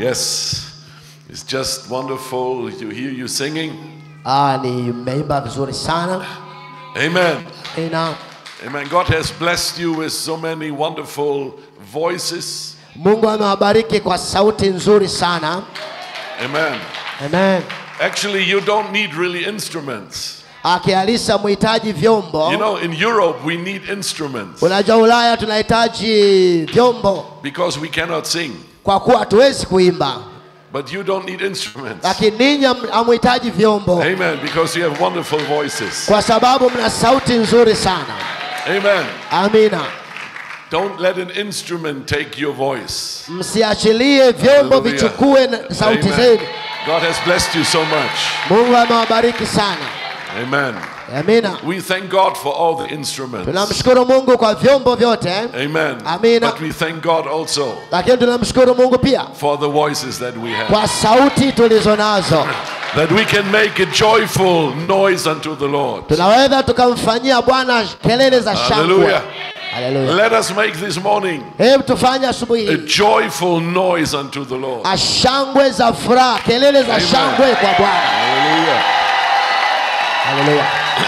Yes, it's just wonderful to hear you singing. Ah, ni mmeimba vizuri sana. Amen. Ina Amen. God has blessed you with so many wonderful voices. Mungu amewabariki kwa sauti nzuri sana. Amen. Amen. Actually, you don't need really instruments. Akialisa muhitaji vyombo. You know, in Europe, we need instruments Unajua Ulaya tunahitaji vyombo because we cannot sing. kwa kuwa hatuwezi kuimba, But you don't need instruments. lakini ninyi ham- hamuhitaji vyombo Amen. Because you have wonderful voices. kwa sababu mna sauti nzuri sana. Amen. Amina. Don't let an instrument take your voice. Msiachilie vyombo Hallelujah. vichukue na sauti Amen. zenu. God has blessed you so much. Mungu amewabariki sana. Amen. Amina. We thank God for all the instruments. Tunamshukuru Mungu kwa vyombo vyote, Amen. Amina. But we thank God also lakini tunamshukuru Mungu pia for the voices that we have. kwa sauti tulizo nazo. That we can make a joyful noise unto the Lord. Tunaweza tukamfanyia Bwana kelele za shangwe. Hallelujah. Haleluya. Let us make this morning Hebu tufanye asubuhi a hii joyful noise unto the Lord. ashangwe za furaha, kelele za Amen. shangwe kwa Bwana. Hallelujah. Haleluya.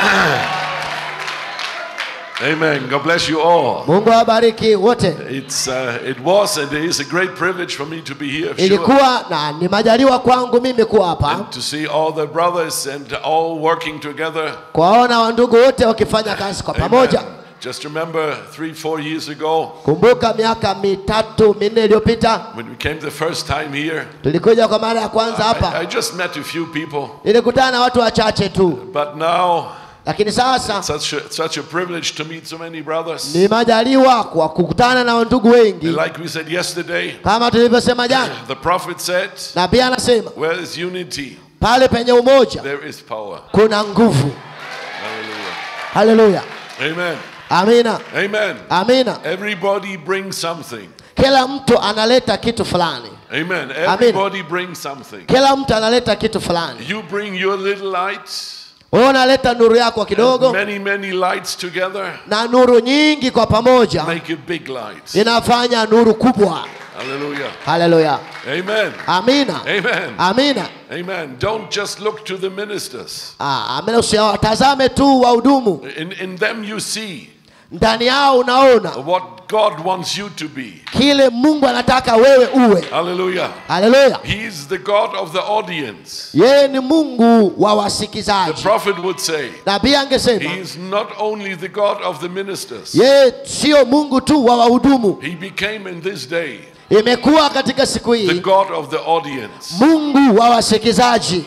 Amen. God bless you all. Mungu awabariki wote. It's uh, it was and it is a great privilege for me to be here. Sure. Ilikuwa na ni majaliwa kwangu mimi kuwa hapa And to see all the brothers and all working together. kuwaona wandugu wote wakifanya kazi kwa pamoja. Amen. Just remember three, four years ago Kumbuka miaka mitatu minne iliyopita when we came the first time here. tulikuja kwa mara ya kwanza I, I hapa, just met a few people, nilikutana na watu wachache tu, but now lakini sasa such a, such a privilege to meet so many brothers. ni majaliwa kwa kukutana na wandugu wengi, Like we said yesterday, kama tulivyosema jana, the prophet said, na pia anasema "Where is unity? pale penye umoja There is power." kuna nguvu. Hallelujah. Haleluya, Amen. amina, Amen. amina. Everybody brings something. Kila mtu analeta kitu fulani, Amen. Everybody brings something. kila mtu analeta kitu fulani. You bring your little light, Wewe unaleta nuru yako kidogo many, many lights together na nuru nyingi kwa pamoja make a big light. inafanya nuru kubwa. Hallelujah. Haleluya, Amen. amina, Amen. amina. Amen. Don't just look to the ministers. Ah, amina. Usiwatazame tu wahudumu, In, in them you see ndani yao unaona what God wants you to be. kile Mungu anataka wewe uwe. Hallelujah. Haleluya, He's the God of the audience. yeye ni Mungu wa The wasikizaji. prophet would say, Na pia angesema He is not only the God of the ministers, yeye sio Mungu tu wa wahudumu, He became in this day imekuwa katika siku the hii God of the audience. Mungu wa wasikizaji.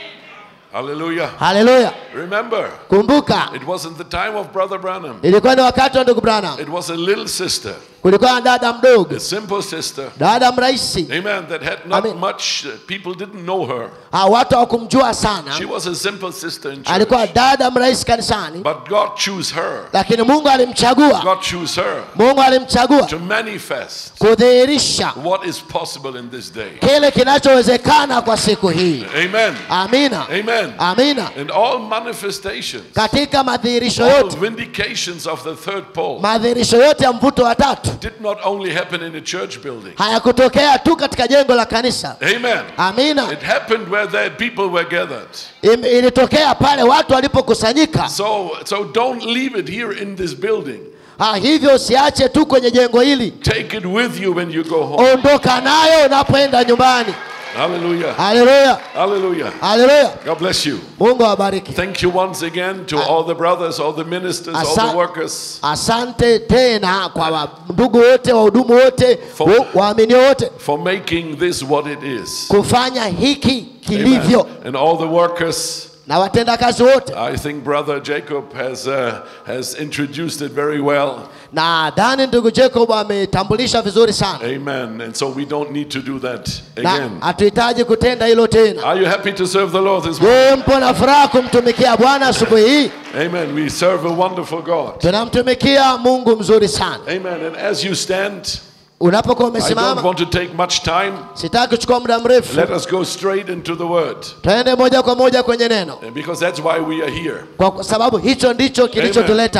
Hallelujah. Haleluya, Remember, kumbuka it wasn't the time of Brother Branham, ilikuwa ni wakati wa ndugu Branham, it was a little sister, kulikuwa na dada mdogo, a simple sister. dada mrahisi. Amen. That had not Amen. much, uh, people didn't know her. Ah, watu hawakumjua sana, She was a simple sister in alikuwa church. dada mrahisi kanisani, But God chose her. lakini Mungu alimchagua, God chose her Mungu alimchagua to manifest kudhihirisha what is possible in this day. kile kinachowezekana kwa siku hii. Amen. Amina, Amen. amina. And all manifestations, Katika madhihirisho all yote, vindications of the third pole madhihirisho yote ya mvuto wa tatu did not only happen in a church building. hayakutokea tu katika jengo la kanisa. Amen. Amina, It happened where the people were gathered. Im- ilitokea pale watu walipokusanyika. So, so don't leave it here in this building. Ah, hivyo usiache tu kwenye jengo hili, Take it with you when you go home. ondoka nayo unapoenda nyumbani. Hallelujah. Haleluya, Hallelujah. haleluya. God bless you. Mungu awabariki. Thank you once again to all the brothers, all the ministers, all Asa- the workers Asante tena kwa wa- ndugu wote, wahudumu wote, For- wa- waaminio wote for making this what it is. kufanya hiki Amen. kilivyo, And all the workers. na watendakazi wote. I think Brother Jacob has, uh, has introduced it very well. Na dhani ndugu Jacob ametambulisha vizuri sana, Amen. And so we don't need to do that na again. hatuhitaji kutenda hilo tena. Are you happy to serve the Lord this morning? Je, mpo na furaha kumtumikia Bwana asubuhi hii? Amen. We serve a wonderful God. Tunamtumikia Mungu mzuri sana. Amen. And as you stand, Unapokuwa I don't umesimama, want to take much time. sitaki kuchukua muda mrefu, Let us go straight into the word. twende moja kwa moja kwenye neno, And Because that's why we are here. kwa sababu hicho ndicho kilichotuleta.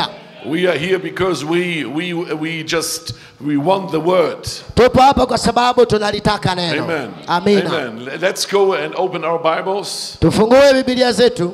We are here because we, we, we just, we want the word. tupo hapa kwa sababu tunalitaka neno Amen. amina Amen. Let's go and open our Bibles. tufungue bibilia zetu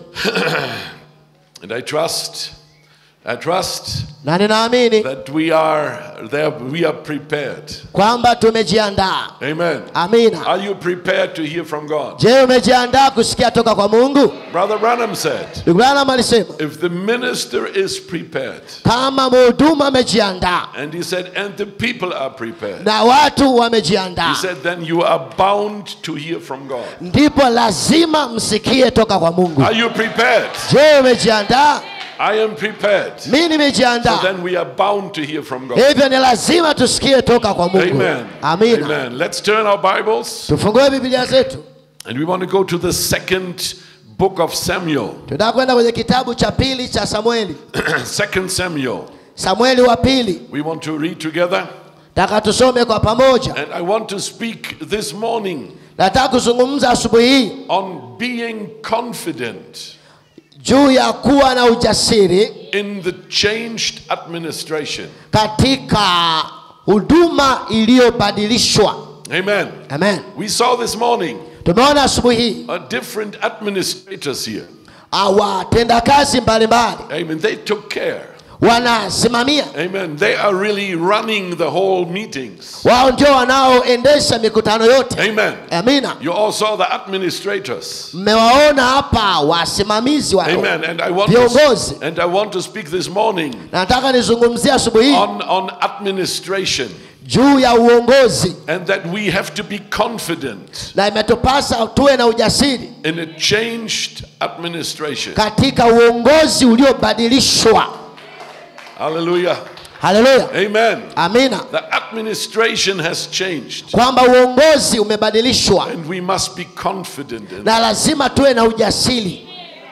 And I trust, I trust na ninaamini that we are there, we are prepared. kwamba tumejiandaa Amen. amina Are you prepared to hear from God? je umejiandaa kusikia toka kwa mungu Brother Branham said, ndugu branham alisema if the minister is prepared, kama mhuduma amejiandaa and he said, and the people are prepared, na watu he wamejiandaa said, then you are bound to hear from God. ndipo lazima msikie toka kwa mungu Are you prepared? je umejiandaa I am prepared. mi So nimejiandaa then we are bound to hear from God. hivyo ni lazima tusikie toka kwa mungu Amen. amina Amen. Let's turn our Bibles tufungue bibilia zetu and we want to go to the second book of Samuel. tunataka kwenda kwenye kitabu cha pili cha samueli second Samuel. samueli wa pili We want to read together. taka tusome kwa pamoja And I want to speak this morning nataka kuzungumza asubuhi hii on being confident juu ya kuwa na ujasiri in the changed administration. katika huduma iliyobadilishwa Amen. amen We saw this morning tumeona asubuhi hii uh, different administrators here. ah, watendakazi mbalimbali Amen. They took care. wanasimamia Amen. They are really running the whole meetings. wao ndio wanaoendesha mikutano yote Amen. amina You all saw the administrators. mmewaona hapa wasimamizi wa Amen. And I want viongozi to, and I want to speak this morning nataka nizungumzie asubuhi hii on, on administration juu ya uongozi and that we have to be confident na imetupasa tuwe na ujasiri in a changed administration. katika uongozi uliobadilishwa Hallelujah. haleluya Amen. amina The administration has changed kwamba uongozi umebadilishwa and we must be confident in it. na lazima tuwe na ujasiri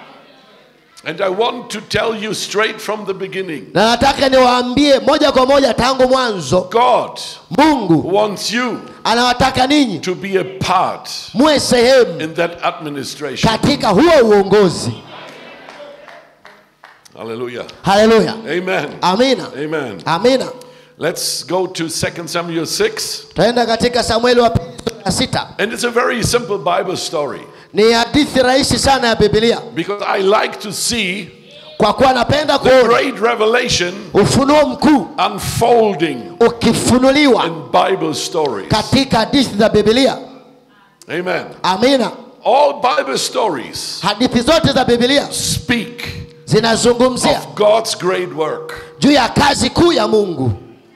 And I want to tell you straight from the beginning na nataka niwaambie moja kwa moja tangu mwanzo God mungu wants you anawataka ninyi to be a part muwe sehemu in that administration. katika huo uongozi Hallelujah. haleluya Amen. amina Amen. amina Let's go to 2 Samuel 6. tutaenda katika samueli wa pili sura ya sita And it's a very simple Bible story ni hadithi rahisi sana ya bibilia because I like to see kwa kuwa napenda the kuona great revelation ufunuo mkuu unfolding ukifunuliwa in Bible stories. katika hadithi za bibilia Amen. amina All Bible stories hadithi zote za bibilia speak zinazungumzia of God's great work. juu ya kazi kuu ya mungu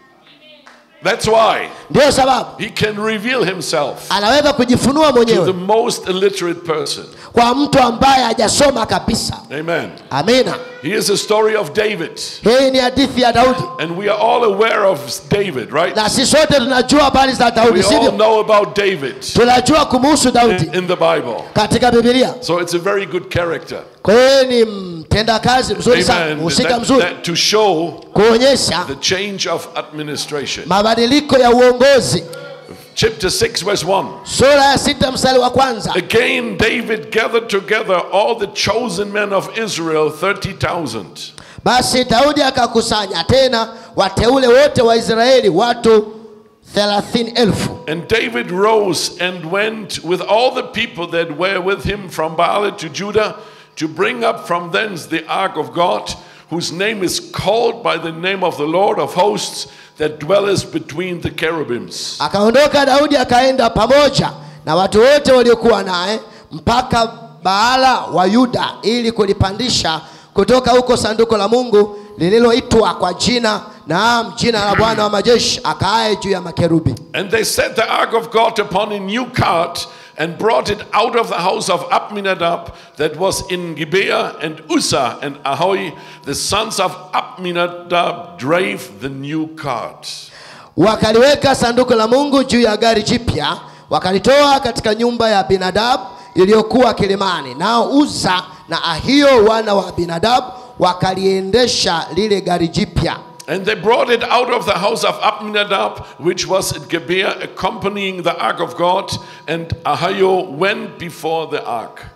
That's why ndiyo sababu he can reveal himself anaweza kujifunua to the mwenyewe most illiterate person. kwa mtu ambaye hajasoma kabisa Amen. amina He is a story of David. hii ni hadithi ya daudi And we are all aware of David, right? na sisi sote tunajua habari za We daudi all sivyo know about David tunajua kumuhusu daudi in the Bible. katika bibilia So it's a very good character. kwa hiyo ni mtendakazi mzuri sana Amen. mhusika That- mzuri that to show kuonyesha the change of administration. mabadiliko ya uongozi Chapter 6, verse 1. sura ya sita mstari wa kwanza Again, David gathered together all the chosen men of Israel, 30,000. basi daudi akakusanya tena wateule wote wa israeli watu thelathini elfu And David rose and went with all the people that were with him from Baal to Judah to bring up from thence the ark of God, whose name is called by the name of the Lord of hosts that dwelleth between the cherubims. akaondoka daudi akaenda pamoja na watu wote waliokuwa naye mpaka baala wa yuda ili kulipandisha kutoka huko sanduku la mungu lililoitwa kwa jina naam jina la bwana wa majeshi akaaye juu ya makerubi And they set the ark of God upon a new cart and brought it out of the house of Abinadab that was in Gibeah, and Uzzah and Ahoy, the sons of Abinadab, drave the new cart. wakaliweka sanduku la mungu juu ya gari jipya wakalitoa katika nyumba ya binadabu iliyokuwa kilimani nao uza na ahio wana wa binadabu wakaliendesha lile gari jipya And they brought it out of the house of Abinadab, which was at Gibeah, accompanying the ark of God, and Ahio went before the ark.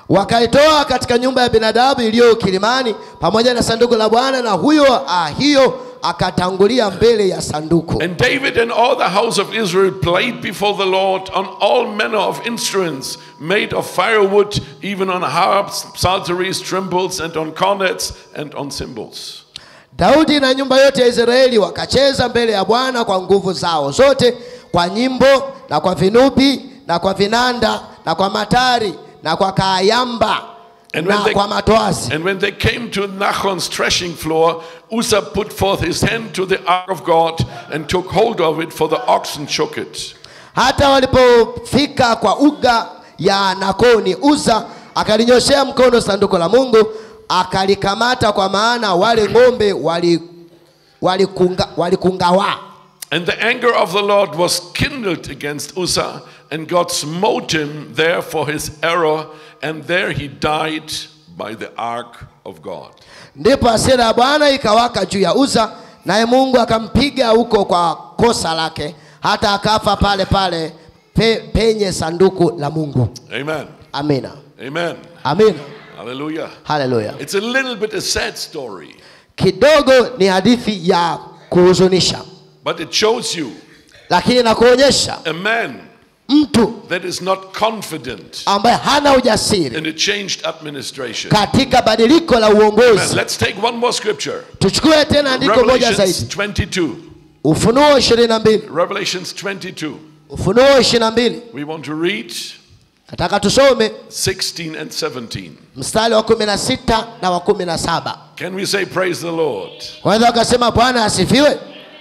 wakaitoa katika nyumba ya binadamu iliyo kilimani pamoja na sanduku la bwana na huyo ah, hiyo akatangulia mbele ya sanduku And David and all the house of Israel played before the Lord on all manner of instruments made of firewood, even on harps, psalteries, timbrels, and on cornets and on cymbals. daudi na nyumba yote ya israeli wakacheza mbele ya bwana kwa nguvu zao zote kwa nyimbo na kwa vinubi na kwa vinanda na kwa matari na kwa kaayamba And when na they- kwa matoazi And when they came to Nachon's threshing floor, Uzzah put forth his hand to the ark of God and took hold of it, for the oxen shook it. hata walipofika kwa uga ya nakoni uza akalinyoshea mkono sanduku la mungu akalikamata kwa maana wale ng'ombe wali- walikunga- walikungawa And the anger of the Lord was kindled against Uzzah, and God smote him there for his error, and there he died by the ark of God. ndipo hasira ya bwana ikawaka juu ya uza naye mungu akampiga huko kwa kosa lake hata akafa pale pale pe, penye sanduku la mungu Amen. amina Amen. amina Hallelujah. haleluya It's a little bit a sad story, kidogo ni hadithi ya kuhuzunisha but it shows you lakini nakuonyesha a man mtu that is not confident ambaye hana ujasiri in a changed administration. katika badiliko la Amen. uongozi Let's take one more scripture. tuchukue tena andiko moja Revelations zaidi 22. ufunuo 22 Revelations 22. ufunuo 22 We want to read nataka tusome 16 and 17. mstari wa 16 na wa 17 Can we say, Praise the Lord? kwanza wakasema bwana asifiwe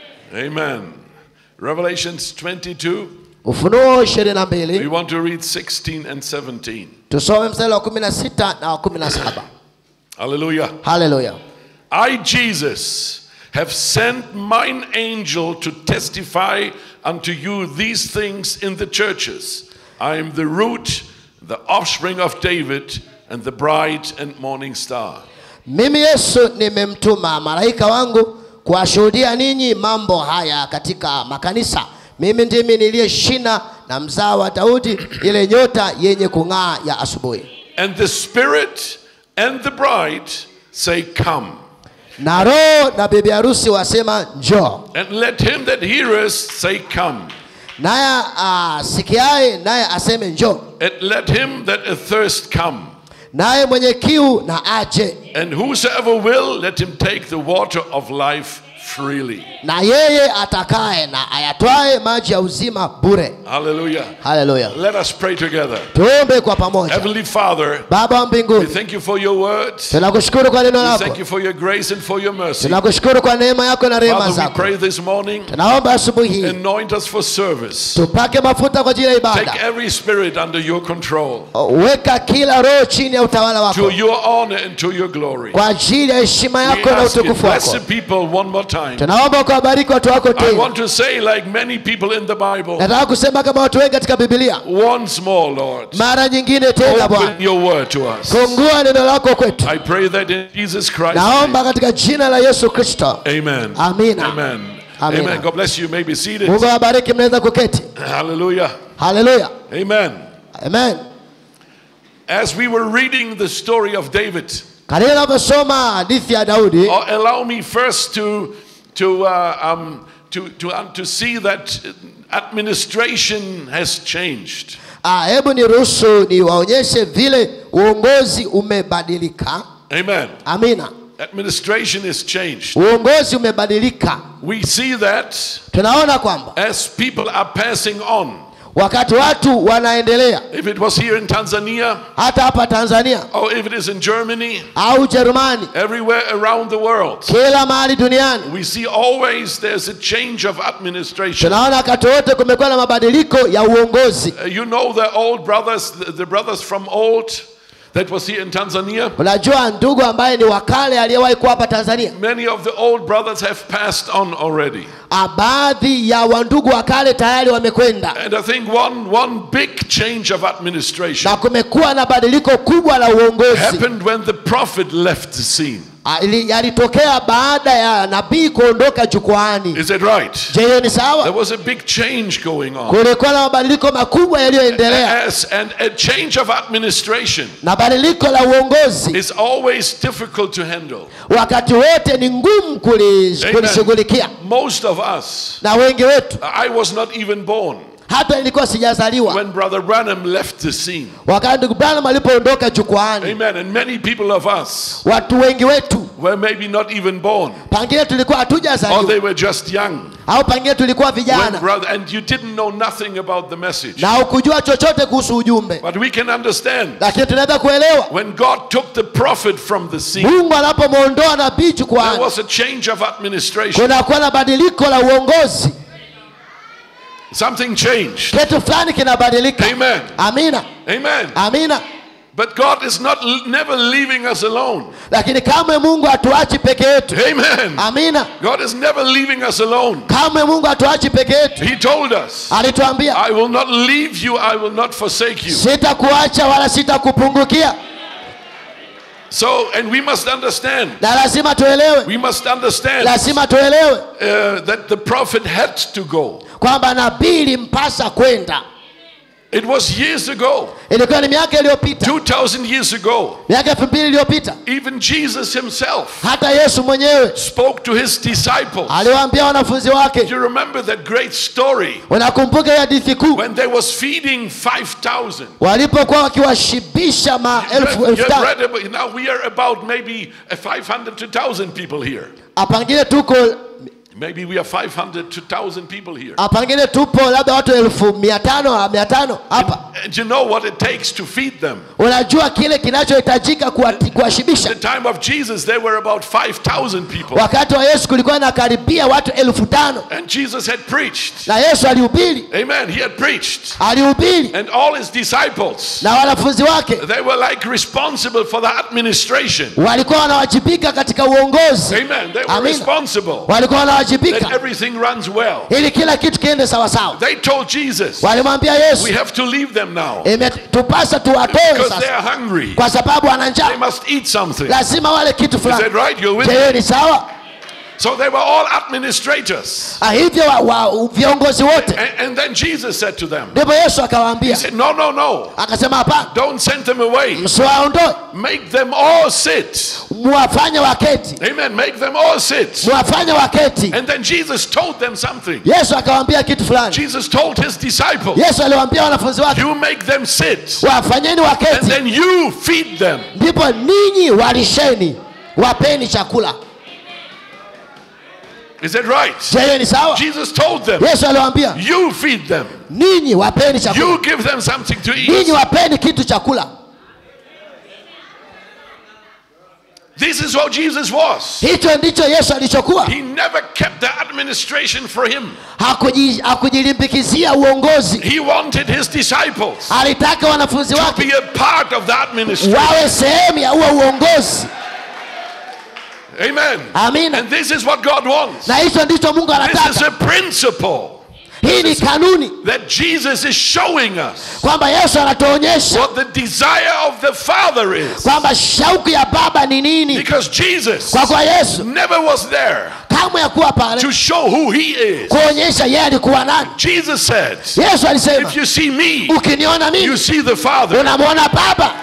Amen. Revelations 22. ufunuo We 22 want to read 16 and 17. tusome mstari wa 16 na wa 17 Hallelujah. haleluya I, Jesus, have sent mine angel to testify unto you these things in the churches. I am the root, the offspring of David, and the bright and morning star. mimi yesu nimemtuma malaika wangu kuwashuhudia ninyi mambo haya katika makanisa mimi ndimi niliye shina na mzao wa daudi ile nyota yenye kung'aa ya asubuhi And the Spirit and the bride say, Come. na roho na bibi harusi wasema njoo And let him that heareth say, Come. naye asikiaye naye aseme njoo And let him that athirst come. naye mwenye kiu na aje And whosoever will, let him take the water of life freely. na yeye atakaye na ayatwaye maji ya uzima bure Hallelujah. haleluya Let us pray together. tuombe kwa pamoja Heavenly Father, baba wa we mbinguni thank you for your word. tunakushukuru kwa neno We lako thank you for your grace and for your mercy. tunakushukuru kwa neema yako na rehema Father, we zako pray this morning, tunaomba asubuhi hii anoint us for service. tupake mafuta kwa ajili ya Take ibada every spirit under your control weka kila roho chini ya utawala to wako your honor and to your glory. kwa ajili ya heshima We yako na ask you, utukufu bless wako the people one more time. tunaomba ukawabariki watu wako I tena want to say, like many people in the Bible, nataka kusema kama watu wengi katika bibilia once more, Lord, mara nyingine tena bwana open your word to us. fungua neno lako kwetu I pray that in Jesus Christ. naomba katika jina la yesu kristo Amen. Amina. Amen. Amina. Amen. God bless you. You may be seated. mungu awabariki mnaweza kuketi Hallelujah. haleluya Amen. amen As we were reading the story of David, katika navyosoma hadithi ya daudi uh, allow me first to to uh, um, to to um, to see that administration has changed. ah, hebu niruhusu niwaonyeshe vile uongozi umebadilika Amen. amina Administration is changed. uongozi umebadilika We see that tunaona kwamba as people are passing on. wakati watu wanaendelea If it was here in Tanzania hata hapa tanzania or if it is in Germany, au ujerumani everywhere around the world, kila mahali duniani we see always there's a change of administration. tunaona wakati wote kumekuwa na mabadiliko ya uongozi Uh, you know the old brothers, the, the brothers from old that was here in Tanzania? unajua ndugu ambaye ni wakale aliyewahi kuwa hapa tanzania Many of the old brothers have passed on already. ah, baadhi ya wandugu wa kale tayari wamekwenda And I think one, one big change of administration na kumekuwa na badiliko kubwa la uongozi happened when the prophet left the scene. Ah, ili- yalitokea baada ya nabii kuondoka jukwaani Is it right? je hiyo ni There sawa was a big change going on. kulikuwa na mabadiliko makubwa yaliyoendelea As, and a change of administration na badiliko la uongozi is always difficult to handle. wakati wote ni ngumu kuli- Amen. kulishughulikia Most of us, na wengi wetu I was not even born hata ilikuwa sijazaliwa when Brother Branham left the scene. wakati ndugu branham alipoondoka jukwaani Amen. And many people of us watu wengi wetu were maybe not even born, pengine tulikuwa or they hatujazaliwa were just young. au pengine tulikuwa When vijana brother, and you didn't know nothing about the message. na hukujua chochote kuhusu ujumbe But we can understand lakini tunaweza kuelewa when God took the prophet from the scene, mungu anapomwondoa nabii there jukwaani was a change of administration. kunakuwa na badiliko la uongozi Something changed. kitu fulani kinabadilika Amen. amina Amen. amina But God is not never leaving us alone. lakini kamwe mungu hatuachi peke yetu Amen. amina God is never leaving us alone. kamwe mungu hatuachi peke yetu He told us, alituambia I will not leave you, I will not forsake you. sitakuacha wala sitakupungukia So, and we must understand, na lazima tuelewe we must understand lazima tuelewe uh, that the prophet had to go. kwamba nabii ilimpasa kwenda It was years ago, ilikuwa ni miaka iliyopita 2,000 years ago. miaka elfu mbili iliyopita Even Jesus himself hata yesu mwenyewe spoke to his disciples. aliwaambia wanafunzi wake You remember that great story unakumbuka hiyo hadithi kuu when they was feeding 5,000. walipokuwa wakiwashibisha maelfu You elfu have tano read about, now we are about maybe uh, 500 to 1,000 people here. apangine tuko Maybe we are 500 to 1,000 people here. apangine tupo labda watu elfu mia tano mia tano hapa And you know what it takes to feed them. unajua kile kinachohitajika kuwati- kuwashibisha At the time of Jesus, there were about 5,000 people. wakati wa yesu kulikuwa na karibia watu elfu tano And Jesus had preached. na yesu alihubiri Amen. He had preached. alihubiri And all his disciples, na wanafunzi wake they were like responsible for the administration. walikuwa wanawajibika katika uongozi Amen. They were Amina. responsible walikuwa that wanawajibika everything runs well. ili kila kitu kiende sawasawa They told Jesus, walimwambia yesu we have to leave them now imetupasa tuwatoe because they sasa are hungry. kwa sababu wana They njaa must eat something. lazima wale kitu Is fulani that right? You're with je me? hiyo ni sawa So they were all administrators. Ah, hivyo wa, wa, viongozi wote And, and then Jesus said to them, ndipo yesu He akawaambia said, No, no, no. akasema hapana Don't send them away. msiwaondoe Make them all sit. muwafanye waketi Amen. Make them all sit. muwafanye waketi And then Jesus told them something. yesu akawaambia kitu fulani Jesus told his disciples, yesu aliwaambia wanafunzi wake You make them sit. wafanyeni And waketi then you feed them. ndipo ninyi walisheni wapeni chakula Is that right? je hiyo ni sawa Jesus told them, yesu aliwaambia You feed them. ninyi wapeni chakula You give them something to ninyi eat. wapeni kitu chakula This is what Jesus was. hicho ndicho yesu alichokuwa He never kept the administration for him. Hakuji- hakujilimbikizia uongozi He wanted his disciples alitaka wanafunzi to wake be a part of the administration. wawe sehemu ya huo uongozi Amen. Amina. And this is what God wants. na hicho ndicho mungu This is anataka a principle hii ni kanuni that Jesus is showing us kwamba yesu anatuonyesha what the desire of the Father is. kwamba shauku ya baba ni nini Because Jesus kwa kwa yesu never was there kamwe ya kuwa pale to show who he is. kuonyesha yeye alikuwa nani Jesus said, yesu alisema If you see me, ukiniona you mimi see the Father. unamwona baba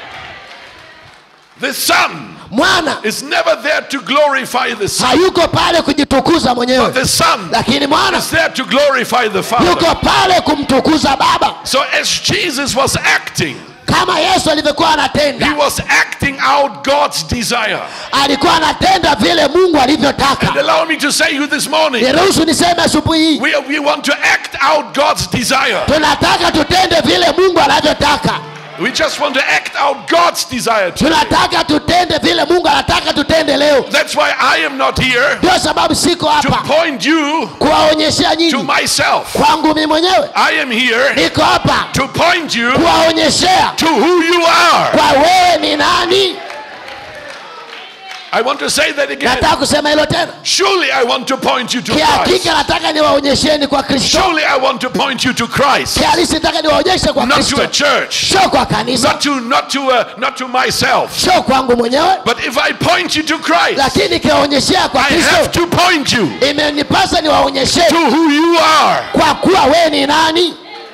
The Son mwana is never there to glorify the Son, hayuko pale kujitukuza but mwenyewe the Son lakini mwana is there to glorify the Father. yuko pale kumtukuza baba So as Jesus was acting, kama yesu alivyokuwa he anatenda was acting out God's desire. alikuwa anatenda vile mungu And alivyotaka allow me to say you this morning, niruhusu niseme asubuhi hii we, we want to act out God's desire. tunataka tutende vile mungu anavyotaka We just want to act out God's desire. today. tunataka tutende vile mungu anataka tutende leo That's why I am not here ndio sababu siko to hapa point you kuwaonyeshea to nyinyi myself. kwangu mi mwenyewe I am here niko hapa to point you kuwaonyeshea to who you are. kwa wewe ni nani I want to say that again. nataka kusema hilo tena Surely I want to point you to Christ. kihakika nataka niwaonyesheni kwa kristo Surely I want to point you to Christ, kihalisi nataka niwaonyeshe kwa not to kristo a church, sio kwa kanisa not to not to uh, not to myself. sio kwangu mwenyewe But if I point you to Christ, lakini nikiwaonyeshea kwa I have kristo to point you imenipasa niwaonyeshe to who you are. kwa kuwa we ni nani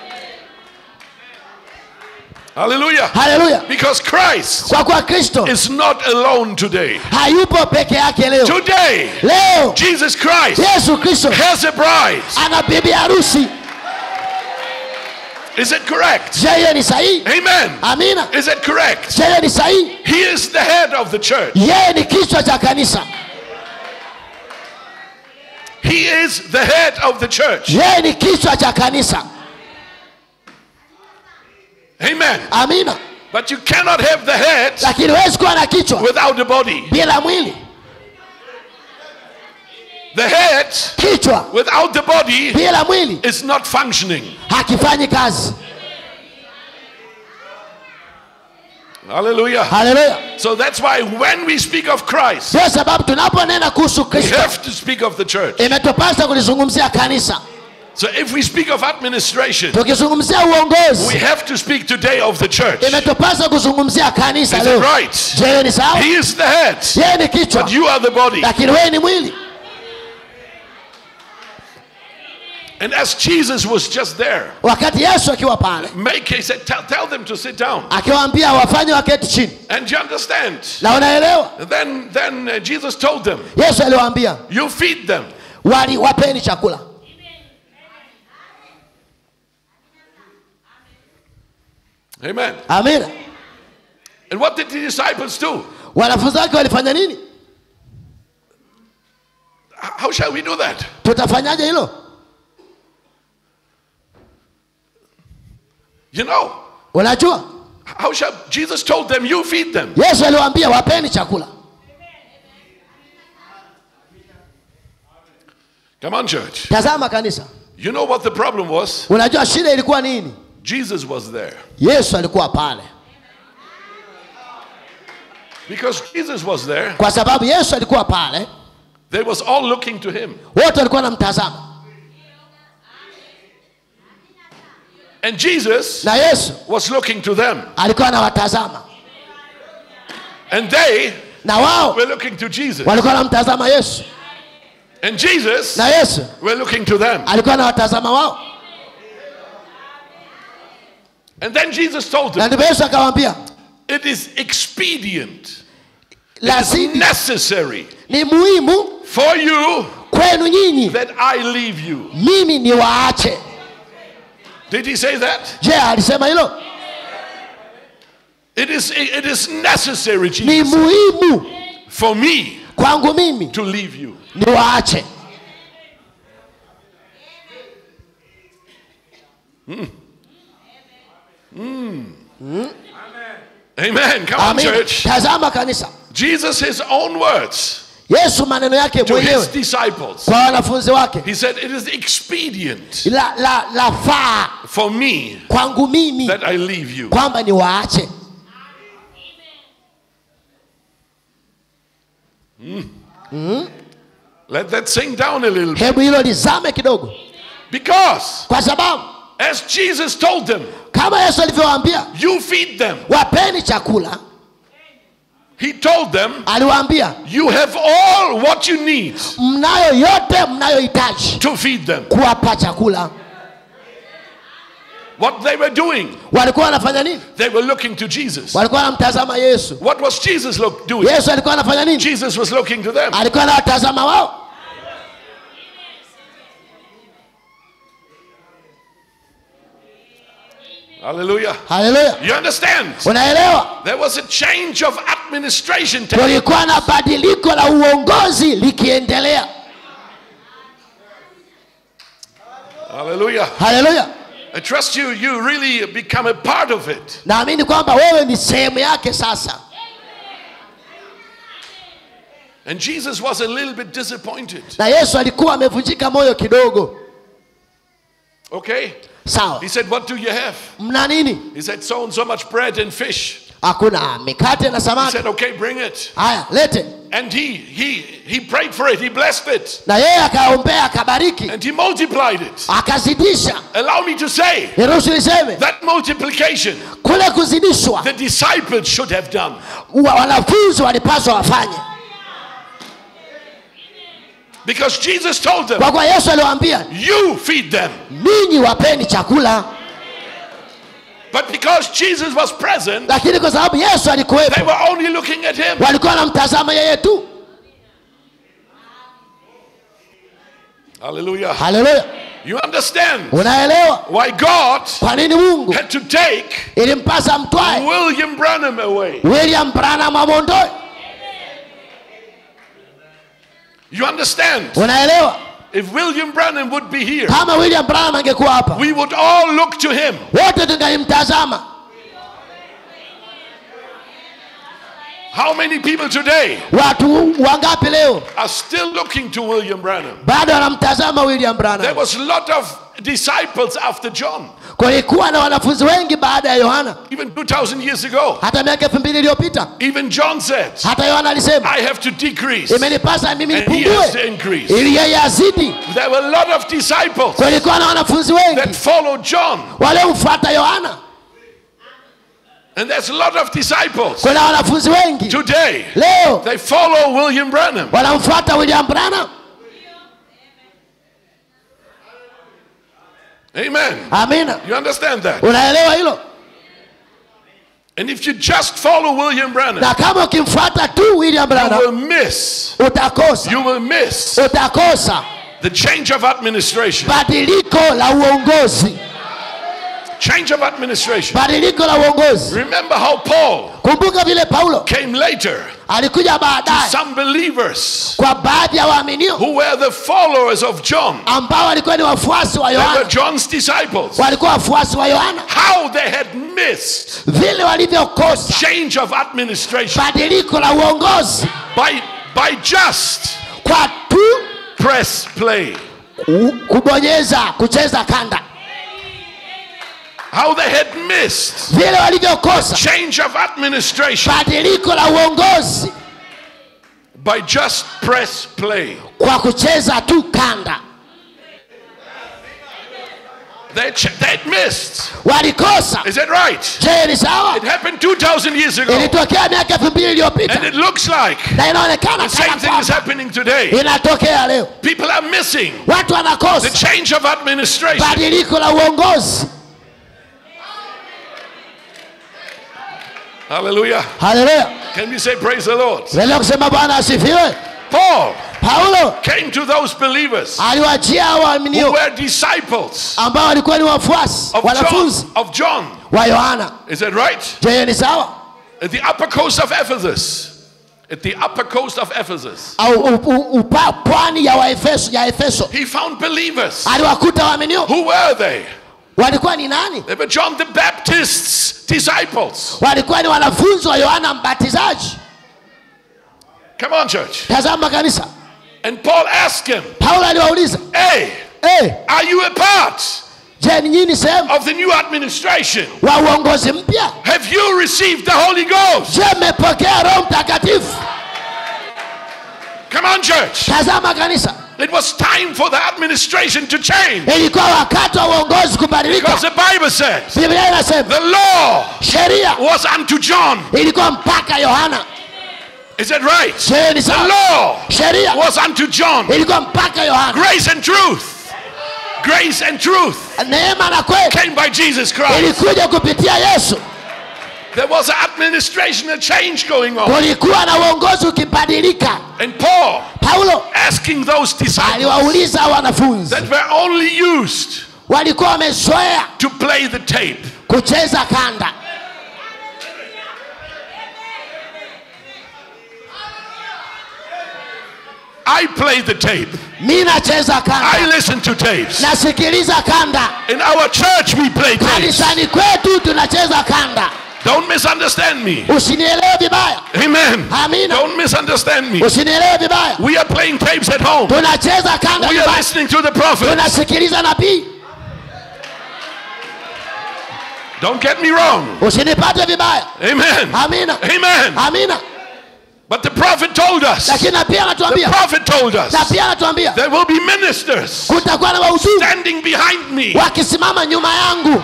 Hallelujah. haleluya Because Christ kwa kuwa kristo is not alone today. hayupo peke yake leo Today, leo Jesus Christ yesu kristo has a bride. ana bibi harusi Is it correct? je hiyo ni sahihi Amen. amina Is it correct? je hiyo ni sahihi He is the head of the church. yeye ni kichwa cha kanisa He is the head of the church. yeye ni kichwa cha kanisa Amen. amina But you cannot have the head lakini huwezi kuwa na kichwa without the body. bila mwili The head kichwa without the body bila mwili is not functioning. hakifanyi kazi Hallelujah. haleluya So that's why when we speak of Christ, ndio sababu tunaponena kuhusu we kristo have to speak of the church. imetupasa kulizungumzia kanisa So if we speak of administration, tukizungumzia we uongozi have to speak today of the church. Is imetupasa kuzungumzia kanisa it leo right? je hiyo ni sawa He is the head, yeye ni kichwa but you are the body. lakini wewe ni mwili And as Jesus was just there, wakati yesu akiwa pale make he said, tell, tell them to sit down. akiwaambia wafanye waketi chini And you understand? na unaelewa Then then uh, Jesus told them, yesu aliwaambia you feed them. wali wapeni chakula Amen. amina And what did the disciples do? wanafunzi wake walifanya nini H- How shall we do that? tutafanyaje hilo You know, unajua how shall Jesus told them, you feed them. yesu aliwaambia wapeni chakula Come on, church. tazama kanisa You know what the problem was? unajua shida ilikuwa nini Jesus was there. yesu alikuwa pale Because Jesus was there, kwa sababu yesu alikuwa pale they was all looking to him. wote walikuwa namtazama And Jesus na yesu was looking to them. alikuwa anawatazama And they na wao were looking to Jesus. walikuwa wanamtazama yesu And Jesus na yesu were looking to them. alikuwa anawatazama wao And then Jesus told na them, ndipo yesu akawaambia it is expedient, lazima necessary ni muhimu for you kwenu nyinyi that I leave you. mimi niwaache Did he say that? je alisema hilo It is, it is necessary, ni Jesus, muhimu for me kwangu mimi to leave you. niwaache Amen. Come on, Amen. church. tazama kanisa Jesus, his own words yesu maneno yake to his mwenyewe disciples. kwa wanafunzi wake He said, It is expedient la, la, la faa for me kwangu mimi that I leave you. kwamba niwaache Let that sink down a little bit. hebu hilo lizame kidogo Because kwa sababu as Jesus told them, kama yesu alivyowaambia You feed them, wapeni chakula he told them, aliwaambia You have all what you need mnayo yote mnayohitaji to feed them. kuwapa chakula What they were doing, walikuwa wanafanya nini they were looking to Jesus. walikuwa wanamtazama yesu What was Jesus look, doing? yesu alikuwa anafanya nini Jesus was looking to them. alikuwa anawatazama wao Hallelujah. haleluya You understand? unaelewa There was a change of administration. taking kulikuwa na badiliko la uongozi likiendelea Hallelujah. haleluya I trust you, you really become a part of it. naamini kwamba wewe ni sehemu yake sasa And Jesus was a little bit disappointed. na yesu alikuwa amevunjika moyo kidogo Okay? sawa He said, What do you have? mna nini He said, So and so much bread and fish. hakuna mikate na He samaki said, Okay, bring it. haya lete And he, he, he prayed for it, he blessed it, na yeye akaombea akabariki and he multiplied it. akazidisha Allow me to say niruhusu niseme that multiplication kule kuzidishwa the disciples should have done. wa- wanafunzi walipaswa wafanye Because Jesus told them, kwa kuwa yesu aliwaambia You feed them. ninyi wapeni chakula But because Jesus was present, lakini kwa sababu yesu they alikuwepo were only looking at him. walikuwa wanamtazama yeye tu Hallelujah. haleluya You understand unaelewa why God kwa nini mungu had to take ilimpasa mtwae William Branham away. william branham amwondoe You understand? unaelewa If William Branham would be here, kama william branham angekuwa hapa we would all look to him. wote tungalimtazama How many people today watu wangapi leo are still looking to William Branham? bado wanamtazama william There branham was a lot of disciples after John, kulikuwa na wanafunzi wengi baada ya yohana even 2,000 years ago. hata miaka elfu mbili iliyopita Even John said, hata yohana alisema I have to decrease, imenipasa mimi and he has to nipungue increase. ili yeye azidi There were a lot of disciples kulikuwa na wanafunzi that wengi followed John, waliomfuata yohana and there's a lot of disciples kuna wanafunzi wengi today. leo They follow William Branham. wanamfuata william branham Amen. amina You understand that? unaelewa hilo And if you just follow William Branham, na kama ukimfuata tu william you will branham miss, utakosa you will miss utakosa the change of administration. badiliko la uongozi Change of administration. badiliko la uongozi Remember how Paul kumbuka vile paulo came later alikuja baadaye some believers kwa baadhi ya waaminio who were the followers of John. ambao walikuwa ni wafuasi wa They were yohana John's disciples. walikuwa wafuasi wa yohana How they had missed vile walivyokosa change of administration badiliko la uongozi by, by just kwa tu press play. ku- kubonyeza kucheza kanda How they had missed vile walivyokosa change of administration badiliko la uongozi by just press play. kwa kucheza tu kanda They, ch- they missed. walikosa Is that right? je ni sawa It happened 2,000 years ago. ilitokea miaka elfu mbili iliyopita And it looks like na inaonekana the same kana thing is kwamba happening today. inatokea leo People are missing watu the wanakosa change of administration. badiliko la uongozi Hallelujah. haleluya Can we say praise the Lord? lelea kusema bwana asifiwe Paul paulo came to those believers aliwachia hao who waaminio were disciples ambao walikuwa ni wafuasi of wanafunzi John, of John. wa yohana Is that right? je hiyo ni sawa At the upper coast of Ephesus. At the upper coast of Ephesus. au u- u- upa pwani ya waefeso ya efeso He found believers. aliwakuta waaminio Who were they? walikuwa ni nani They were John the Baptist's disciples. walikuwa ni wanafunzi wa yohana mbatizaji Come on, church. tazama kanisa And Paul asked him, paulo aliwauliza Hey, hey, are you a part je ni nyini sehemu of the new administration? wa uongozi mpya Have you received the Holy Ghost? je mmepokea roho mtakatifu Come on, church. tazama kanisa It was time for the administration to change. ilikuwa wakati wa uongozi kubadilika Because the Bible says biblia inasema the law sheria was unto John. ilikuwa mpaka yohana Is that right? je ni The sawa law sheria was unto John. ilikuwa mpaka yohana Grace and truth. Grace and truth neema na kweli came by Jesus Christ. ilikuja kupitia yesu There was an administrational change going on. kulikuwa na uongozi ukibadilika And Paul paulo asking those disciples aliwauliza wanafunzi that were only used walikuwa wamezoea to play the tape. kucheza kanda I play the tape. mi nacheza I kanda listen to tapes. nasikiliza kanda In our church, we play tapes. kanisani kwetu tunacheza kanda Don't misunderstand me. usinielewe vibaya Amen. Amina. Don't misunderstand me. usinielewe vibaya We are playing tapes at home. tunacheza kanda We are nyumbani. listening to the prophet. tunasikiliza nabii Don't get me wrong. usinipate vibaya Amen. amina Amen. amina But the prophet told us, lakini na pia the anatuambia prophet told us, na pia anatuambia there will be ministers kutakuwa na wahudumu standing behind me. wakisimama nyuma yangu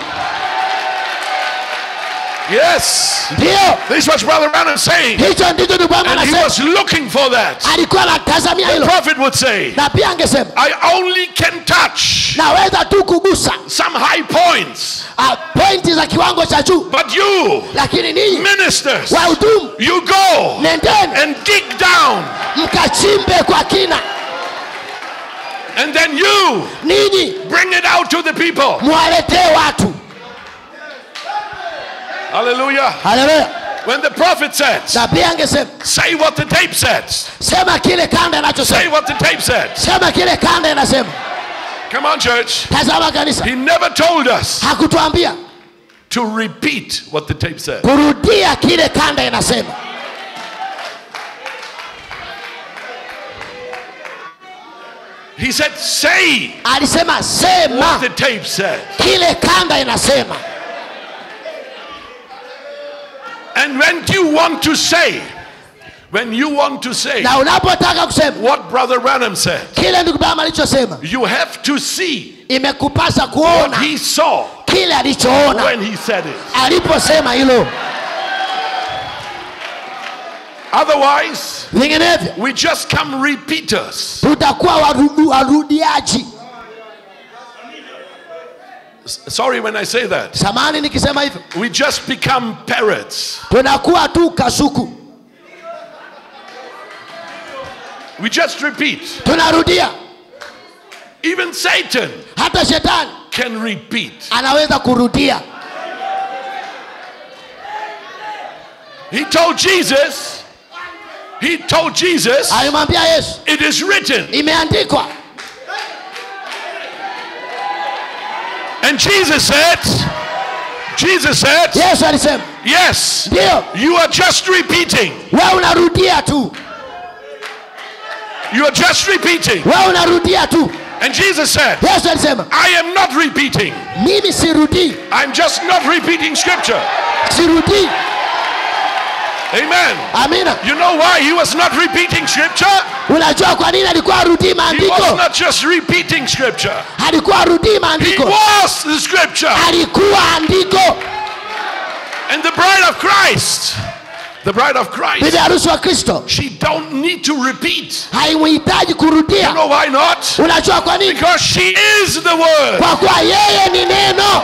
Yes. ndiyo This is what Brother Branham is saying. hicho ndicho ndugu yangu And he anasema was looking for that. alikuwa anatazamia The hilo prophet would say, na pia angesema I only can touch naweza tu kugusa some high points. ah, pointi za kiwango cha juu But you, lakini ninyi ministers, wahudumu you go nendeni and dig down. mkachimbe kwa kina And then you ninyi bring it out to the people. mwaletee watu Hallelujah. haleluya When the prophet says, na pia angesema say what the tape says. sema kile kanda Say inachosema what the tape said. sema kile kanda inasema Come on, church. tazama kanisa He never told us hakutuambia to repeat what the tape said. kurudia kile kanda inasema He said, say alisema what sema the tape said. kile kanda inasema And when you want to say, when you want to say na unapotaka kusema what Brother Branham said, kile ndugu bama alichosema you have to see imekupasa what kuona he saw kile alichoona when he said it. aliposema hilo Otherwise, vinginevyo we just come repeaters. tutakuwa warudu- warudiaji S- Sorry when I say that. samani nikisema hivyo We just become parrots. tunakuwa tu kasuku We just repeat. tunarudia Even Satan hata shetani can repeat. anaweza kurudia He told Jesus, he told Jesus, alimwambia yesu it is written. imeandikwa And Jesus said, Jesus said, yesu alisema yes, ndiyo you are just repeating. we unarudia tu You are just repeating. we unarudia tu And Jesus said, yesu alisema I am not repeating. mimi sirudii I'm just not repeating scripture. sirudii Amen. amina You know why he was not repeating scripture? unajua kwa nini alikuwa arudii He was maandiko not just repeating scripture. alikuwa arudii He maandiko was the scripture. alikuwa andiko And the bride of Christ, the bride of bibi Christ, harusi wa kristo she don't need to repeat. haimuhitaji You kurudia know why not? unajua kwa nini Because she is the word. kwa kuwa yeye ni neno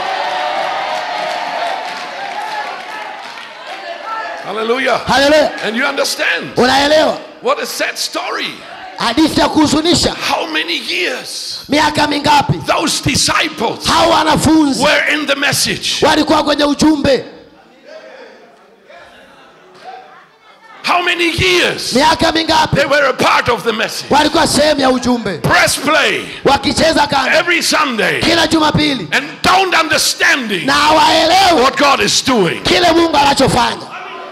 Hallelujah. haleluya And you understand unaelewa what a sad story. hadithi ya kuhuzunisha How many years miaka mingapi those disciples hao wanafunzi were in the message? walikuwa kwenye ujumbe How many years miaka mingapi they were a part of the message? walikuwa sehemu ya ujumbe Press play wakicheza kanda every Sunday kila jumapili and don't understanding na hawaelewi what God is doing. kile mungu anachofanya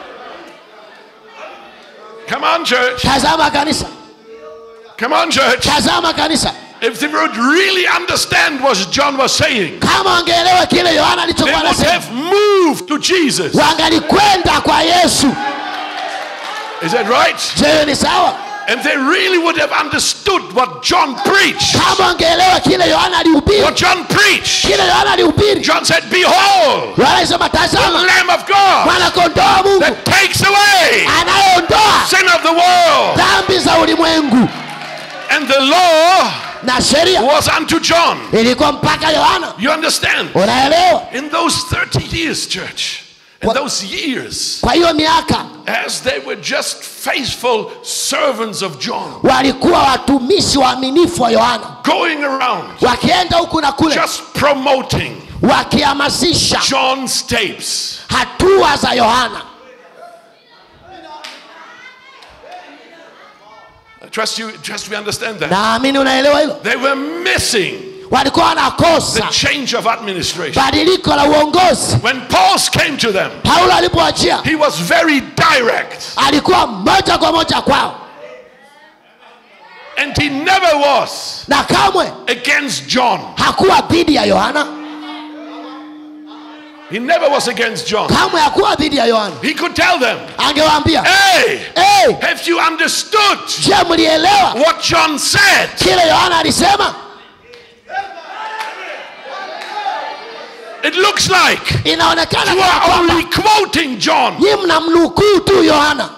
Come on, church. tazama kanisa Come on, church. tazama kanisa If they would really understand what John was saying, kama wangeelewa kile yohana they alichokuwa would anasema have moved to Jesus. wangalikwenda kwa yesu Is that right? je hiyo ni sawa And they really would have understood what John preached. kama wangeelewa kile yohana alihubiri What John preached. kile yohana alihubiri John said, Behold, yohana alisema the tazama Lamb of God mwanakondoo wa mungu that takes away anayeondoa sin of the world. dhambi za ulimwengu And the law na sheria was unto John. ilikuwa mpaka yohana You understand? unaelewa In those 30 years, church, in What- those years, kwa hiyo miaka as they were just faithful servants of John, walikuwa watumishi waaminifu wa yohana going around wakienda huku na kule just promoting wakihamasisha John's tapes. hatua za yohana I trust you, trust we understand that. naamini unaelewa hilo They were missing walikuwa the wanakosa change of administration. badiliko la uongozi When Paul came to them, paulo alipoachia he was very direct alikuwa moja kwa moja kwao and he never was na kamwe against John. hakuwa dhidi ya yohana He never was against John. kamwe hakuwa dhidi ya yohana He could tell them, angewaambia hey, hey, have you understood je mlielewa what John said? kile yohana alisema It looks like inaonekana you kana are kwamba only quoting John. nyi mnamnukuu tu yohana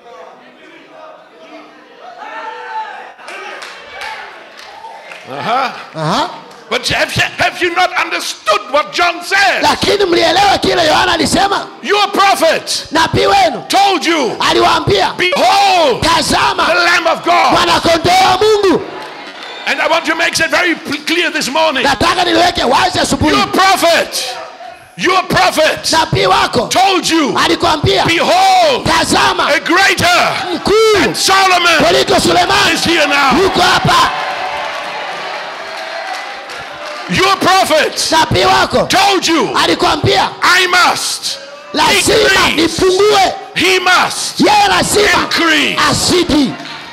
Uh-huh. Aha. But have you, have you not understood what John said? lakini mlielewa kile yohana alisema Your prophet nabii wenu told you, aliwaambia Behold, the tazama Lamb of God. mwanakondoo wa mungu And I want to make it very p- clear this morning. nataka niliweke wazi asubuhi Your prophet, your prophet nabii wako told you, alikwambia Behold, tazama a greater mkuu Solomon kuliko sulemani is here now. yuko hapa Your prophet nabii wako told you, alikwambia I must lazima increase. nipungue He must yeye lazima increase. asidi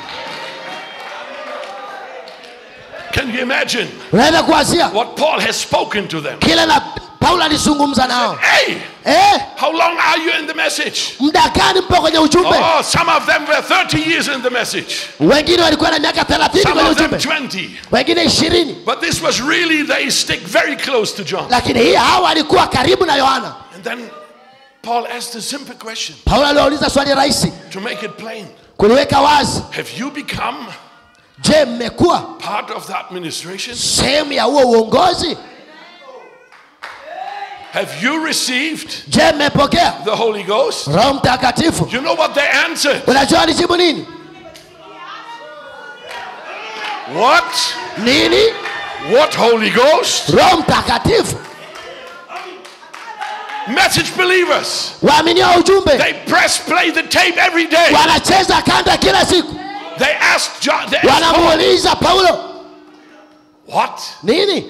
Can you imagine unaweza kuwazia what Paul has spoken to them? kile na paulo alizungumza nao Hey, eh, how long are you in the message? muda gani mpo kwenye ujumbe Oh, some of them were 30 years in the message, wengine walikuwa na miaka thelathini some kwenye of them ujumbe 20. wengine ishirini But this was really, they stick very close to John. lakini hii hawa walikuwa karibu na yohana And then Paul asked a simple question paulo aliwauliza swali rahisi to make it plain kuliweka wazi Have you become je mmekuwa part of the administration? sehemu ya huo uongozi Have you received je mmepokea the Holy Ghost? roho mtakatifu You know what they answered? unajua alijibu nini What? nini What Holy Ghost? roho mtakatifu Message believers. waaminio wa ujumbe They press play the tape every day. wanacheza kanda kila siku They asked John, they asked Paul, wanamuuliza paulo What? nini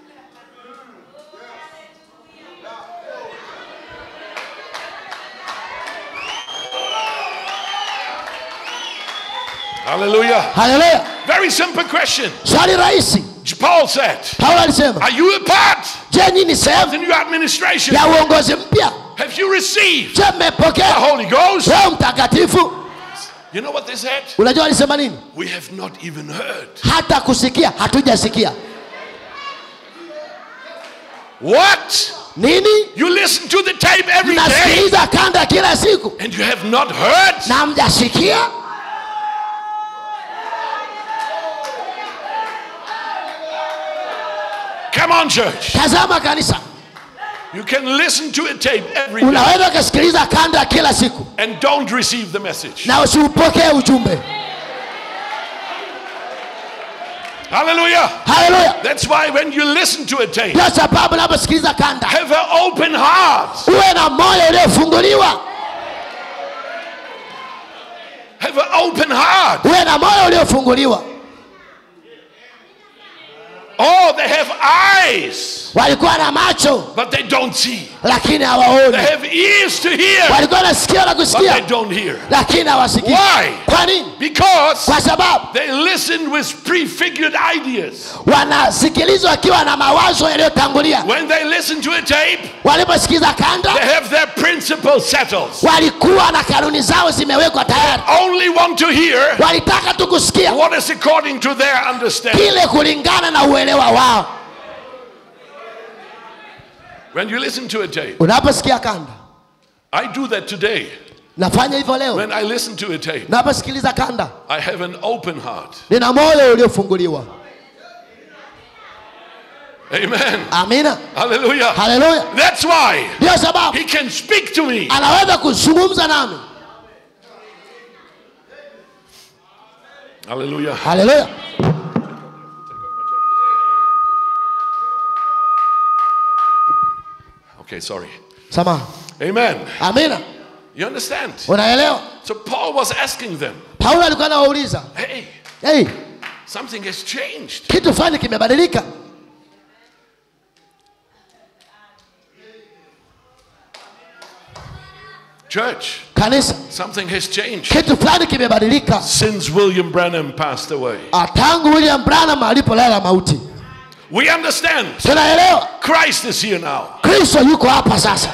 Hallelujah. haleluya Very simple question. swali rahisi Paul said, paulo alisema Are you a part je nyini sehemu of the new administration? ya uongozi mpya Have you received je the mmepokea Holy Ghost? roho mtakatifu You know what they said? unajua alisema nini We have not even heard. hata kusikia hatujasikia What? nini You listen to the tape every day mnasikiliza kanda kila siku and you have not heard? na mjasikia Come on, church. tazama kanisa You can listen to a tape every day unaweza ukasikiliza kanda kila siku and don't receive the message. na usiupokee ujumbe Hallelujah. haleluya That's why when you listen to a tape, ndio sababu unaposikiliza kanda have an open heart. uwe na moyo uliofunguliwa Have an open heart. uwe na moyo uliofunguliwa Oh, they have eyes, walikuwa na macho but they don't see. lakini They hawaoni have ears to hear, walikuwa na sikio la but kusikia they don't hear. lakini hawasikii Why? kwa nini Because kwa sababu they listen with prefigured ideas. wanasikilizwa wakiwa na mawazo yaliyotangulia When they listen to a tape, waliposikiza kanda they have their principle settled. walikuwa na kanuni zao zimewekwa tayari Only want to hear walitaka tu kusikia what is according to their understanding. kile kulingana na uelewa wao When you listen to a tape, unaposikia kanda I do that today. nafanya hivyo leo When I listen to a tape, naposikiliza kanda I have an open heart. nina moyo uliofunguliwa Amen. amina Hallelujah. haleluya That's why ndio sababu he can speak to me. anaweza kuzungumza nami Hallelujah. haleluya Okay, sorry. samaha Amen. amina You understand? unaelewa So Paul was asking them, paulo alikuwa anawauliza hey, hey, something has changed. kitu fulani kimebadilika Church, kanisa something has changed kitu fulani kimebadilika since William Branham passed away. Ah, tangu william branham alipolala mauti We understand tunaelewa Christ is here now. kristo yuko hapa sasa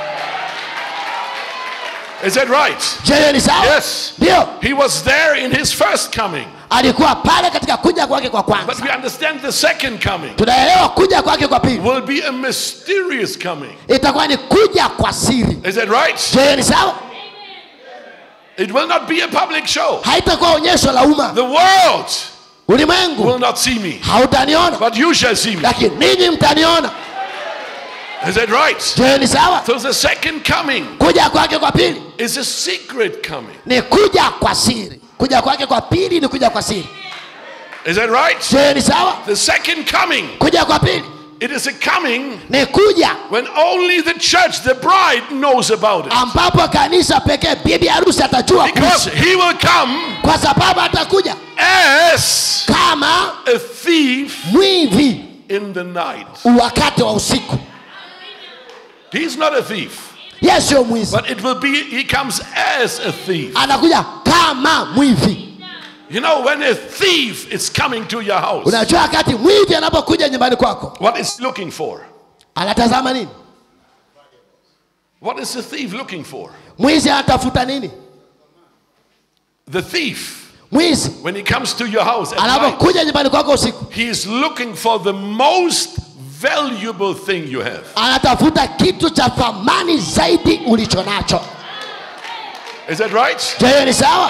Is that right? je hiyo ni sawa Yes. ndio He was there in his first coming. alikuwa pale katika kuja kwake kwa But kwanza we understand the second coming tunaelewa kuja kwake kwa pili will be a mysterious coming. itakuwa ni kuja kwa siri Is that right? je hiyo ni sawa It will not be a public show. haitakuwa onyesho la umma The world ulimwengu will not see me, hautaniona but you shall see me. lakini ninyi mtaniona Is that right? je hiyo ni sawa So the second coming kuja kwake kwa pili is a secret coming. ni kuja kwa siri kuja kwake kwa pili ni kuja kwa siri Is that right? je hiyo ni sawa The second coming, kuja kwa pili it is a coming ni kuja when only the church, the bride, knows about it. ambapo kanisa pekee bibi harusi atajua Because kuhusu. he will come kwa sababu atakuja as kama a thief mwivi in the night. wakati wa usiku He's not a thief, ye sio mwizi but it will be, he comes as a thief. anakuja kama mwivi You know, when a thief is coming to your house, unajua wakati mwivi anapokuja nyumbani kwako what is he looking for? anatazama nini What is the thief looking for? mwizi anatafuta nini The thief, mwizi when he comes to your house at night, anapokuja nyumbani kwako usiku he is looking for the most valuable thing you have. anatafuta kitu cha thamani zaidi ulicho nacho Is that right? je hiyo ni sawa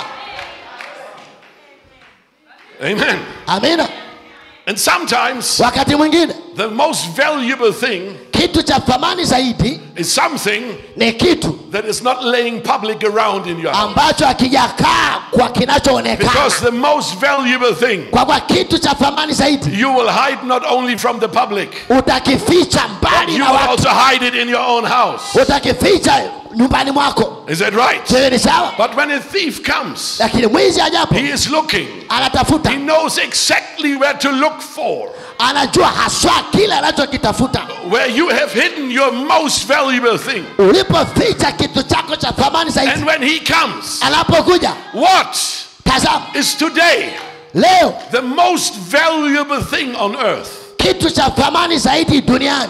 Amen. amina And sometimes wakati mwingine the most valuable thing kitu cha thamani zaidi is something ni kitu that is not laying public around in your house. ambacho hakijakaa kwa kinachoonekana Because the most valuable thing kwa kwa kitu cha thamani zaidi you will hide not only from the public, utakificha mbali you na will watu also hide it in your own house. utakificha nyumbani mwako Is that right? hiyo ni sawa But when a thief comes, lakini mwizi ajapo he is looking. anatafuta He knows exactly where to look for. anajua haswa kile anachokitafuta Where you have hidden your most valuable thing. ulipoficha kitu chako cha thamani zaidi And when he comes, anapokuja what tazama is today leo the most valuable thing on earth? kitu cha thamani zaidi duniani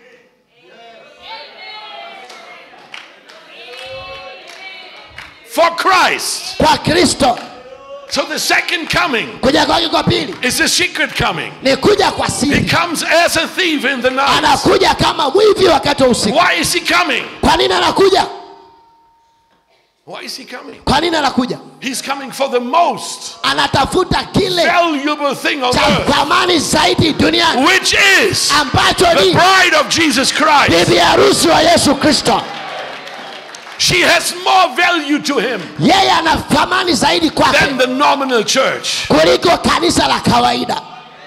For Christ. kwa kristo So the second coming kuja kwake kwa pili is a secret coming. ni kuja kwa He siri comes as a thief in the night. anakuja kama mwivi wakati wa usiku Why is he coming? kwa nini anakuja Why is he coming? kwa nini anakuja He's coming for the most anatafuta kile valuable thing on cha earth, thamani zaidi duniani which is ambacho the ni bride of Jesus Christ. bibi harusi wa yesu kristo She has more value to him yeye ana thamani zaidi kwake than the nominal church. kuliko kanisa la kawaida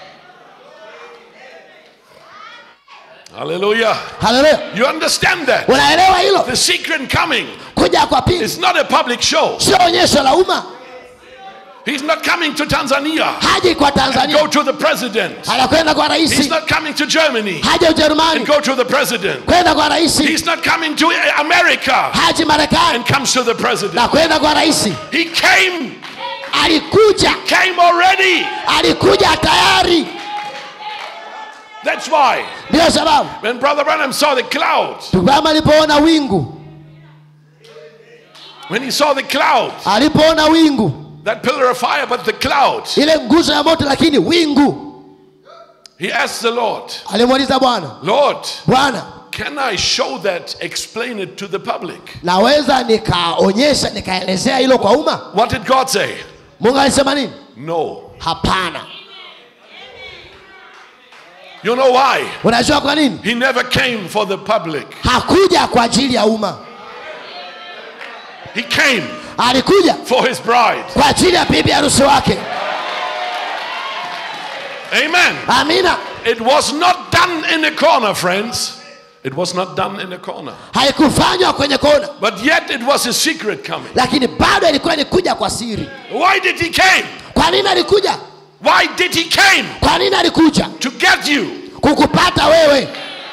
Hallelujah. haleluya You understand that? unaelewa hilo The secret coming kuja kwa pili is not a public show. sio onyesho la umma He's not coming to Tanzania. haji kwa Go tanzania to the president. anakwenda kwa He's raisi not coming to Germany haja ujerumani and go to the president. kwenda kwa raisi He's not coming to America haji marekani and comes to the president. na kwenda kwa raisi He came, alikuja came already. alikuja tayari That's why ndio sababu when Brother Branham saw the clouds, kama alipoona wingu when he saw the clouds, alipoona wingu that pillar of fire, but the clouds, ile nguzo ya moto lakini wingu he asked the Lord, alimuuliza bwana Lord, bwana can I show that, explain it to the public? naweza nikaonyesha nikaelezea hilo kwa umma What did God say? mungu alisema nini No. hapana You know why? unajua kwa nini He never came for the public. hakuja kwa ajili ya umma He came alikuja for his bride. kwa ajili ya bibi harusi wake Amen. amina It was not done in a corner, friends. It was not done in a corner. haikufanywa kwenye kona But yet it was a secret coming. lakini bado ilikuwa ni kuja kwa siri Why did he came? kwa nini alikuja Why did he came? kwa nini alikuja To get you. kukupata wewe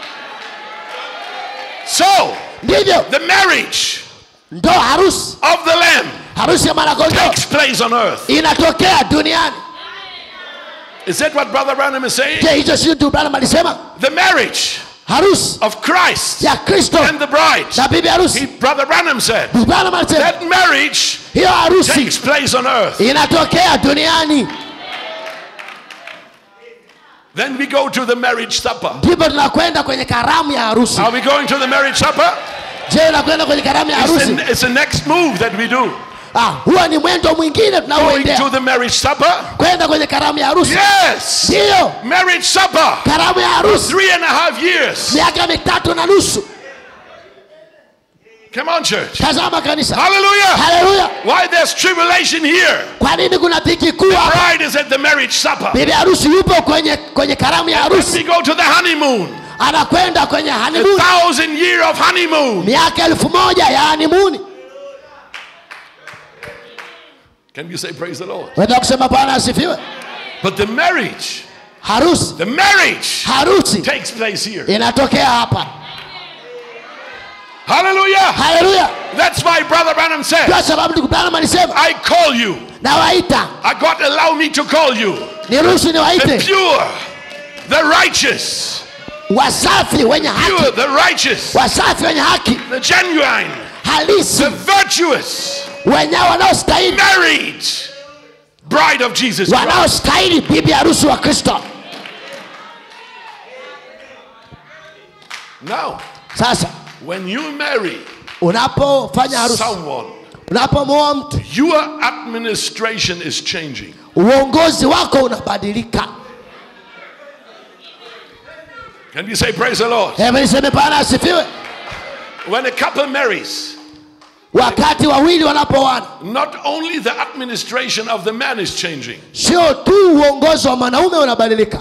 So, ndivyo the marriage ndo harusi of the lamb harusi ya mwanakondoo takes place on earth. inatokea duniani Is that what Brother Branham is saying? je hicho si tu branham alisema The marriage harusi of Christ ya kristo and the bride. na bibi He, harusi Brother Branham said, Bwana anasema that marriage hiyo harusi takes place on earth. inatokea duniani Then we go to the marriage supper. ndipo tunakwenda kwenye karamu ya harusi Are we going to the marriage supper? je unakwenda kwenye karamu ya It's harusi the, it's the next move that we do. ah, huwa ni mwendo mwingine Going to tunaoendea the marriage supper? kwenda kwenye karamu ya harusi Yes! ndiyo Marriage supper. karamu ya harusi Three and a half years. miaka mitatu na nusu Come on, church. tazama kanisa Hallelujah. haleluya Why there's tribulation here? kwa nini kuna dhiki kuu hapa Bride is at the marriage supper. bibi harusi yupo kwenye kwenye karamu ya We harusi go to the honeymoon. anakwenda kwenye A hanimuni thousand year of honeymoon. miaka elfu moja ya hanimuni Can you say praise the Lord? weza kusema bwana asifiwe But the marriage, harusi the marriage harusi takes place here. inatokea hapa Hallelujah. haleluya That's why Brother Branham said, kwa sababu ndugu branham alisema I call you. nawaita I God allow me to call you. niruhusu The niwaite pure, the righteous, wasafi wenye pure, haki the righteous, wasafi wenye haki the genuine, halisi the virtuous, wenye wanaostahili married bride of Jesus Christ. wanaostahili bibi harusi wa kristo Now, sasa when you marry unapofanya harusi someone, unapomwoa mtu your administration is changing. uongozi wako unabadilika Can you say praise the Lord? hebu niseme bwana asifiwe When a couple marries, wakati wawili wanapoana not only the administration of the man is changing, sio tu uongozi wa mwanaume unabadilika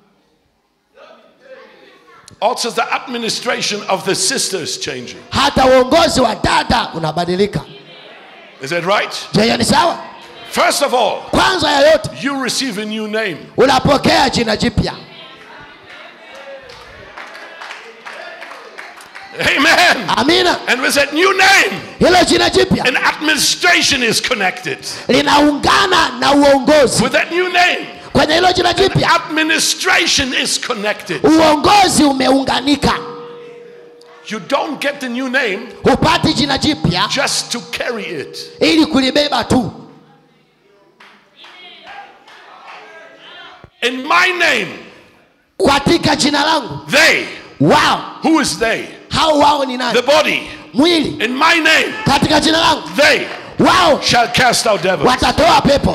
also the administration of the sister is changing. hata uongozi wa dada unabadilika Is that right? je hiyo ni sawa First of all, kwanza ya yote you receive a new name. unapokea jina jipya Amen. amina And with that new name, hilo jina jipya an administration is connected. linaungana na uongozi With that new name, kwenye hilo jina jipya administration is connected. uongozi umeunganika You don't get the new name hupati jina jipya just to carry it. ili kulibeba tu In my name, katika jina langu they, wao who is they? hao wao ni The nani body. mwili In my name, katika jina langu they wao shall cast out devils. watatoa pepo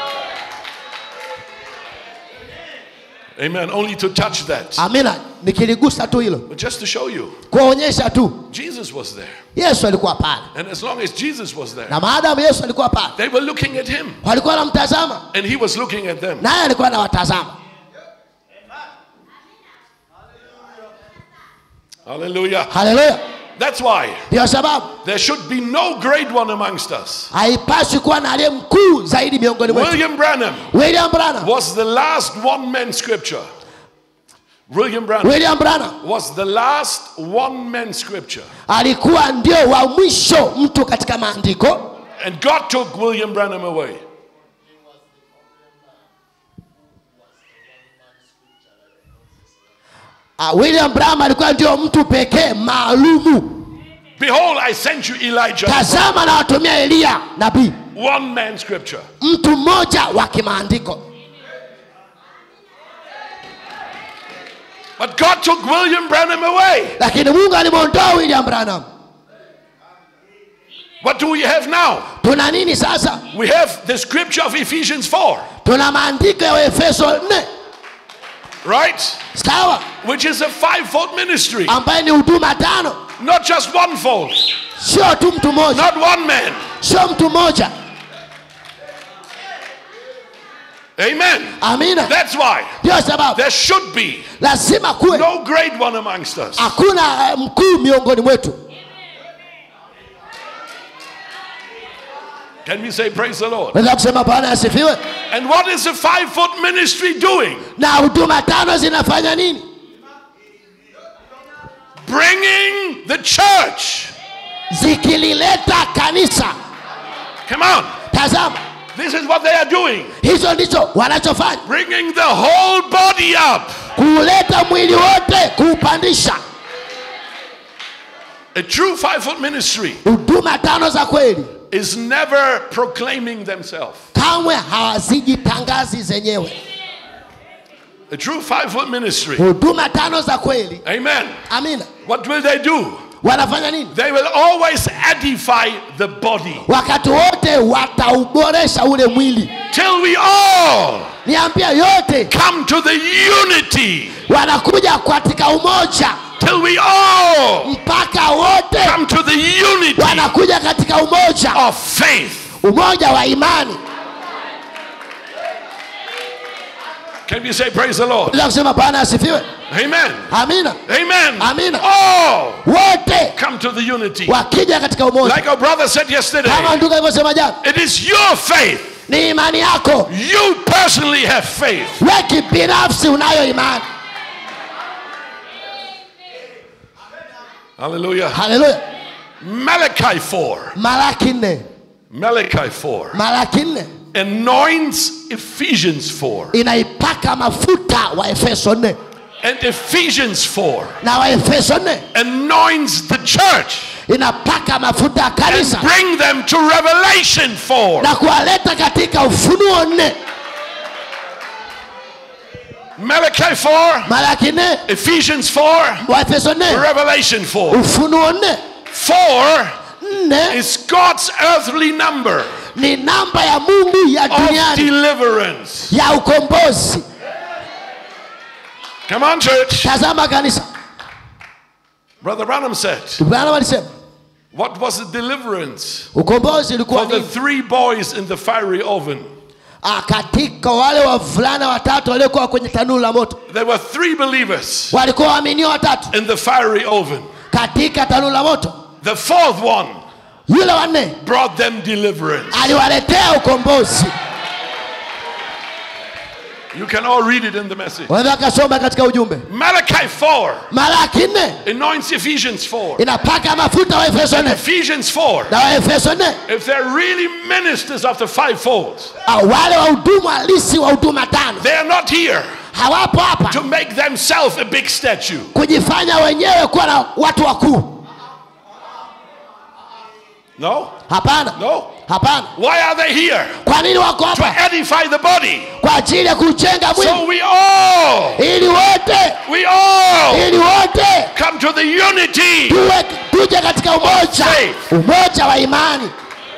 Amen. Only to touch that. amina nikiligusa tu hilo But just to show you, kuonyesha tu Jesus was there. yesu alikuwa pale And as long as Jesus was there, na maadamu yesu alikuwa pale they were looking at him. walikuwa wanamtazama And he was looking at them. naye alikuwa anawatazama Hallelujah. haleluya That's why ndiyo sababu there should be no great one amongst us. haipaswi kuwa na aliye mkuu zaidi miongoni mwetu William Branham william branham was the last one man scripture. William Branham william branham was the last one man scripture. alikuwa ndio wa mwisho mtu katika maandiko And God took William Branham away. uh, william branham alikuwa ndio mtu pekee maalumu Behold, I sent you Elijah. tazama na watumia eliya nabii One man scripture. mtu mmoja wa kimaandiko But God took William Branham away. lakini mungu alimwondoa william branham What do we have now? tuna nini sasa We have the scripture of Ephesians 4, tuna maandiko ya efeso 4 right? sawa Which is a fivefold ministry. ambaye ni huduma tano Not just one fold, sio tu mtu mmoja not one man. sio mtu mmoja Amen. amina That's why ndio sababu there should be lazima kuwe no great one amongst us. hakuna eh, mkuu miongoni mwetu Can we say praise the Lord? naweza kusema bwana asifiwe And what is the fivefold ministry doing? na huduma tano zinafanya nini Bringing the church. zikilileta kanisa Come on. tazama This is what they are doing. hizo ndicho wanachofanya Bringing the whole body up. kuuleta mwili wote kuupandisha A true fivefold ministry huduma tano za kweli is never proclaiming themselves. kamwe hawazijitangazi zenyewe A true fivefold ministry. huduma tano za kweli Amen. amina What will they do? wanafanya nini They will always edify the body wakati wote watauboresha ule mwili till we all niambia yote come to the unity. wanakuja katika umoja Till we all mpaka wote come to the unity wanakuja katika umoja of faith. umoja wa imani Can we say praise the Lord? Naweza kusema bwana asifiwe Amen. amina Amen. Amina. All wote come to the unity. wakija katika umoja Like our brother said yesterday, kama ndugu alivyosema jana it is your faith. ni imani yako You personally have faith. we kibinafsi unayo imani Hallelujah. haleluya Malachi 4. malaki nne Malachi 4 malaki nne anoints Ephesians 4. inaipaka mafuta wa efeso nne And Ephesians 4 na wa efeso nne anoints the church inapaka mafuta ya and kanisa bring them to Revelation 4. na kuwaleta katika ufunuo nne Malachi 4, malaki nne Ephesians 4, wa efeso nne Revelation 4. ufunuo nne 4 nne is God's earthly number ni namba ya mungu ya of duniani deliverance. ya ukombozi Come on, church. tazama kanisa Brother Branham said, bwana walisema What was the deliverance ukombozi ulikuwa for the ni three boys in the fiery oven? ah, katika wale wavulana watatu waliokuwa kwenye tanuru la moto There were three believers walikuwa waaminio watatu in the fiery oven. katika tanuru la moto The fourth one yule wanne brought them deliverance. aliwaletea ukombozi You can all read it in the message. wanaweza kasoma katika ujumbe Malachi 4 malaki nne anoints Ephesians 4. inapaka mafuta wa efeso nne Ephesians 4. na wa efeso nne If they're really ministers of the fivefold, ah, wale wahudumu halisi wa huduma tano they are not here hawapo hapa to make themselves a big statue. kujifanya wenyewe kuwa na watu wakuu No? hapana No. hapana Why are they here? kwa nini wako To hapa edify the body. kwa ajili ya kujenga mwili So we all, ili wote we all ili wote come to the unity. tuwe tuje katika umoja Faith. umoja wa imani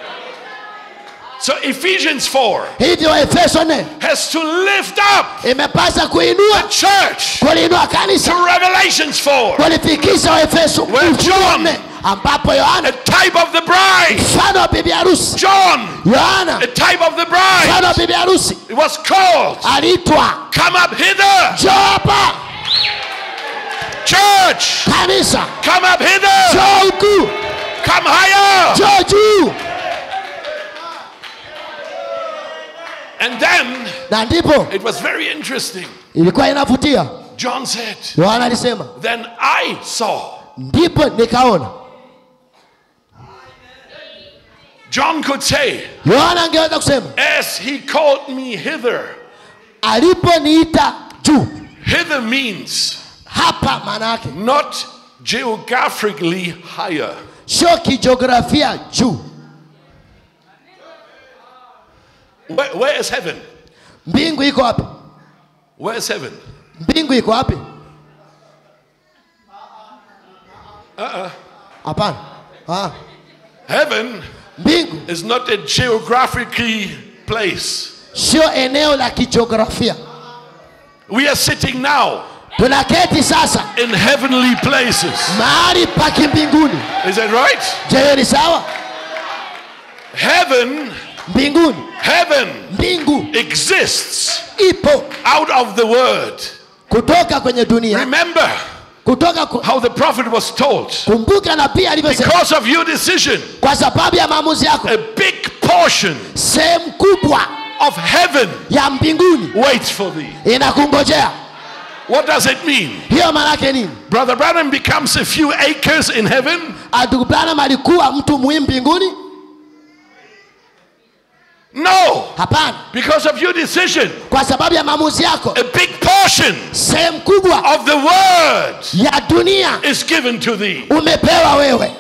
So Ephesians 4 hivyo efeso nne has to lift up imepasa kuinua church kuliinua kanisa to Revelations 4, kulifikisha waefeso Where John- nne ambapo a yohana type of the bride. mfano wa bibi harusi John, yohana a type of the bride. mfano wa bibi harusi It was called, aliitwa Come up hither, njoo hapa church. kanisa Come up hither, njoo huku come higher. njoo juu And then na ndipo it was very interesting. ilikuwa inavutia John said, yohana alisema Then I saw. ndipo nikaona John could say, yohana angeweza kusema As he called me hither. aliponiita juu Hither means hapa maana yake not geographically higher. sio kijiografia juu Where, where is heaven? mbingu iko wapi Where is heaven? mbingu iko wapi hapana Ah, Heaven mbingu is not a geographically place. sio eneo la kijiografia We are sitting now tunaketi sasa in heavenly places. mahali pa kimbinguni Is that right? je hiyo ni sawa Heaven, mbinguni heaven mbingu exists ipo out of the word. kutoka kwenye dunia Remember kutoka ku, how the prophet was told. kumbuka na pia alivyosema Because of your decision, kwa sababu ya maamuzi yako a big portion sehemu kubwa of heaven ya mbinguni waits for thee. inakungojea What does it mean? hiyo maana yake nini Brother Branham becomes a few acres in heaven. ndugu branham alikuwa mtu muhimu mbinguni No, hapana because of your decision. kwa sababu ya maamuzi yako A big portion sehemu kubwa of the word ya dunia is given to thee. umepewa wewe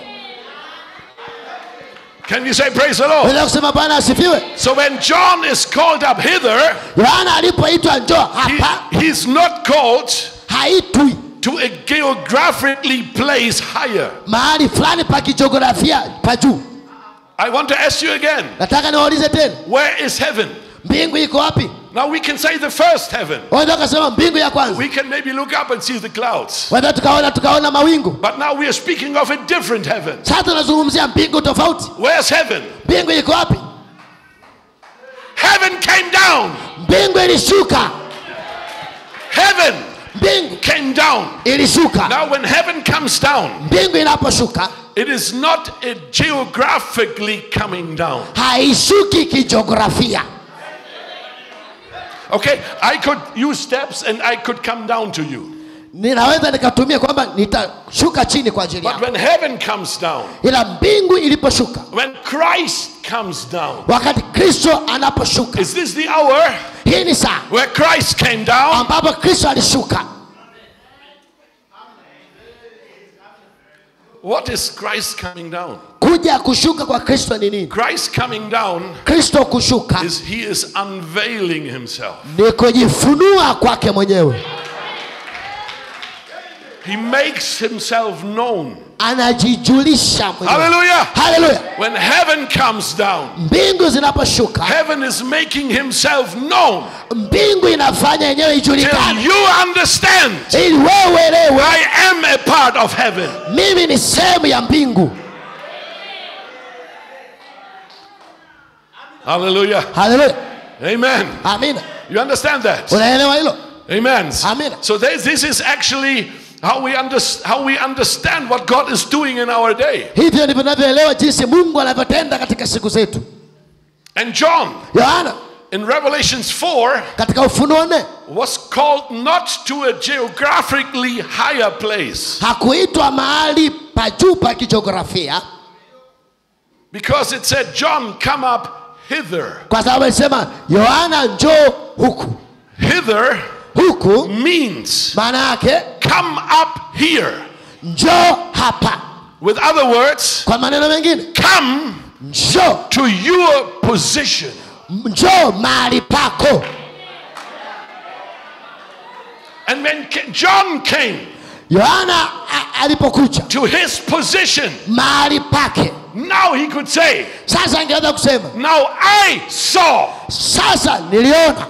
Can you say praise the Lord? weza kusema bwana asifiwe So when John is called up hither, yohana alipoitwa njoo he, hapa he's not called haitwi to a geographically place higher. mahali fulani pa kijiografia pa juu I want to ask you again, nataka niwaulize tena where is heaven? mbingu iko wapi Now we can say the first heaven. waweza ukasema mbingu ya kwanza We can maybe look up and see the clouds. waweza tukaona tukaona mawingu But now we are speaking of a different heaven. sasa tunazungumzia mbingu tofauti Where's heaven? mbingu iko wapi Heaven came down. mbingu ilishuka Heaven mbingu came down. ilishuka Now, when heaven comes down, mbingu inaposhuka it is not a geographically coming down. haishuki kijiografia Okay, I could use steps and I could come down to you. ninaweza nikatumia kwamba nitashuka chini kwa ajili But yako when heaven comes down, ila mbingu iliposhuka when Christ comes down, wakati kristo anaposhuka is this the hour hii ni saa where Christ came down? ambapo kristo alishuka What is Christ coming down? kuja kushuka kwa kristo ni nini Christ coming down kristo kushuka is he is unveiling himself. ni kujifunua kwake mwenyewe He makes himself known. anajijulisha mwenyewe Hallelujah. haleluya When heaven comes down, mbingu zinaposhuka heaven is making himself known mbingu inafanya yenyewe till ijulikane you understand ili wewe uelewe I am a part of heaven. mimi ni sehemu ya mbingu Hallelujah. haleluya Amen. amina You understand that? unaelewa hilo Amen. Amen. So this, this is actually how we, under, how we understand what God is doing in our day. hivyo ndivyo tunavyoelewa jinsi mungu anavyotenda katika siku zetu And John yohana in Revelations 4 katika ufunuo nne was called not to a geographically higher place hakuitwa mahali pa juu pa kijiografia because it said, John, come up hither. kwa sababu alisema yohana njoo huku Hither huku means maana yake come up here. njoo hapa With other words, kwa maneno mengine come njoo to your position. njoo mahali pako And when Ca- John came yohana a- alipokuja to his position, mahali pake now he could say, sasa angeweza kusema Now I saw. sasa niliona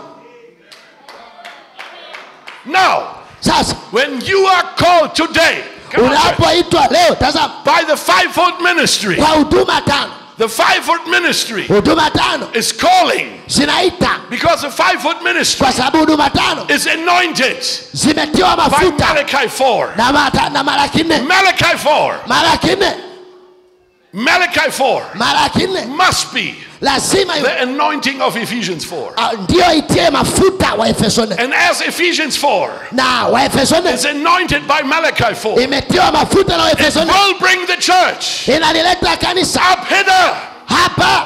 Now, sasa when you are called today come on, church, unapoitwa leo tazama by the fivefold ministry, kwa huduma tano the fivefold ministry huduma tano is calling zinaita because the fivefold ministry kwa sababu huduma tano is anointed zimetiwa by mafuta Malachi 4. na, mata, na malaki nne Malachi 4. malaki nne Malachi 4 malaki nne must be lazima iwe- the anointing of Ephesians 4. ah, ndiyo itie mafuta wa efeso nne And as Ephesians 4 na wa efeso nne is anointed by Malachi 4, imetiwa mafuta na wa it efeso nne will bring the church inalileta kanisa up hither. hapa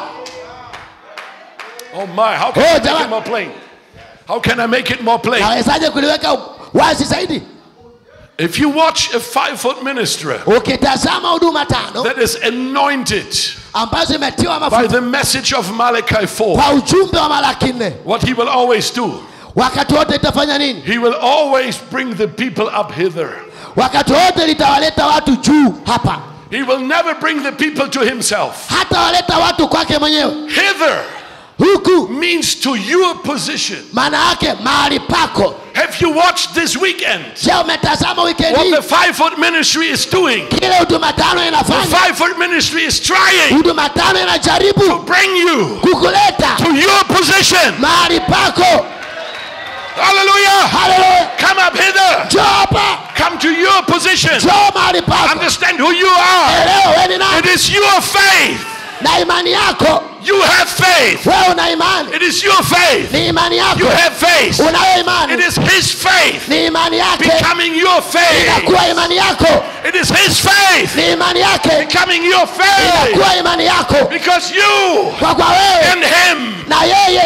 Oh my, how can Oh, I make jamani. it more plain? How can I make it more plain? nawezaje kuliweka wazi zaidi If you watch a five foot minister ukitazama huduma tano that is anointed ambazo imetiwa by mafuta the message of Malachi 4, kwa ujumbe wa malaki nne what he will always do, wakati wote itafanya nini he will always bring the people up hither. wakati wote litawaleta watu juu hapa He will never bring the people to himself. hata waleta watu kwake mwenyewe Hither huku means to your position. maana yake mahali pako Have you watched this weekend je umetazama wikendi what hii the five foot ministry is doing? kile huduma tano The inafanya five foot ministry is trying huduma tano to inajaribu bring you kukuleta to your position. mahali pako Hallelujah. haleluya Come up hither. njoo hapa Come to your position. njoo mahali pako Understand who you are. elewa we ni It nani is your faith. na imani yako You have faith. wewe una imani It is your faith. ni imani You yako have faith. unayo It imani is His faith ni imani yake becoming your faith. inakuwa imani yako It is His faith ni imani yake becoming your faith. inakuwa imani yako Because you kwa kwa wewe and Him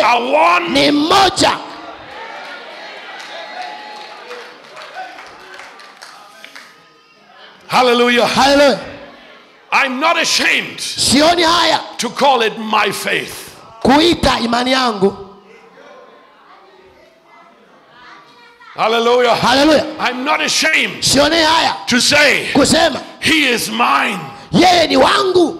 are one. ni mmoja Hallelujah. haleluya I'm not ashamed sioni haya to call it my faith. kuita imani yangu Hallelujah. haleluya I'm not ashamed sioni haya to say, kusema He is mine. yeye ni wangu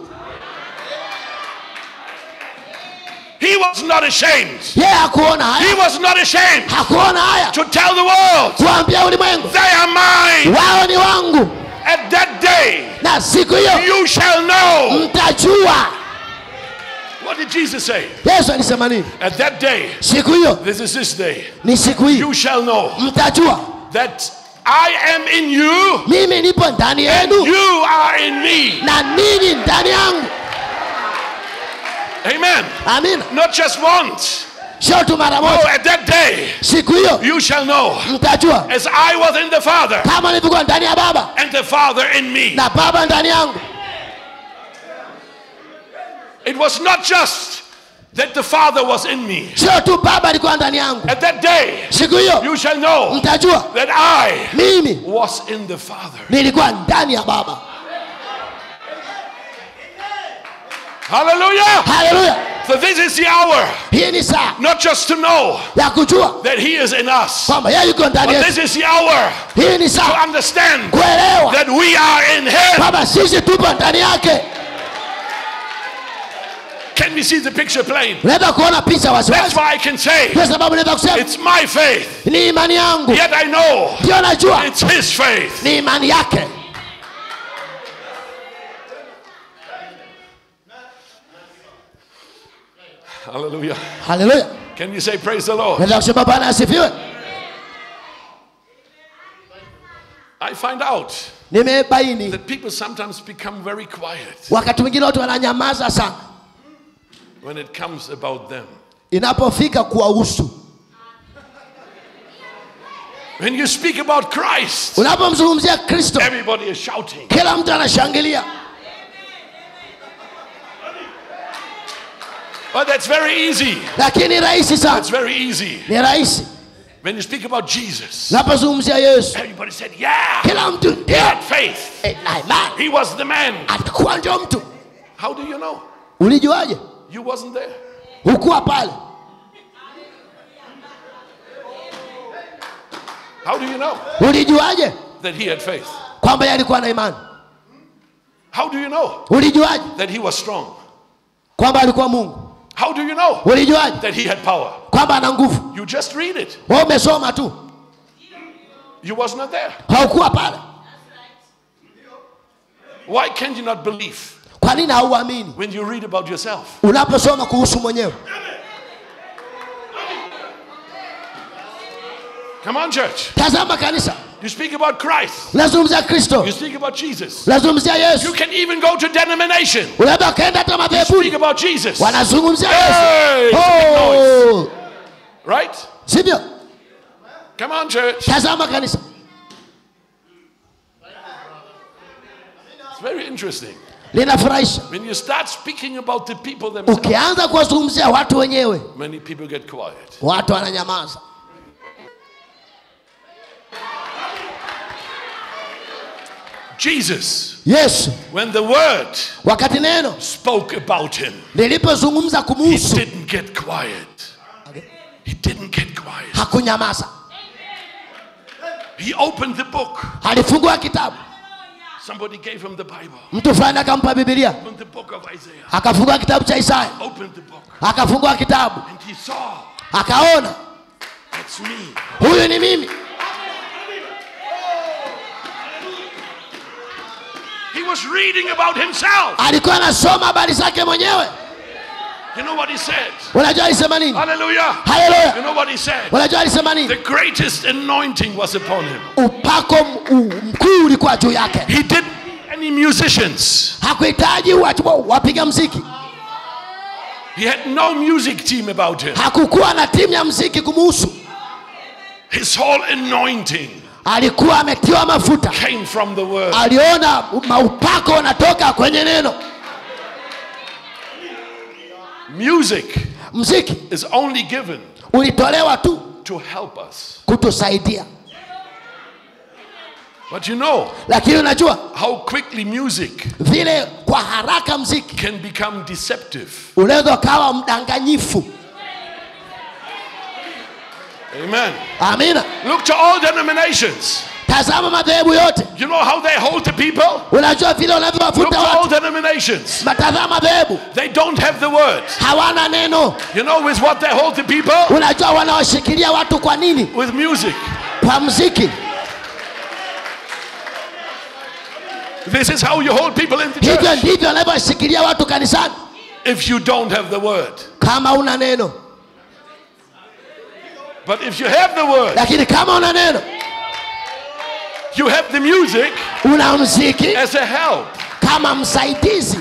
He was not ashamed. yeye hakuona He haya was not ashamed hakuona haya to tell the world, kuambia ulimwengu They are mine. wao ni wangu At that day, na siku hiyo you shall know. mtajua What did Jesus say? yesu alisema nini At that day, siku hiyo this is this day, ni siku hiyo you shall know mtajua that I am in you, mimi nipo ndani yenu you are in me. na ninyi ndani yangu Amen. amina Not just once. sio tu mara Oh, moja at that day, siku hiyo you shall know. mtajua As I was in the Father, kama nilivyokuwa ndani ya baba and the Father in me. na baba ndani yangu It was not just that the Father was in me. sio tu baba alikuwa ndani yangu At that day, siku hiyo you shall know mtajua that I mimi was in the Father. nilikuwa ndani ya baba Hallelujah. haleluya So this is the hour, hii ni saa not just to know ya kujua that He is in us, kwamba yeye yuko ndani but yetu this is the hour hii ni to saa understand kuelewa that we are in Him. kwamba sisi tupo ndani yake Can we see the picture plain? unaweza kuona picha That's wasiwasi why I can say kwa sababu naweza kusema it's my faith, ni imani yangu yet I know ndio najua it's His faith. ni imani yake Hallelujah. haleluya Can you say praise the Lord? naweza kusema bwana asifiwe I find out nimebaini that people sometimes become very quiet wakati mwingine watu wananyamaza sana when it comes about them. inapofika kuwahusu When you speak about Christ, unapomzungumzia kristo everybody is shouting. kila mtu anashangilia But that's very easy. lakini rahisi It's sana very easy. ni rahisi When you speak about Jesus, unapozungumzia yesu everybody said, Yeah, kila mtu he ndio had faith. eh, na imani He was the man. atakuwa ndio mtu How do you know? ulijuaje You wasn't there. hukuwa pale How do you know ulijuaje that he had faith? kwamba yeye alikuwa na imani How do you know ulijuaje that he was strong? kwamba alikuwa mungu How do you know ulijuaje that he had power? kwamba ana nguvu You just read it. wewe umesoma tu You was not there. haukuwa pale Why can't you not believe kwa nini hauamini when you read about yourself? unaposoma kuhusu mwenyewe Come on, church. tazama kanisa You speak about Christ. unazungumzia kristo You speak about Jesus. unazungumzia You yesu can even go to denomination. unaweza ukaenda hata Speak madhebuni about Jesus. wanazungumzia Hey, yesu it's a big noise. oh, Right? sivyo Come on, church. tazama kanisa It's very interesting. linafurahisha When you start speaking about the people themselves, ukianza kuwazungumzia watu wenyewe many people get quiet. watu wananyamaza Jesus, yesu when the word wakati neno spoke about him, lilipozungumza he kumuhusu didn't get quiet. He didn't get quiet. hakunyamaza He opened the book. alifungua kitabu Somebody gave him the Bible. mtu fulani akampa bibilia Opened the book of Isaiah. akafungua kitabu cha isaya Opened the book. akafungua kitabu And he saw, akaona that's me. huyu ni mimi He was reading about himself. alikuwa anasoma habari zake mwenyewe You know what he said? unajua alisema nini Hallelujah. You haleluya know what he said? unajua alisema The nini greatest anointing was upon him. upako m- u- mkuu ulikuwa juu yake He didn't need any musicians. hakuhitaji watu wapiga mziki He had no music team about him. hakukuwa na timu ya mziki kumuhusu His whole anointing alikuwa ametiwa mafuta came from the word. aliona maupako unatoka kwenye neno Music mziki is only given ulitolewa tu to help us. kutusaidia But you know lakini unajua how quickly music vile kwa haraka mziki can become deceptive. unaweza ukawa mdanganyifu Amen. amina Look to all denominations. tazama madhehebu yote You know how they hold the people? unajua vile Look wanavyowavuta to all watu denominations. matazama madhehebu They don't have the word. hawana neno You know with what they hold the people? unajua wanawashikilia watu kwa nini With music. kwa mziki This is how you hold people in the hivyo church. ndivyo wanavyoshikilia watu kanisani If you don't have the word. kama una neno But if you have the word, lakini kama una neno you have the music una mziki as a help. kama msaidizi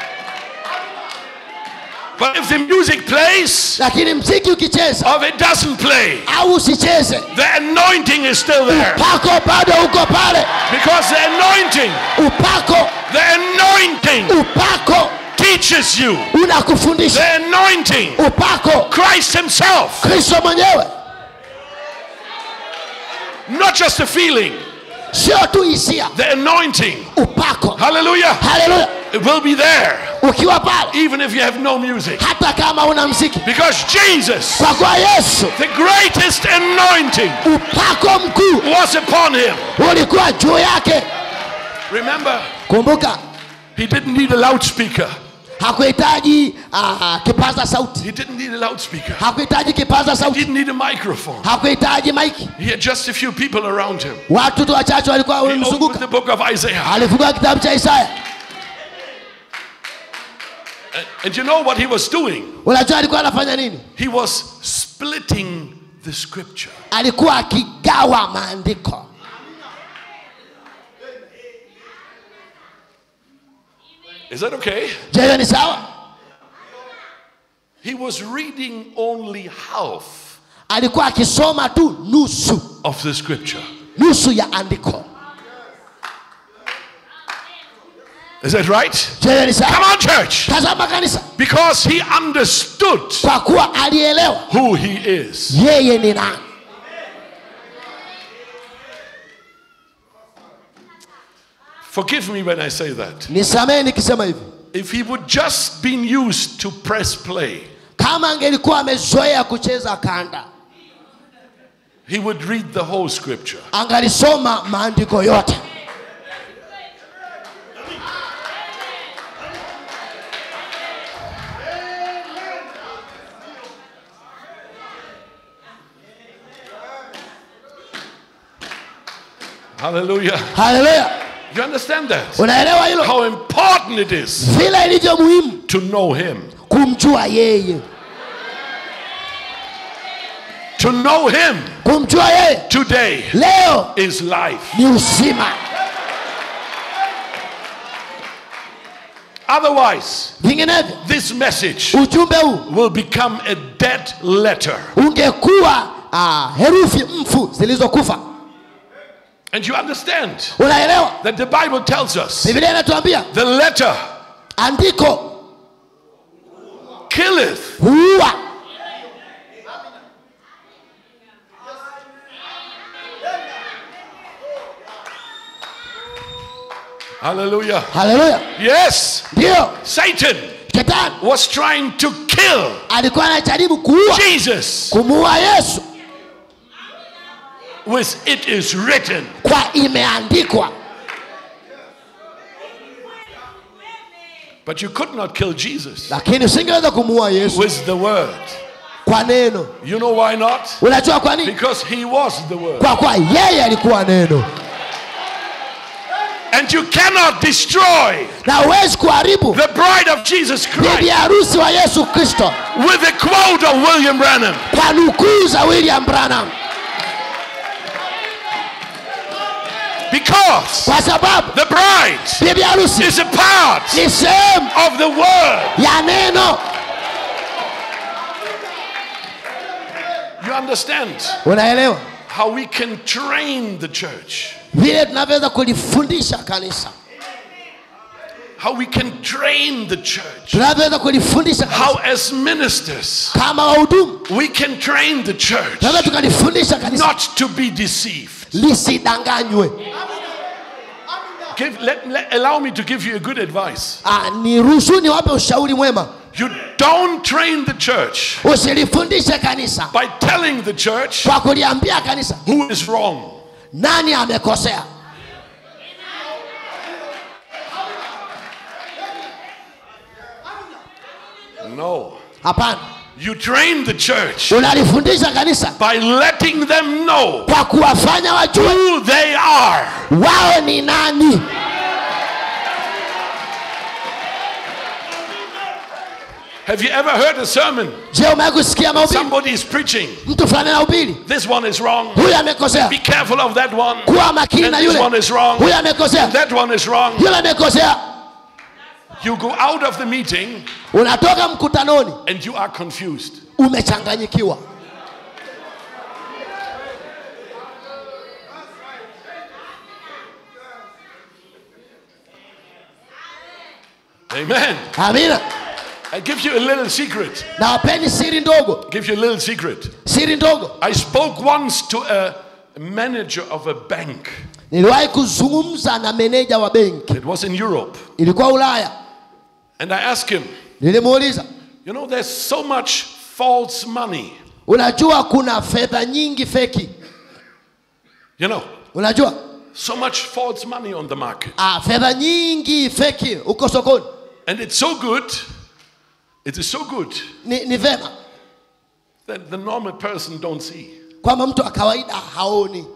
But if the music plays lakini mziki ukicheza or it doesn't play, au usicheze the anointing is still there. upako bado uko pale Because the anointing, upako the anointing upako teaches you. unakufundisha The anointing, upako Christ Himself, kristo mwenyewe not just a feeling, sio tu hisia the anointing. upako Hallelujah. haleluya It will be there ukiwa pale even if you have no music. hata kama una mziki Because Jesus, kwa kuwa yesu the greatest anointing, upako mkuu was upon Him. ulikuwa juu yake Remember, kumbuka He didn't need a loudspeaker. hakuhitaji uh, kipaza sauti He didn't need a loudspeaker. hakuhitaji kipaza He sauti didn't need a microphone. hakuhitaji maiki He had just a few people around him. watu tu wachache walikuwa He opened wamemzunguka the book of Isaiah. alifungua kitabu cha isaya And, and you know what he was doing? unajua alikuwa anafanya nini He was splitting the scripture. alikuwa akigawa maandiko Is that okay? je hiyo ni sawa He was reading only half alikuwa akisoma tu nusu of the scripture. nusu ya andiko Is that right? je hiyo ni Come sawa on, church. tazama kanisa Because he understood kwa kuwa alielewa who he is. yeye ni nani Forgive me when I say that. nisamehe nikisema hivi If he would just been used to press play, kama angelikuwa amezoea kucheza kanda he would read the whole scripture. angalisoma maandiko yote Hallelujah. haleluya You understand that? unaelewa hilo How important it is vile ilivyo muhimu to know him. kumjua yeye To know him kumjua yeye today leo is life. ni uzima Otherwise, vinginevyo this message ujumbe huu will become a dead letter. ungekuwa ah, herufi mfu zilizokufa And you understand unaelewa that the Bible tells us biblia inatuambia the letter andiko killeth, huua hallelujah. haleluya Yes, ndiyo Satan shetani was trying to kill alikuwa anajaribu kuua Jesus kumuua yesu with it is written. kwa imeandikwa But you could not kill Jesus lakini usingeweza kumuua yesu with the word. kwa neno You know why not? unajua kwa nini Because he was the word. kwa kuwa yeye alikuwa neno And you cannot destroy na huwezi kuharibu the bride of Jesus bibi Christ harusi wa yesu kristo with the quote of William Branham. kwa nukuu za william branham Because kwa sababu the bride bibi harusi is a part ni sehemu of the word. ya neno You understand unaelewa how we can train the church, vile tunavyoweza kulifundisha kanisa how we can train the church, tunavyoweza kulifundisha kanisa. how as ministers kama wahudumu we can train the church tunaweza tukalifundisha kanisa not to be deceived. lisidanganywe Give, let, let- allow me to give you a good advice. Ah, ni ruhusu niwape ushauri mwema You don't train the church usilifundishe kanisa by telling the church kwa kuliambia kanisa who is wrong. nani amekosea No. hapana You train the church unalifundisha kanisa by letting them know kwa kuwafanya wajue who they are. wao ni nani Have you ever heard a sermon? je umewahi kusikia mahubiri Somebody is preaching. mtu fulani anahubiri This one is wrong. huyu amekosea Be careful of that one. kuwa makini And na this yule one is wrong. huyu amekosea That one is wrong. yule amekosea You go out of the meeting unatoka mkutanoni and you are confused. umechanganyikiwa Amen. amina I give you a little secret. na wapeni siri ndogo Give you a little secret. siri ndogo I spoke once to a manager of a bank. niliwahi kuzungumza na meneja wa benki It was in Europe. ilikuwa ulaya And I asked him, nilimuuliza you know, there's so much false money. unajua kuna fedha nyingi feki You know, unajua so much false money on the market. ah, fedha nyingi feki huko sokoni And it's so good, it is so good ni, ni vema that the normal person don't see. kwamba mtu wa kawaida haoni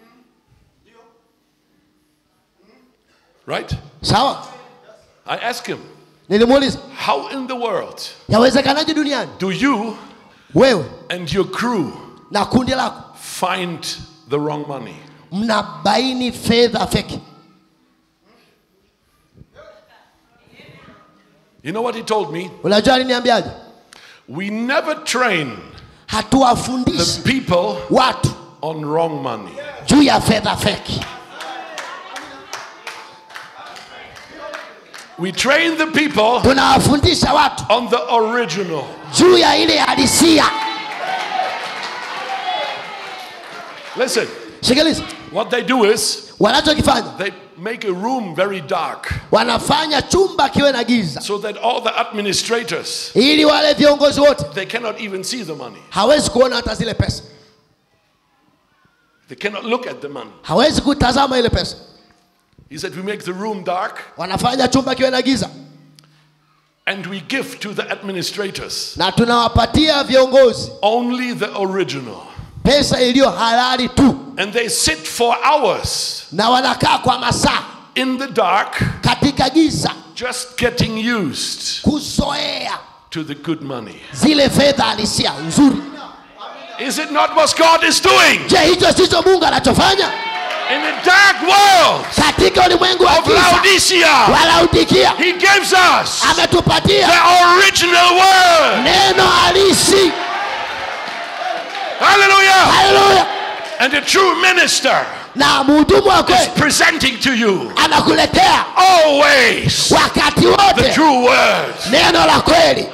Right? sawa I asked him, nilimuuliza how in the world yawezekanaje duniani do you wewe and your crew na kundi lako find the wrong money? mnabaini fedha feki You know what he told me? unajua aliniambiaje We never train the hatuwafundishi people watu on wrong money. juu ya fedha feki We train the people tunawafundisha watu on the original. juu ya ile halisia Listen, sikiliza what they do is wanachokifanya they make a room very dark wanafanya chumba kiwe na giza so that all the administrators ili wale viongozi wote they cannot even see the money. hawezi kuona hata zile pesa They cannot look at the money. hawezi kutazama ile pesa He said we make the room dark wanafanya chumba kiwe na giza and we give to the administrators na tunawapatia viongozi only the original. pesa iliyo halali tu And they sit for hours na wanakaa kwa masaa in the dark katika giza just getting used kuzoea to the good money. zile fedha halisia nzuri Is it not what God is doing? je hicho sicho mungu anachofanya In a dark world katika ulimwengu wa of giza Laodicea, wa Laodikia He gives us ametupatia the original word. neno halisi Hallelujah. haleluya And the true minister na mhudumu wa is kweli presenting to you anakuletea always wakati the wote true word. neno la kweli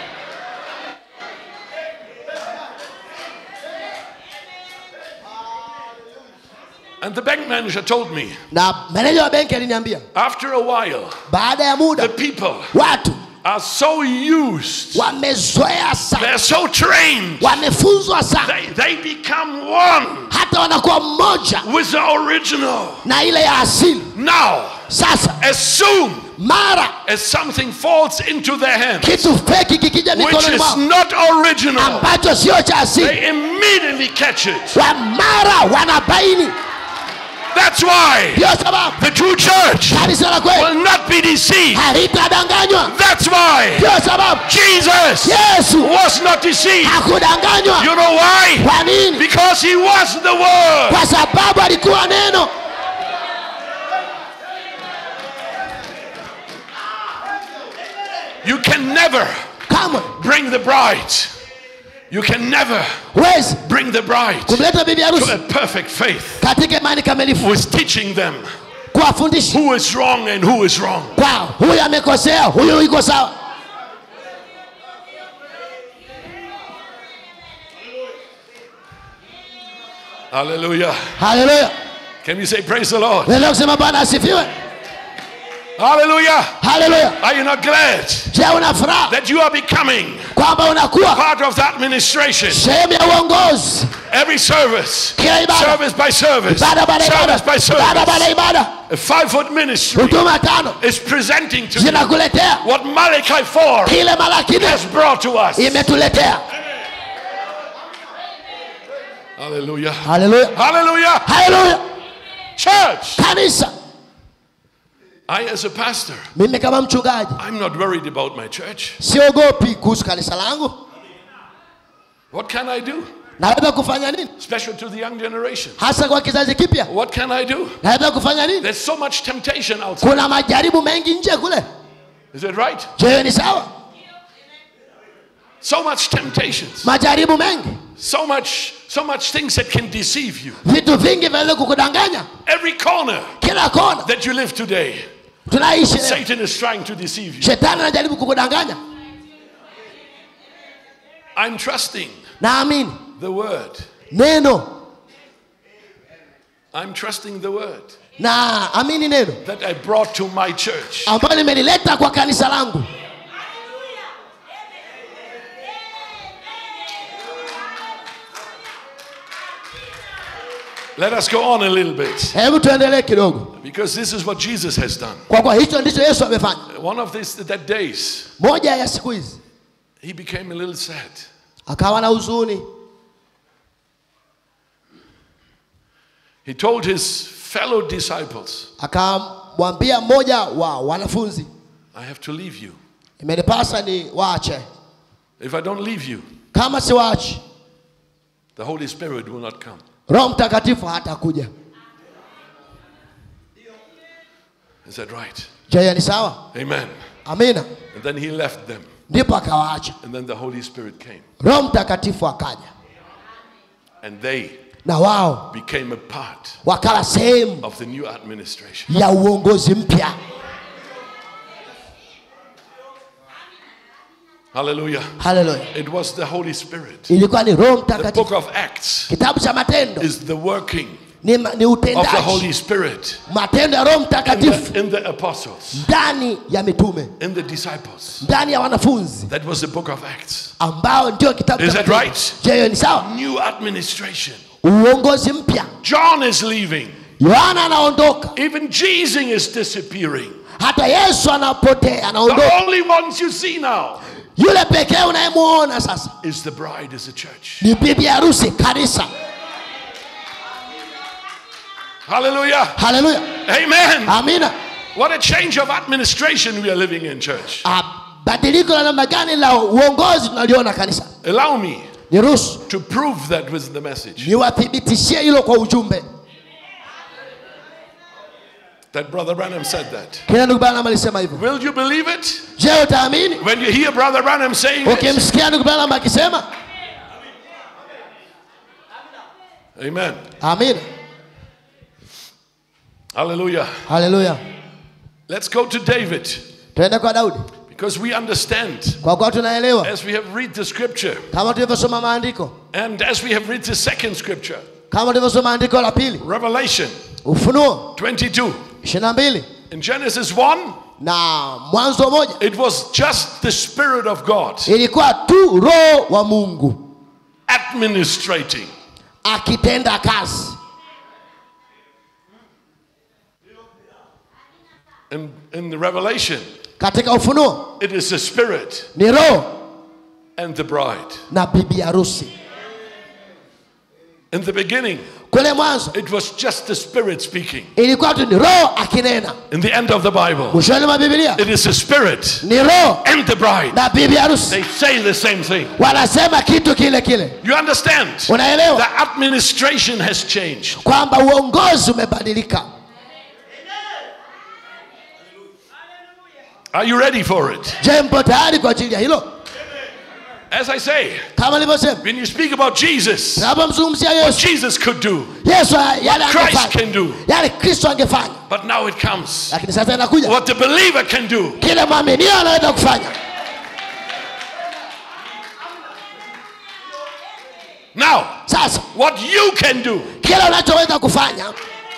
And the bank manager told me na meneja wa benki aliniambia after a while, baada ya the muda people watu are so used, wamezoea sana they're so trained, wamefunzwa sana they, they become one hata wanakuwa mmoja with the original. na ile ya asili Now, sasa as soon mara as something falls into their hands, kitu feki kikija which mikononi is mwao not original, ambacho sio cha asili they immediately catch it. wa mara wanabaini That's why ndiyo sababu the true church kanisa la kweli will not be deceived. halitadanganywa That's why ndiyo sababu Jesus yesu was not deceived. hakudanganywa You know why? kwa nini Because he was the Word. kwa sababu alikuwa neno You can never kamwe bring the bride. You can never huwezi bring the bride kumleta bibi to harusi a perfect faith katika imani kamilifu with teaching them kuwafundisha who is wrong and who is wrong. kwao huyu amekosea huyu iko sawa Hallelujah. haleluya Can you say praise the Lord? naendelea kusema bwana asifiwe Hallelujah. haleluya Are you not glad je una furaha that you are becoming kwamba unakuwa part of the administration? sehemu ya uongozi Every service, kila ibada service by service, ibada baada ya ibada service by ibada baada ya service, ibada a five foot ministry huduma tano is presenting to you zinakuletea what Malachi 4 kile malaki nne has brought to us. imetuletea Hallelujah. haleluya Hallelujah. haleluya Church. kanisa I, as a pastor, mimi kama mchungaji I'm not worried about my church. siogopi kuhusu kanisa langu What can I do? naweza kufanya nini Special to the young generation. hasa kwa kizazi kipya What can I do? naweza kufanya nini There's so much temptation outside. kuna majaribu mengi nje kule Is it right? je ni sawa So much temptations. majaribu mengi So much, so much things that can deceive you. vitu vingi vinaweza kukudanganya Every corner kila kona that you live today, tunaishi leo Satan is trying to deceive you. shetani anajaribu kukudanganya I'm trusting naamini the word. neno I'm trusting the word na amini neno that I brought to my church. ambayo nimelileta kwa kanisa langu Let us go on a little bit hebu tuendelee kidogo because this is what Jesus has done. kwa kuwa hicho ndicho yesu amefanya One of these that days, moja ya siku hizi he became a little sad. akawa na huzuni He told his fellow disciples, akamwambia mmoja wa wanafunzi I have to leave you. imenipasa ni waache If I don't leave you, kama siwaachi the Holy Spirit will not come. roho mtakatifu hatakuja Is that right? je hiyo ni sawa Amen. amina And then he left them. ndipo akawaacha And then the Holy Spirit came. roho mtakatifu akaja And they na wao became a part wakawa sehemu of the new administration. ya uongozi mpya Hallelujah. haleluya It was the Holy Spirit. ilikuwa ni roho The mtakatifu book of Acts kitabu cha matendo is the working ni, ma- ni of the utendaji Holy Spirit matendo ya roho in mtakatifu the, in the apostles, ndani ya mitume in the disciples. ndani ya wanafunzi That was the book of Acts. ambao ndio kitabu Is cha that Matendo. right? je hiyo ni sawa New administration. uongozi mpya John is leaving. yohana anaondoka Even Jesus is disappearing. hata yesu anapotea The anaondoka only ones you see now yule pekee unayemuona sasa is the bride, is the church. ni bibi harusi kanisa Hallelujah. haleluya Amen. amina What a change of administration we are living in, church. Ah, badiliko la namna gani la uongozi tunaliona kanisa Allow me niruhusu to prove that with the message niwathibitishie hilo kwa ujumbe that Brother Branham said that. kila ndugu branham alisema hivyo Will you believe it? je utaamini When you hear Brother Branham saying it? ukimsikia ndugu branham akisema Amen. amina Hallelujah. haleluya Let's go to David tuende kwa daudi because we understand kwa kuwa tunaelewa as we have read the scripture kama tulivyosoma maandiko and as we have read the second scripture, kama tulivyosoma andiko la pili Revelation ufunuo 22. 22 In Genesis 1, na mwanzo moja it was just the Spirit of God ilikuwa tu roho wa mungu administrating. akitenda kazi In, in the Revelation, katika ufunuo it is the Spirit ni roho and the bride. na bibi harusi In the beginning, kule mwanzo it was just the Spirit speaking. ilikuwa tu ni roho akinena In the end of the Bible, mwishoni mwa bibilia it is the Spirit ni roho and the bride. na bibi harusi They say the same thing. wanasema kitu kile kile You understand? unaelewa The administration has changed. kwamba uongozi umebadilika Are you ready for it? je mpo tayari kwa ajili ya hilo As I say, kama nilivyosema when you speak about Jesus, tunapomzungumzia what yesu Jesus could do, yesu yale Christ angefanya can do. yale kristo angefanya But now it comes. lakini sasa inakuja What the believer can do. kile mwaminio anaweza kufanya Now, sasa what you can do. kile unachoweza kufanya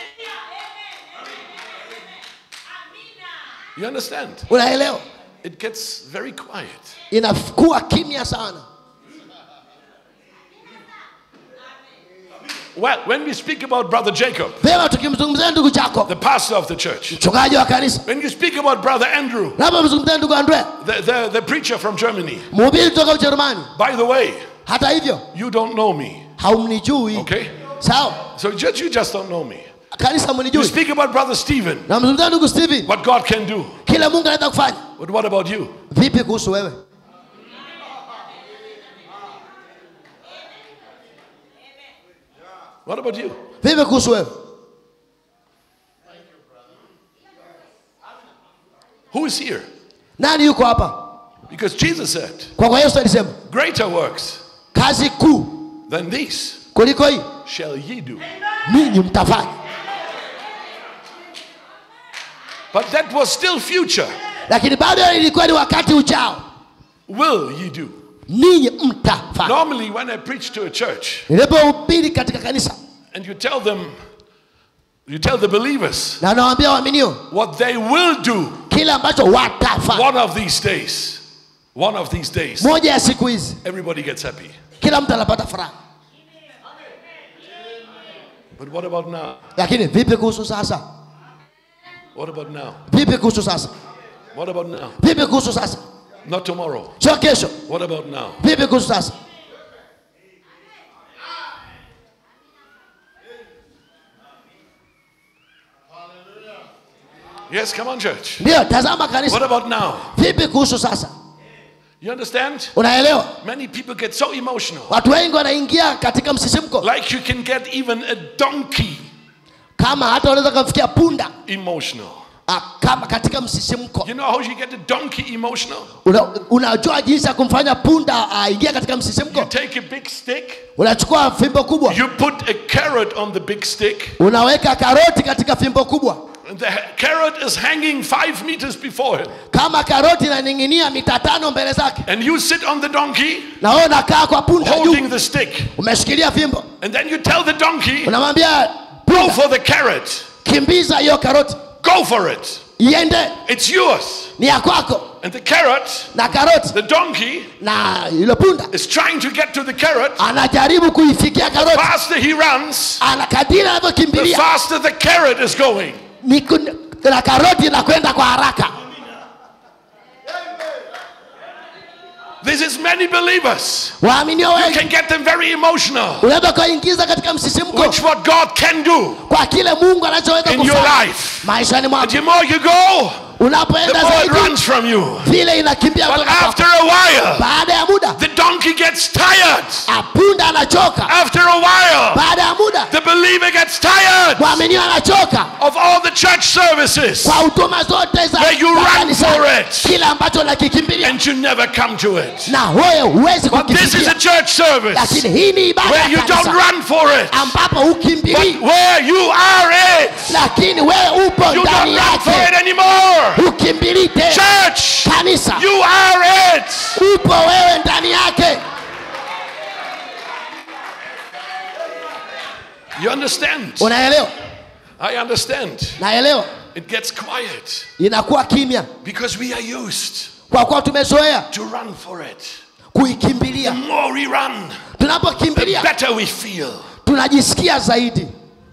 You understand? unaelewa It gets very quiet. inakuwa kimya sana Well, when we speak about Brother Jacob, vyema tukimzungumzia ndugu chako the pastor of the church, mchungaji wa kanisa when you speak about Brother Andrew, napomzungumzia ndugu andrea the, the, the preacher from Germany, mhubiri kutoka ujerumani by the way, hata hivyo you don't know me, haumnijui okay? sawa So just, you just don't know me. kanisa You mnijui speak about Brother Stephen, namzungumzia ndugu steven what God can do. kile mungu anaweza kufanya But what about you? vipi kuhusu wewe What about you? vipi kuhusu wewe Who is here? nani yuko hapa Because Jesus said, kwa kwa yesu alisema Greater works kazi kuu than these kuliko hii shall ye do. ninyi mtafanya But that was still future. lakini bado ilikuwa ni wakati ujao Will ye do? ninyi mtafanya Normally, when I preach to a church nilipohubiri katika kanisa and you tell them, you tell the believers na nawaambia waaminio what they will do kile ambacho watafanya one of these days, one of these days, moja ya siku hizi everybody gets happy. kila mtu anapata furaha But what about now? lakini vipi kuhusu sasa What about now? vipi kuhusu sasa What about now? vipi kuhusu sasa Not tomorrow. sio kesho What about now? vipi kuhusu sasa Yes, come on, church. ndio tazama What kanisa about now? vipi kuhusu sasa You understand? unaelewa Many people get so emotional. watu wengi wanaingia katika msisimko Like you can get even a donkey kama hata unaweza kumfikia punda emotional. ah, kama katika msisimko You know how you get a donkey emotional? Una, unajua jinsi ya kumfanya punda aingie katika You msisimko take a big stick, unachukua fimbo kubwa you put a carrot on the big stick, unaweka karoti katika fimbo kubwa and the ha- carrot is hanging five meters before him. kama karoti inaning'inia mita tano mbele zake And you sit on the donkey na wewe unakaa kwa punda juu holding the stick. umeshikilia fimbo And then you tell the donkey, unamwambia go punda for the carrot. kimbiza hiyo karoti Go for it. iende It's yours. ni ya kwako And the carrot, na karoti the donkey, na yule punda is trying to get to the carrot. anajaribu kuifikia karoti faster he runs, ana kadiri the anavyokimbilia faster the carrot is going. ni kun- na karoti inakwenda kwa haraka This is many believers. waaminio You wengi can get them very emotional, unaweza ukaingiza katika msisimko which what God can do kwa kile mungu anachoweza in your kufanya life. maishani And mwako the more you go, the unapoenda more it zaidi runs from you. vile inakimbia But kutoka kwako. after a while, baada ya muda the donkey gets tired. apunda anachoka After a while, baada ya muda the believer gets tired mwaminio anachoka of all the church services, kwa huduma zote za Where you za run kanisani. for it. kile ambacho unakikimbilia and you never come to it. na wewe huwezi But this is a kukifikia church service lakini hii ni ibada where ya you don't kanisa run for it, ambapo but ukimbilii where you are it. lakini wewe upo You ndani don't run for yake it anymore. ukimbilii tena Church, kanisa you are it. upo wewe ndani yake You understand? unaelewa I understand. naelewa It gets quiet inakuwa kimya because we are used kwa kuwa tumezoea to run for it. The kuikimbilia more we run, the tunapokimbilia better we feel. tunajisikia zaidi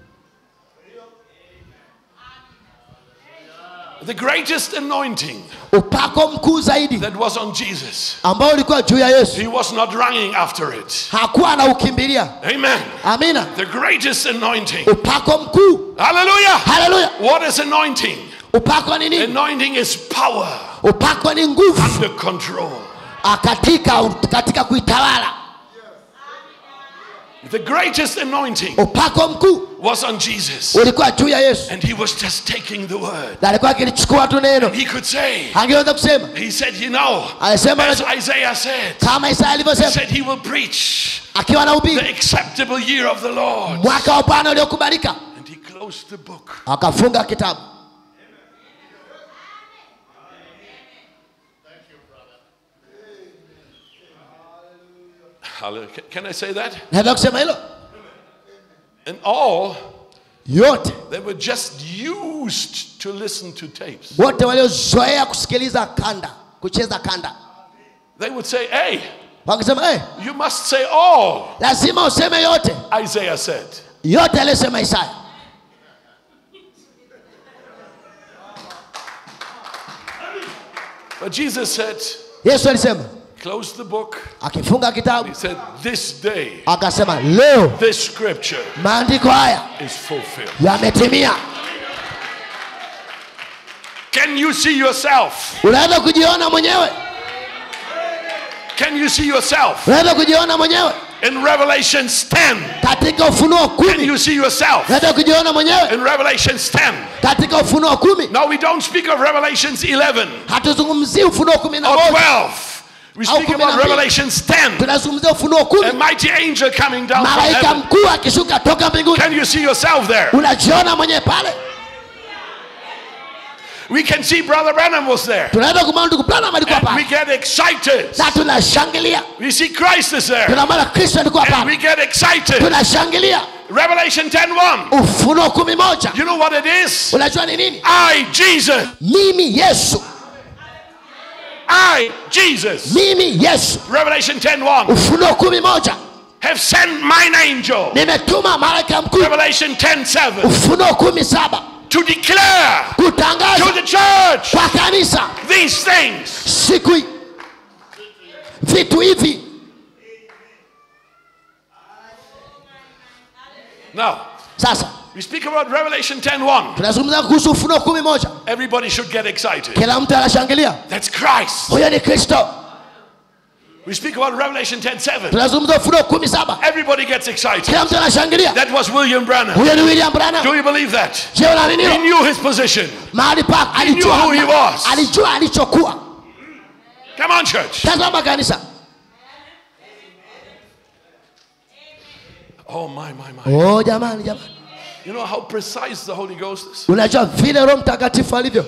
The greatest anointing upako mkuu zaidi that was on Jesus, ambao ulikuwa juu ya yesu he was not running after it. hakuwa anaukimbilia Amen. amina The greatest anointing. upako mkuu Hallelujah. haleluya What is anointing? upako ni nini Anointing is power upako ni nguvu under control. ah, katika, katika kuitawala The greatest anointing upako mkuu was on Jesus. ulikuwa juu ya yesu And he was just taking the word. na alikuwa akilichukua tu neno He could say, angeweza kusema he said, you know, alisema as Isaiah said, kama isaya he alivyosema said he will preach akiwa na the ubiri acceptable year of the Lord. mwaka wa bwana uliokubalika And he closed the book. akafunga kitabu Hallelujah. Can- Can I say that? naweza kusema hilo And all, yote they were just used to listen to tapes. wote waliozoea kusikiliza kanda kucheza kanda They would say, hey, wakisema hey, you must say all, lazima useme yote Isaiah said. yote aliyosema isaya But Jesus said, yesu alisema close the book. akifunga kitabu He said, this day, akasema leo this scripture maandiko haya is fulfilled. yametimia Can you see yourself? unaweza kujiona mwenyewe Can you see yourself? unaweza kujiona mwenyewe In Revelations 10, katika ufunuo can kumi you see yourself? unaweza kujiona mwenyewe In Revelations 10. katika ufunuo kumi Now we don't speak of Revelations 11 hatuzungumzii ufunuo kumi na or moja 12. We speak kumi na about mbili. Revelations 10. tunazungumzia ufunuo A kumi mighty angel coming down from malaika heaven. mkuu akishuka toka mbinguni Can you see yourself there? unajiona mwenyewe pale We can see Brother Branham was there. tunaweza kumwona ndugu Branham alikuwa And we pale get excited. na tunashangilia We see Christ is there. tunamwona kristo alikuwa And we pale get excited. tunashangilia Revelation 10 ufunuo kumi moja You know what it is? unajua ni nini I, Jesus. mimi yesu I, Jesus. mimi yesu Revelation 10 ufunuo kumi moja have sent mine angel. nimetuma malaika mkuu Revelation 10 7 ufunuo kumi saba to declare to kutangaza the church kwa kanisa these things. siku hii vitu hivi Now, sasa we speak about Revelation 10 1. tunazungumza kuhusu ufunuo kumi moja Everybody should get excited. kila mtu anashangilia That's Christ. huyo ni kristo We speak about Revelation 10 7. tunazungumza ufunuo kumi saba Everybody gets excited. kila mtu anashangilia That was William Branham. huyo ni william brana Do you believe that? je unaamini He hilo? knew his position. mahali pa alijua who he was. alijua alichokuwa Come on, church. tazama kanisa Oh, my, my, my. oh jamani jamani You know how precise the Holy Ghost is? unajua vile roho mtakatifu alivyo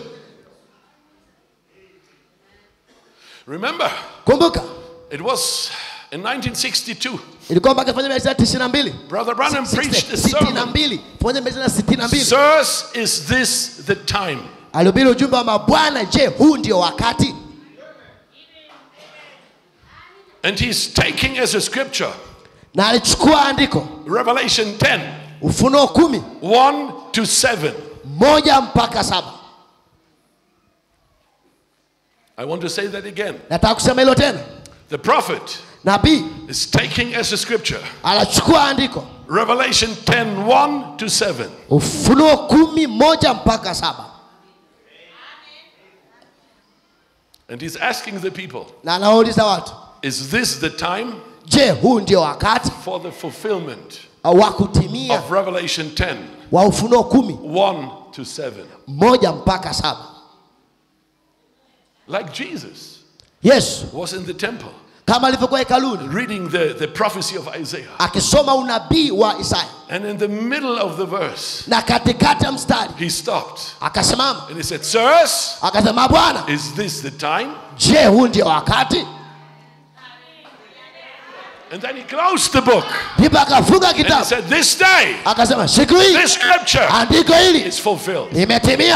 Remember, kumbuka it was in 1962. ilikuwa mpaka elfu moja mia tisa tisini na mbili Brother Branham preached a sitini na sermon. mbili elfu moja mia tisa sitini na mbili Sirs, is this the time? alihubiri ujumbe wa mabwana je huu ndio wakati And he's taking as a scripture na alichukua andiko Revelation 10 ufunuo kumi 1 to 7. moja mpaka saba I want to say that again. nataka kusema hilo tena The prophet nabii is taking as a scripture anachukua andiko Revelation 10 1 to 7. ufunuo kumi moja mpaka saba And he's asking the people, na anawauliza watu is this the time je huu ndio wakati for the fulfillment wa kutimia of Revelation 10 wa ufunuo kumi 1 to 7? moja mpaka saba Like Jesus yesu was in the temple kama alivyokuwa hekaluni reading the, the prophecy of Isaiah. akisoma unabii wa isaya And in the middle of the verse, na katikati ya mstari he stopped akasimama and he said, Sirs, akasema bwana is this the time? je huu ndio wakati And then he closed the book ndipo akafunga and he kitabu said, This day, akasema siku hii this scripture andiko hili is fulfilled. limetimia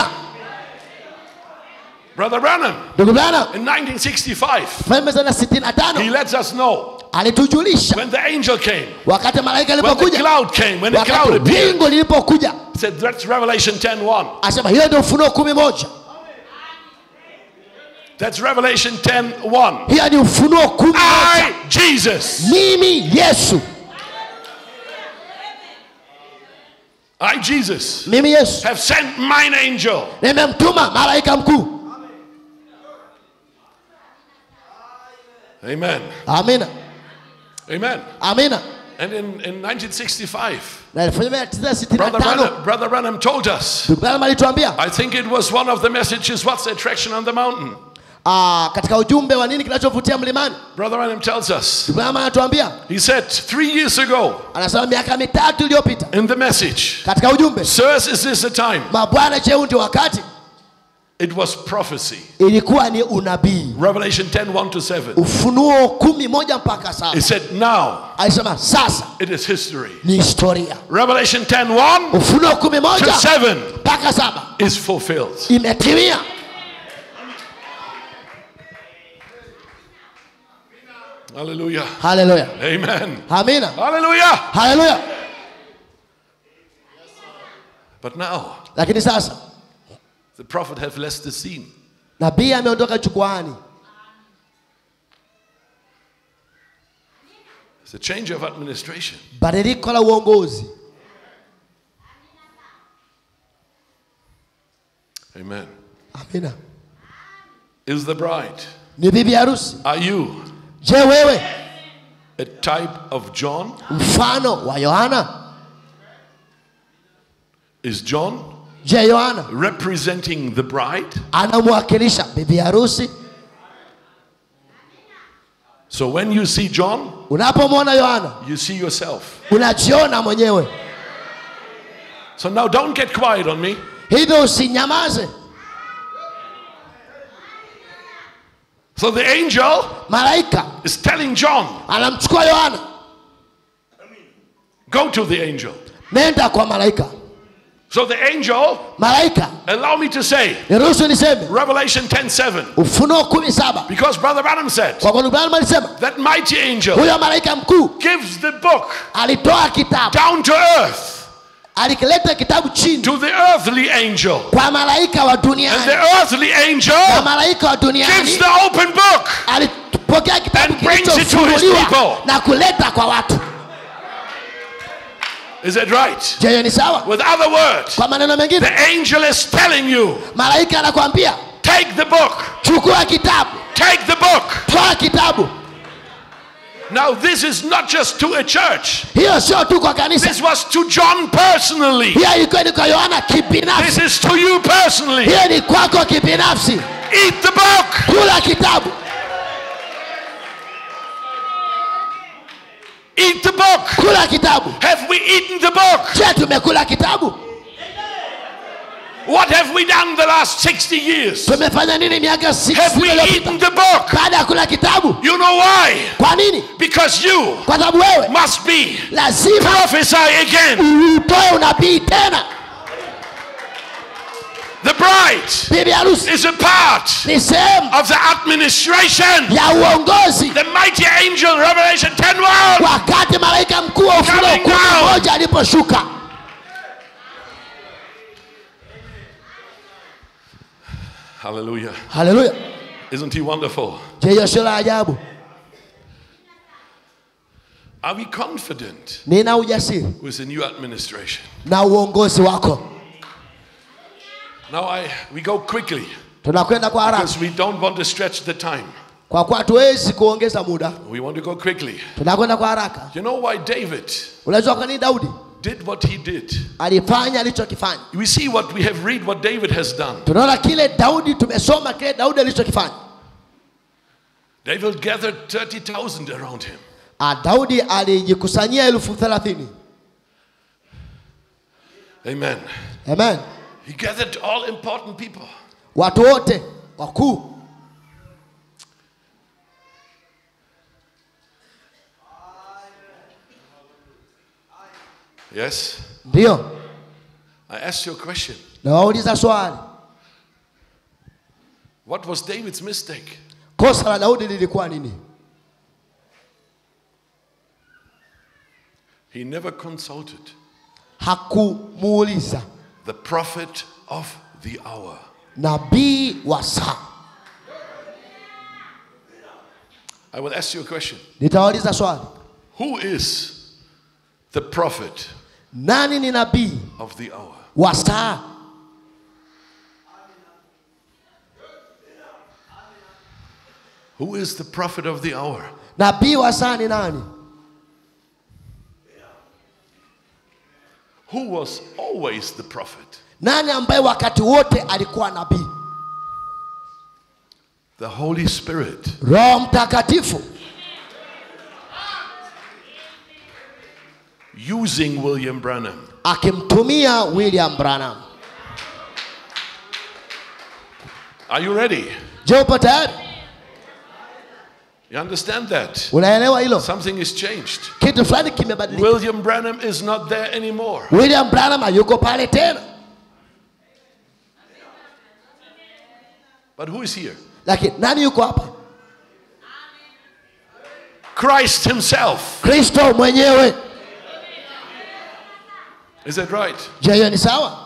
Brother Branham, ndugu bwana in 1965, falme sana sitini na he tano lets us know alitujulisha when the angel came, wakati malaika when the alipokuja cloud came, when the cloud wakati appeared. wingu lilipokuja He said, That's Revelation 10 1. asema hiyo ndio ufunuo kumi moja That's Revelation 10 1. hiyo ni ufunuo kumi moja I, Jesus, mimi yesu I, Jesus, mimi yesu have sent mine angel. nimemtuma malaika mkuu Amen. amina Amen. amina And in, in 1965, na 1965 Brother Branham, Brother Branham told us, ndugu Branham alituambia I think it was one of the messages, What's the Attraction on the Mountain? ah, katika ujumbe wa nini kinachovutia mlimani Brother Branham tells us, ndugu Branham anatuambia he said three years ago anasema miaka mitatu iliyopita in the message, katika ujumbe Sirs, is this the time? mabwana cheu ndio wakati It was prophecy. ilikuwa ni unabii Revelation 10 1 to 7. ufunuo kumi moja mpaka It saba said, Now alisema sasa it is history. ni historia Revelation 10 1 ufunuo kumi to moja 7 mpaka saba is fulfilled. imetimia Hallelujah. haleluya Amen. amina Hallelujah. haleluya But now lakini sasa the prophet have left the scene. nabii ameondoka jukwaani It's a change of administration. badiliko la uongozi Amen. amina Is the bride. ni bibi harusi Are you je wewe a type of John? mfano wa yohana Is John je yohana representing the bride? anamwakilisha bibi harusi So when you see John, unapomwona yohana you see yourself. unajiona mwenyewe So now don't get quiet on me. hivyo usinyamaze So the angel malaika is telling John, anamchukua yohana go to the angel. nenda kwa malaika So the angel, malaika allow me to say, niruhusu niseme Revelation 10 7. ufunuo kumi saba Because Brother Branham said, kwa kwani Branham alisema that mighty angel huyo malaika mkuu gives the book alitoa kitabu down to earth alikileta kitabu chini to the earthly angel. kwa malaika wa And the duniani earthly na angel malaika wa gives duniani the open book. alipokea kitabu And brings it to his kilichofunuliwa people. na kuleta kwa watu Is that right? je hiyo ni sawa With other words, kwa maneno the mengine angel is telling you, malaika anakwambia take the book, chukua kitabu take the book. toa kitabu Now, this is not just to a church, hiyo sio tu kwa kanisa this was to John personally. hiyo ilikuwa ni kwa yohana This kibinafsi is to you personally. hiyo ni kwako kibinafsi Eat the book. kula kitabu Eat the book. kula kitabu Have we eaten the book? je tumekula kitabu What have we done the last 60 years? tumefanya nini miaka Have 60 we iliyopita eaten the book? baada ya kula kitabu You know why? kwa nini Because you kwa sababu wewe must be lazima prophesy again. utoe unabii tena The bride bibi harusi is a part ni sehemu of the administration. ya uongozi The mighty angel, Revelation 10 1. wakati malaika mkuu wa ufunuo Coming kumi down. moja aliposhuka Hallelujah. haleluya Isn't he wonderful? je hiyo sio la ajabu Are we confident nina ujasiri with the new administration? na uongozi wako Now I we go quickly tunakwenda kwa haraka because we don't want to stretch the time. kwa kuwa hatuwezi kuongeza muda We want to go quickly. tunakwenda kwa haraka You know why David unajua kwa nini daudi did what he did? alifanya alichokifanya We see what we have read what David has done. tunaona kile daudi tumesoma kile daudi alichokifanya David gathered 30,000 around him. Ah, daudi alijikusanyia elfu thelathini Amen. amen He gathered all important people. watu wote wakuu Yes? ndiyo I asked you a question. nawauliza swali What was David's mistake? kosa la daudi lilikuwa nini He never consulted hakumuuliza the prophet of the hour. nabii wa saa I will ask you a question. nitawauliza swali Who is the prophet nani ni nabii of the hour? wa saa Who is the prophet of the hour? nabii wa saa ni nani who was always the prophet? nani ambaye wakati wote alikuwa nabii The Holy Spirit. roho mtakatifu Using William Branham. akimtumia william branham Are you ready? je upo tayari You understand that? unaelewa hilo Something has changed. kitu fulani kimebadilika William Branham is not there anymore. william branham hayuko pale tena But who is here? lakini nani yuko hapa Christ Himself. kristo mwenyewe Is that right? je hiyo ni sawa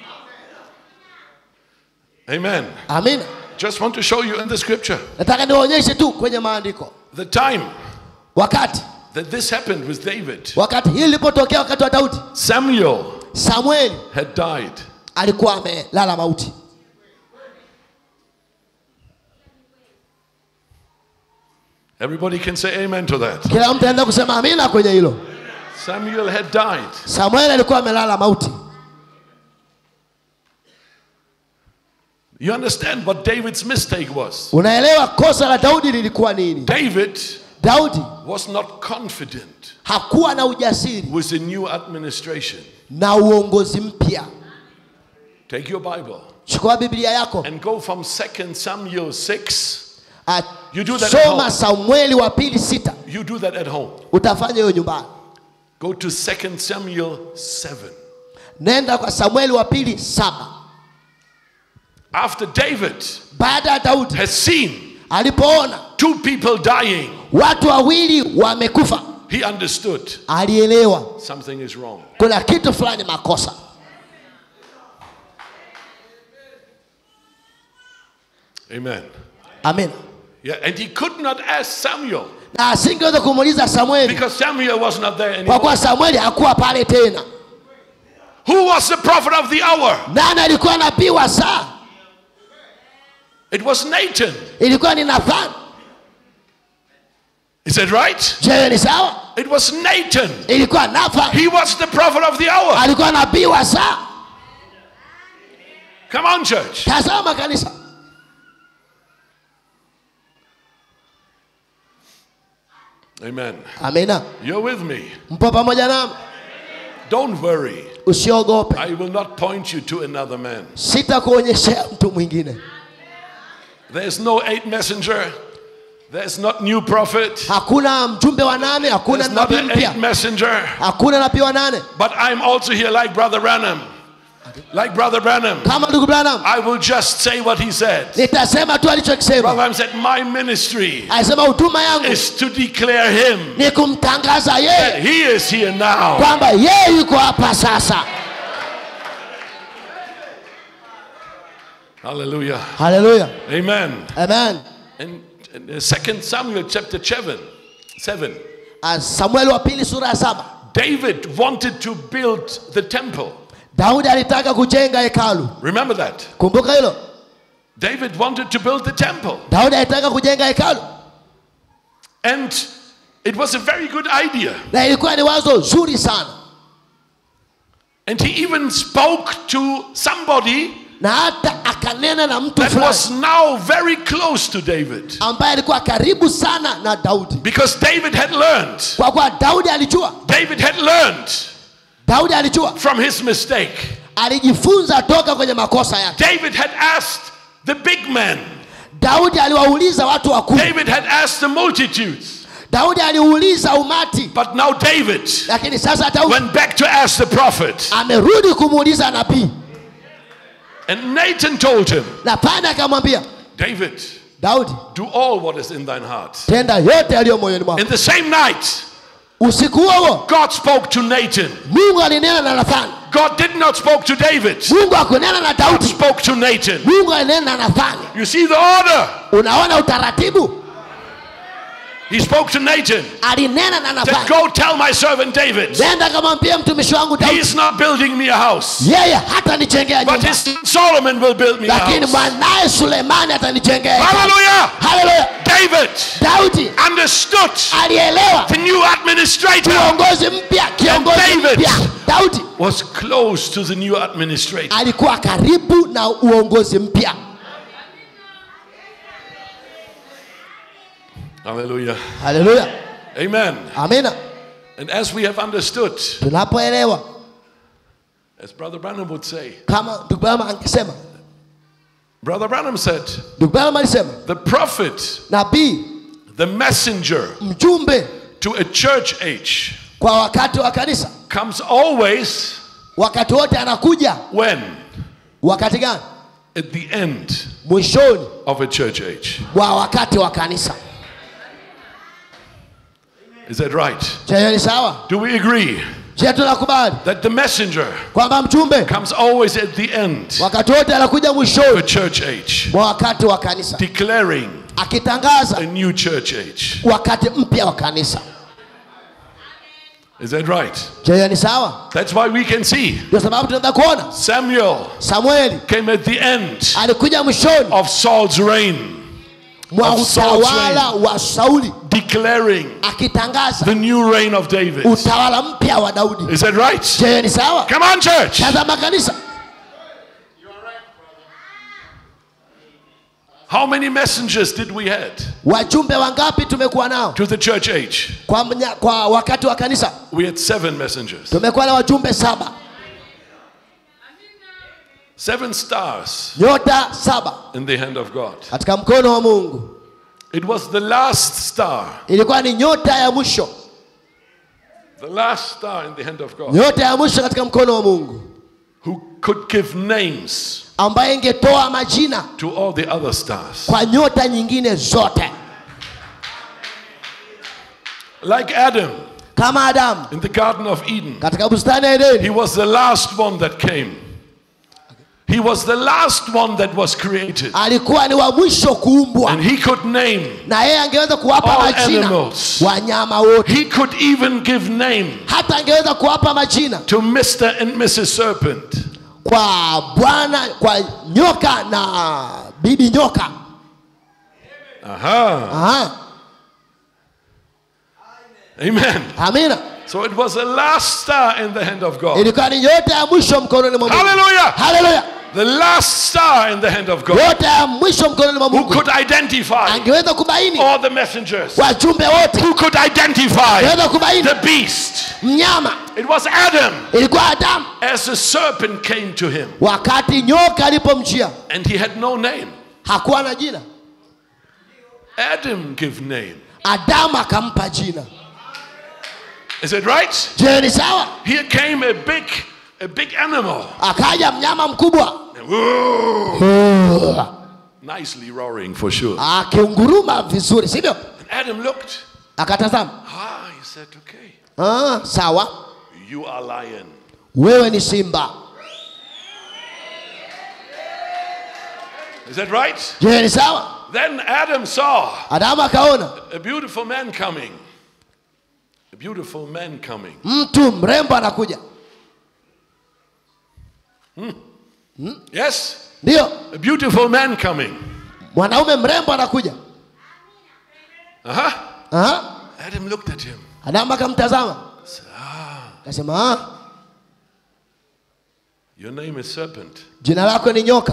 Amen. amina Just want to show you in the scripture nataka niwaonyeshe tu kwenye maandiko the time wakati that this happened with David. wakati hili lilipotokea wakati wa daudi Samuel samueli had died. alikuwa amelala mauti Everybody can say amen to that. kila mtu anaenda kusema amina kwenye hilo Samuel had died. samueli alikuwa amelala mauti You understand what David's mistake was? unaelewa kosa la daudi lilikuwa nini David daudi was not confident hakuwa na ujasiri with the new administration. na uongozi mpya Take your Bible chukua biblia yako and go from 2 Samuel 6. Ah, You do that at soma home. samueli wa pili sita You do that at home. utafanya hiyo nyumbani Go to 2 Samuel 7. nenda kwa samueli wa pili saba After David baada ya daudi has seen alipoona two people dying, watu wawili wamekufa he understood alielewa something is wrong. kuna kitu fulani makosa Amen. amen Yeah, and he could not ask Samuel na asingeweza kumuuliza samueli because Samuel was not there kwa anymore. kuwa samueli hakuwa pale tena Who was the prophet of the hour? nani alikuwa nabii wa saa It was Nathan. ilikuwa ni nathani Is that right? je ni sawa It was Nathan. ilikuwa nathani He was the prophet of the hour. alikuwa nabii wa saa Come on, church. tazama kanisa Amen. amina You're with me. mpo pamoja nami Don't worry. usiogope I will not point you to another man. sitakuonyeshea mtu mwingine There's no eight messenger. There's not new prophet. hakuna mjumbe wa nane hakuna There's not nabii an mpya eight messenger. hakuna nabii wa nane But I'm also here like Brother Branham. Like Brother Branham. kama ndugu branham I will just say what he said. nitasema tu Brother alichokisema Branham said, My ministry alisema huduma yangu is to declare him. ni kumtangaza that yeye He is here now. kwamba yeye yuko hapa sasa Hallelujah. haleluya Amen. amen And in 2 Samuel chapter 7, 7, Ah, samueli wa pili sura ya saba David wanted to build the temple. daudi alitaka kujenga hekalu Remember that? kumbuka hilo David wanted to build the temple. daudi alitaka kujenga hekalu And it was a very good idea. na ilikuwa ni wazo zuri sana And he even spoke to somebody na hata akanena na mtu that fulani was now very close to David. ambaye alikuwa karibu sana na daudi Because David had learned. kwa kuwa daudi alijua David had learned daudi alijua from his mistake. alijifunza toka kwenye makosa yake David had asked the big men. daudi aliwauliza watu wakuu David had asked the multitudes. daudi aliuliza umati But now David lakini sasa daudi went back to ask the prophet. amerudi kumuuliza nabii And Nathan told him, na pana akamwambia David, daudi do all what is in thine heart. tenda yote yaliyo moyoni mwako In the same night, usiku huo huo God spoke to Nathan. mungu alinena na nathani God did not spoke to David. mungu akunena na God daudi spoke to Nathan. mungu alinena na nathani You see the order. unaona utaratibu He spoke to Nathan. alinena na Said, nafani Go tell my servant David. nenda kamwambia mtumishi wangu He daudi is not building me a house. yeye hata nijengea But nyumba his son Solomon will build me a lakini house. mwanaye sulemani atanijengea hekalu. Hallelujah. haleluya David daudi understood alielewa the new administrator kiongozi mpya kiongozi David. mpya daudi was close to the new administrator. alikuwa karibu na uongozi mpya Hallelujah. haleluya Amen. amina And as we have understood, tunapoelewa as Brother Branham would say, kama ndugu branham angesema Brother Branham said, ndugu branham alisema the prophet, nabii the messenger mjumbe to a church age kwa wakati wa kanisa comes always wakati wote anakuja when? wakati gani At the end mwishoni of a church age. wa wakati wa kanisa Is that right? je hiyo ni sawa Do we agree je tunakubali that the messenger kwamba mjumbe comes always at the end wakati wote anakuja of a mwishoni church age, mwa wakati wa kanisa declaring akitangaza a new church age? wakati mpya wa kanisa Is that right? je hiyo ni sawa That's why we can see ndio sababu tunaweza kuona Samuel samueli came at the end alikuja mwishoni of Saul's reign, mwa of Saul's utawala wa sauli declaring akitangaza the new reign of David. utawala mpya wa daudi Is that right? je hiyo ni sawa Come on, church. tazama kanisa How many messengers did we had wajumbe wangapi tumekuwa nao to the church age? kwa, mnya, kwa wakati wa kanisa We had seven messengers, tumekuwa na wajumbe saba seven stars nyota saba in the hand of God. katika mkono wa mungu It was the last star, ilikuwa ni nyota ya mwisho the last star in the hand of God, nyota ya mwisho katika mkono wa mungu who could give names ambaye ingetoa majina to all the other stars. kwa nyota nyingine zote Like Adam kama adamu in the Garden of Eden, katika bustani ya he edeni was the last one that came. He was the last one that was created. alikuwa ni wa mwisho kuumbwa And he could name, na yeye angeweza kuwapa All majina animals. wanyama wote he could even give name hata angeweza kuwapa majina to Mr. and Mrs. Serpent. kwa bwana kwa nyoka na bibi nyoka Aha. Aha, Amen. amina So it was the last star in the hand of God. ilikuwa ni nyota ya mwisho mkononi mwa mungu Hallelujah. haleluya The last star in the hand of God. nyota ya mwisho mkononi mwa Who mungu could identify angeweza kubaini all the messengers? wajumbe wote Who could identify angeweza kubaini the beast? mnyama It was Adam ilikuwa adamu as the serpent came to him. wakati nyoka alipomjia And he had no name. hakuwa na jina Adam give name. adamu akampa jina Is it right? je ni sawa Here came a big, a big animal. akaja mnyama mkubwa Nicely roaring for sure. akiunguruma vizuri sivyo And Adam looked. akatazama Ah, he said, okay. ah, sawa You are lion. wewe ni simba Is that right? je ni sawa Then Adam saw adamu akaona a beautiful man coming. A beautiful man coming. mtu mrembo anakuja Yes? ndiyo A beautiful man coming. mwanaume mrembo anakuja Uh-huh. Aha. Adam looked at him. adamu akamtazama akasema ah, Your name is serpent. jina lako ni nyoka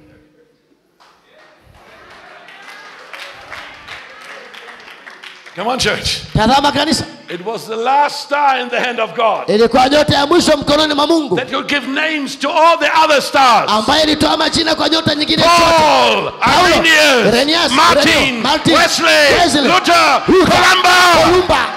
Come on, church. tazama kanisa It was the last star in the hand of God ilikuwa nyota ya mwisho mkononi mwa mungu that could give names to all the other stars. ambaye ilitoa majina kwa nyota nyingine zote Paul, Paulo, Irenaeus, Irenaeus, Martin, Ireneo, Martin, Wesley, Wesley, Luther, Luther, Columba. Kolumba.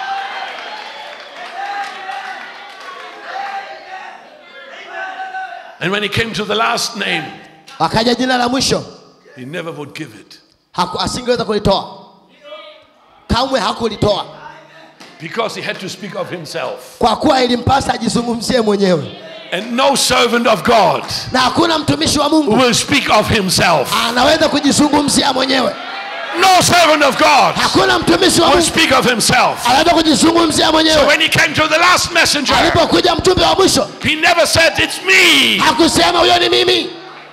And when he came to the last name, akaja jina la mwisho he never would give it Haku, asingeweza kulitoa kamwe hakulitoa because he had to speak of himself. kwa kuwa ilimpasa ajizungumzie mwenyewe And no servant of God na hakuna mtumishi wa mungu will speak of himself. anaweza kujizungumzia mwenyewe No servant of God hakuna mtumishi wa will mungu speak of himself. anaweza kujizungumzia So mwenyewe when he came to the last messenger, alipokuja mtume wa mwisho he never said, It's me. hakusema huyo ni mimi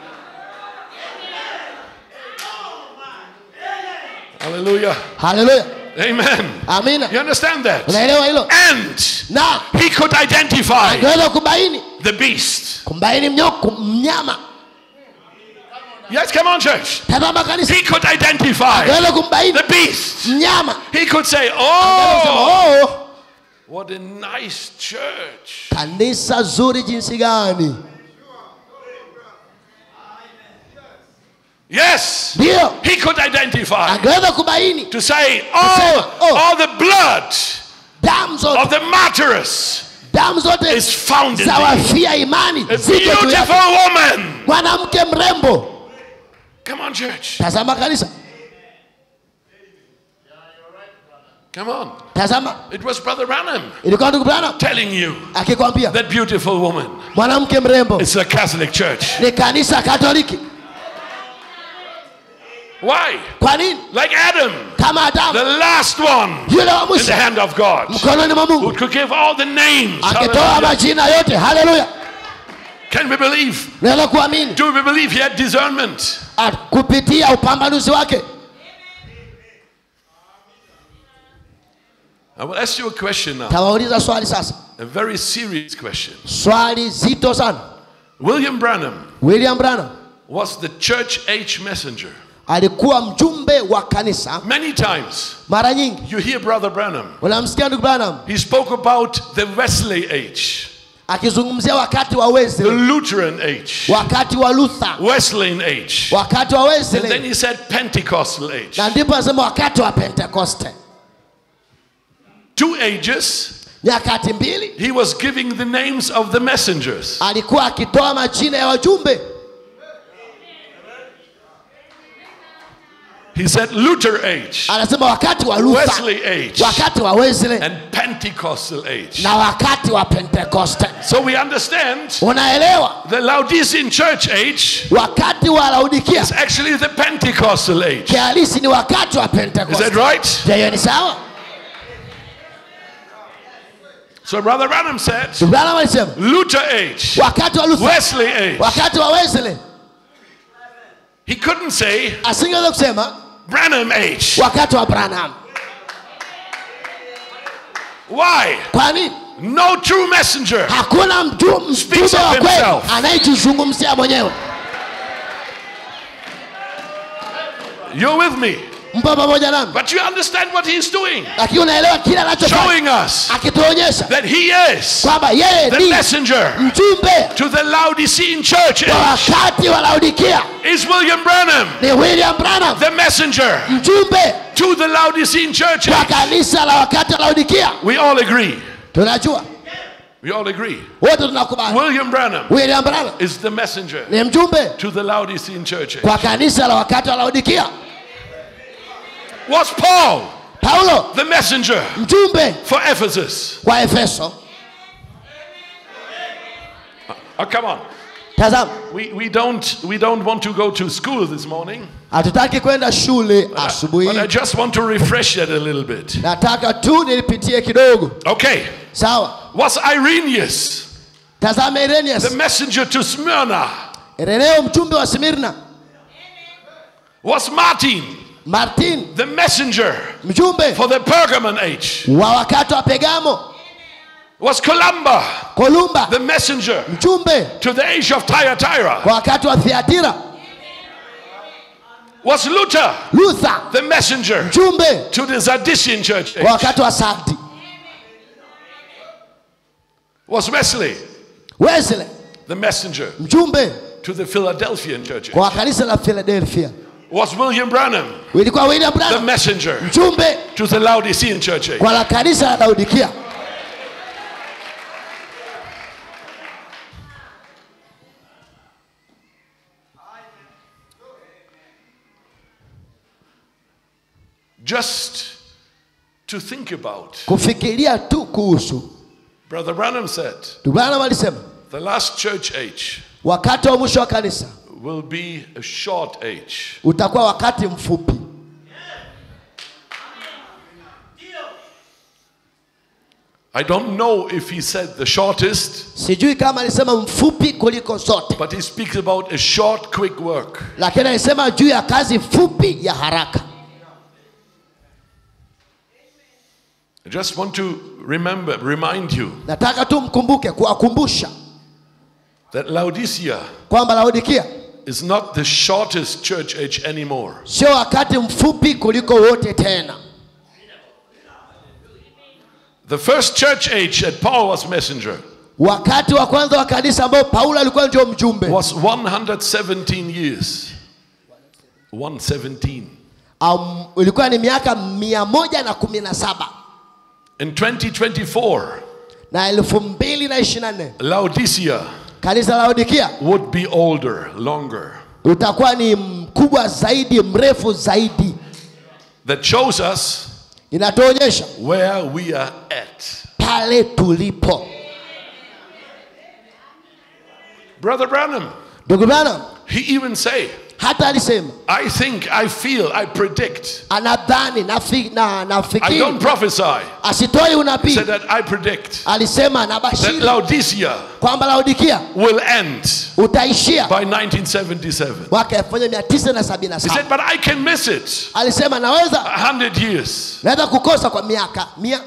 Hallelujah. haleluya Amen. amina You understand that? unaelewa hilo And na he could identify angeweza kubaini the beast. kumbaini mnyoko mnyama Yes, come on, church. tazama kanisa He could identify angeweza kumbaini the beast. mnyama He could say, Angesema, Oh, oh what a nice church. kanisa zuri jinsi gani Yes. ndiyo He could identify angeweza kubaini to say, Kusema, Oh, oh. all the blood damu zote of the martyrs damu zote is found in za thee. wafia imani A ziko juu yake beautiful woman. mwanamke mrembo Come on, church. tazama kanisa Come on. tazama It was Brother Branham ilikuwa ndugu Branham telling you akikwambia that beautiful woman. mwanamke mrembo It's a Catholic church. ni kanisa katoliki Why? kwa nini Like Adam, kama the adamu last one yule wa in the mwisho hand of God, mkononi mwa who mungu could give all the names. akitoa Hallelujah. majina yote haleluya Can we believe? naweza kuamini Do we believe he had discernment? Ah, kupitia upambanuzi wake I will ask you a question now, tawauliza swali sasa a very serious question. swali zito sana William Branham william branham was the church age messenger. alikuwa mjumbe wa kanisa Many times mara nyingi you hear Brother Branham. unamsikia ndugu branham He spoke about the Wesley age, akizungumzia wakati wa the wesley Lutheran age, wakati wa luther Wesleyan age. wakati wa And then wesley he said Pentecostal age. na ndipo anasema wakati wa pentekoste Two ages. nyakati mbili He was giving the names of the messengers. alikuwa akitoa majina ya wajumbe He said Luther age, anasema wakati wa luther Wesley age, wakati wa wesley and Pentecostal age. na wakati wa pentekoste So we understand unaelewa the Laodicean church age wakati wa laodikia is actually the Pentecostal age. kihalisi ni wakati wa Is that pentekoste right? Je, hiyo ni sawa So Brother Branham said Branham alisema Luther age, wakati wa luther Wesley age. wakati wa wesley He couldn't say asingeweza kusema Branham age. wakati wa branham Why? kwa nini No true messenger hakuna mtu- Speaks mtume of wa kweli himself. anayejizungumzia mwenyewe You're with me. mpo pamoja nami But you understand what he's doing. lakini unaelewa kile anachofanya Showing us akituonyesha that he is kwamba yeye the ni messenger mjumbe to the Laodicean church wa age. wakati wa laodikia Is William Branham ni william branham the messenger mjumbe to the Laodicean church wa age? kanisa la wakati wa laodikia We all agree. tunajua We all agree. wote tunakubali William Branham william branham is the messenger ni mjumbe to the Laodicean church age. kwa kanisa la wakati wa laodikia Was Paul paulo the messenger mjumbe for Ephesus? kwa efeso Oh, come on. tazama We, we, don't, we don't want to go to school this morning, hatutaki kwenda shule asubuhi but I hii. just want to refresh it a little bit. nataka tu nilipitie kidogo Okay. sawa Was Irenaeus tazama the irenius messenger to Smyrna? ireneo mjumbe wa smirna Was Martin martin the messenger mjumbe for the Pergamon age? wa wakati wa pegamo Was Columba kolumba the messenger mjumbe to the age of Thyatira? kwa wakati wa thiatira Was Luther luther the messenger mjumbe to the Zadician church kwa age? wakati wa sardi Was Wesley wesley the messenger mjumbe to the Philadelphian church age? kwa kanisa la philadelphia Was William Branham ilikuwa william the branham messenger mjumbe to the Laodicean church age? kwa la kanisa la laudikia Just to think about. kufikiria tu kuhusu Brother Branham said, Ndugu branham alisema the last church age wakati wa mwisho wa kanisa will be a short age. utakuwa wakati mfupi I don't know if he said the shortest, sijui kama alisema mfupi kuliko zote but he speaks about a short, quick work. lakini alisema juu ya kazi fupi ya haraka I just want to remember, remind you nataka tu mkumbuke kuwakumbusha that Laodicea kwamba laodikia is not the shortest church age anymore. sio wakati mfupi kuliko wote tena The first church age that Paul was messenger wakati wa kwanza wa kanisa ambao paulo alikuwa ndio mjumbe was 117 years. 117. um, ilikuwa ni miaka mia moja na kumi na saba In 2024, na elfu mbili na ishiri na nne Laodicea kanisa la laodikia would be older, longer. utakuwa ni mkubwa zaidi mrefu zaidi That shows us inatuonyesha where we are at. pale tulipo Brother Branham, ndugu bana he even say, hata alisema I think, I feel, I predict. anadhani nafi, na, I nafikiri don't prophesy. asitoi He unabii said that I predict alisema that nabashiri Laodicea kwamba laodikia will end utaishia by 1977. mwaka 1977 He said, but I can miss it. alisema naweza 100 years. naweza kukosa kwa miaka mia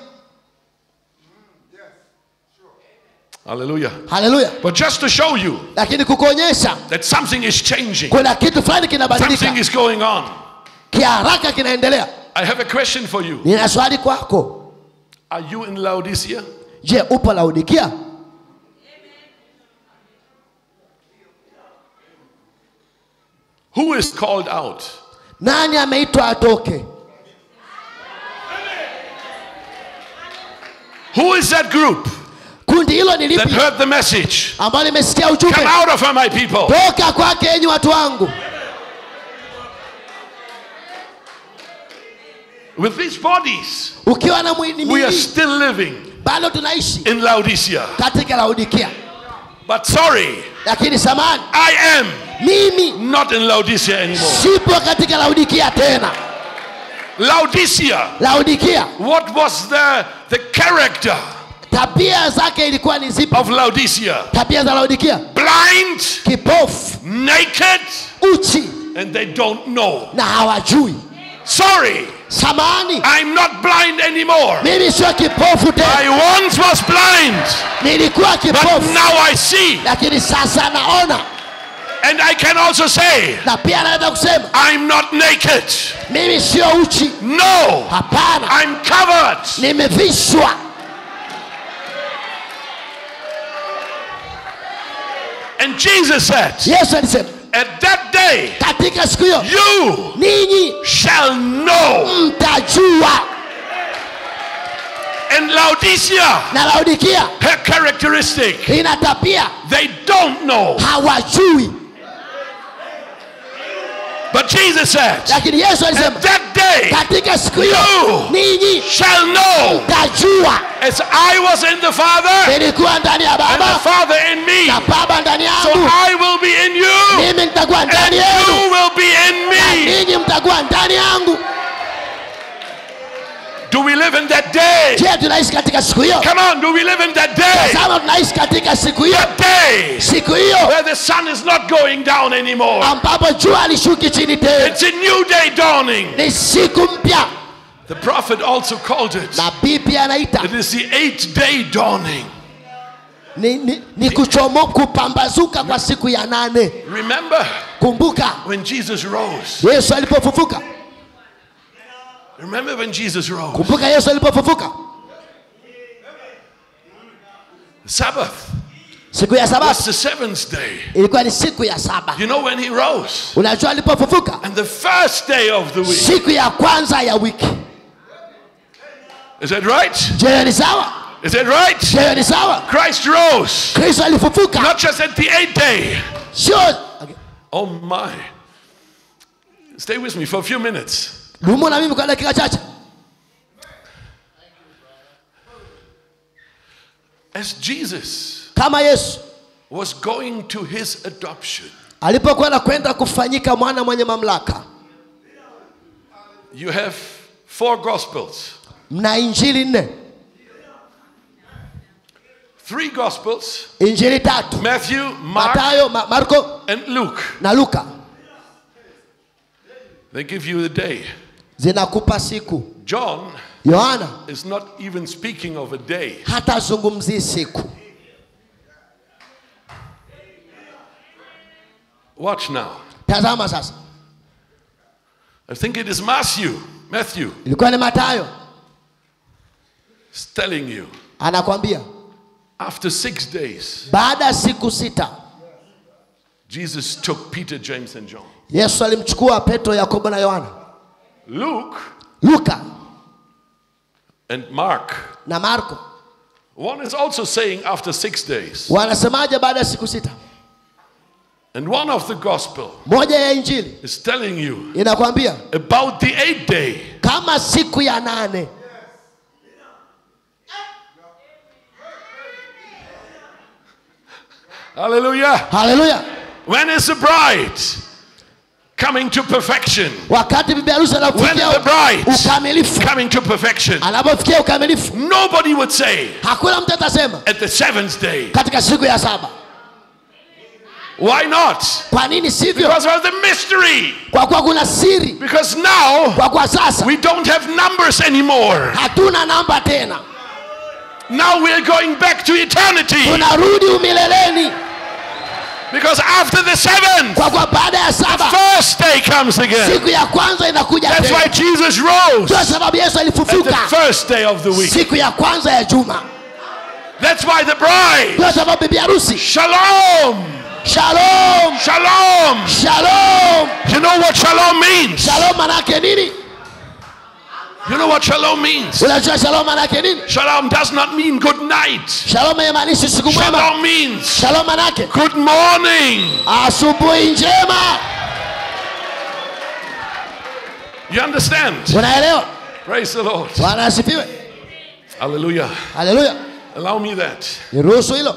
Hallelujah. haleluya But just to show you lakini kukuonyesha that something is changing, kuna kitu fulani kinabadilika something is going on. kiharaka kinaendelea I have a question for you. nina swali kwako Are you in Laodicea? je upo laodikia Who is called out? nani ameitwa atoke Who is that group kundi hilo ni that lipi heard the message? ambalo limesikia Come ujumbe out of her, my people. toka kwake enyi watu wangu With these bodies, ukiwa na mwili we are mwili still living bado tunaishi in Laodicea. katika laodikia But sorry, lakini samani I am mimi not in Laodicea anymore. sipo katika laodikia tena Laodicea, laodikia what was the, the character tabia zake ilikuwa ni zipi of Laodicea? tabia za laodikia Blind, kipofu naked, uchi and they don't know. na hawajui Sorry, samani I'm not blind anymore. mimi sio kipofu tena I once was blind, nilikuwa but kipofu now I see. lakini sasa naona And I can also say, na pia naweza kusema I'm not naked. mimi sio uchi No, hapana I'm covered. nimevishwa And Jesus said, yesu alisema At that day, katika siku hiyo you ninyi shall know. mtajua And Laodicea, na laodikia her characteristic, ina tabia they don't know. hawajui But Jesus said, lakini yesu At alisema that day, katika siku hiyo you ninyi shall know. mtajua As I was in the Father, nilikuwa ndani ya and the baba Father in me. na baba ndani So yangu I will be in you, mimi nitakuwa and ndani yenu you will be in na me. ninyi mtakuwa ndani yangu Do we live in that day? je tunaishi katika siku hiyo Come on, do we live in that day? sama tunaishi katika siku hiyo That day siku hiyo where the sun is not going down anymore. ambapo jua alishuki chini tena It's a new day dawning. ni siku mpya The prophet also called it. nabii pia anaita It is the eighth day dawning. ni, ni, ni kuchomo kupambazuka kwa siku ya nane Remember kumbuka when Jesus rose? yesu alipofufuka Remember when Jesus rose? kumbuka yesu alipofufuka Sabbath siku ya was sabato the seventh day. ilikuwa ni siku ya saba You know when he rose? unajua alipofufuka And the first day of the week. siku ya kwanza ya wiki Is that right? je ni sawa Is that right? je ni sawa Christ rose. kristo alifufuka Not just at the eighth day. sio okay. Oh my. Stay with me for a few minutes. dumu na mimi kwa dakika chache As Jesus kama yesu was going to his adoption, alipokwenda kwenda kufanyika mwana mwenye mamlaka you have four gospels. mna injili nne Three Gospels injili tatu Matthew, Mark, matayo Ma- marko and Luke. na luka They give you the day. zinakupa siku John yohana is not even speaking of a day. hatazungumzii siku Watch now. tazama sasa I think it is Matthew. Matthew ilikuwa ni matayo is telling you anakwambia after six days, baada ya siku sita Jesus took Peter, James, and John. yesu alimchukua petro yakobo na yohana Luke luka and Mark. na marko One is also saying after six days. wanasemaje baada ya siku sita And one of the gospel moja ya injili is telling you inakwambia about the eighth day. kama siku ya nane Hallelujah. haleluya When is the bride coming to perfection? wakati bibi harusi When anapofikia is the bride ukamilifu coming to perfection? anapofikia ukamilifu Nobody would say hakuna mtu atasema at the seventh day. katika siku ya saba Why not? kwa nini sivyo Because of the mystery. kwa kuwa kuna siri Because now kwa kuwa sasa we don't have numbers anymore. hatuna namba tena Now we're going back to eternity. tunarudi umileleni Because after the seventh, kwa kuwa baada ya saba first day comes again. siku ya kwanza inakuja That's why tena Jesus rose kwa sababu yesu at the alifufuka first day of the week. siku ya kwanza ya juma That's why the bride, kwa sababu bibi harusi shalom, shalom shalom. shalom You know what shalom means? shalom manake nini You know what shalom means? unajua shalom manake nini Shalom does not mean good night. shalom haimaanishi siku mwema Shalom means shalom manake good morning. asubuhi njema You understand? unaelewa Praise the Lord. bwana asifiwe Hallelujah. haleluya Allow me that. niruhusu hilo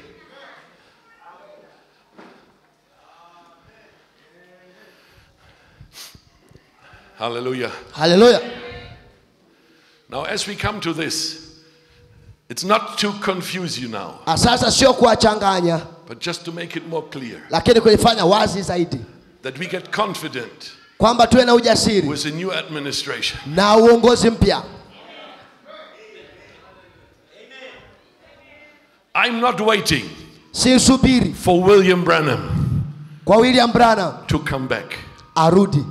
Hallelujah. haleluya Now, as we come to this, it's not to confuse you now, Ah, sasa sio kuwachanganya but just to make it more clear lakini kulifanya wazi zaidi that we get confident kwamba tuwe na ujasiri with the new administration. na uongozi mpya I'm not waiting sisubiri for William Branham kwa william branham to come back. arudi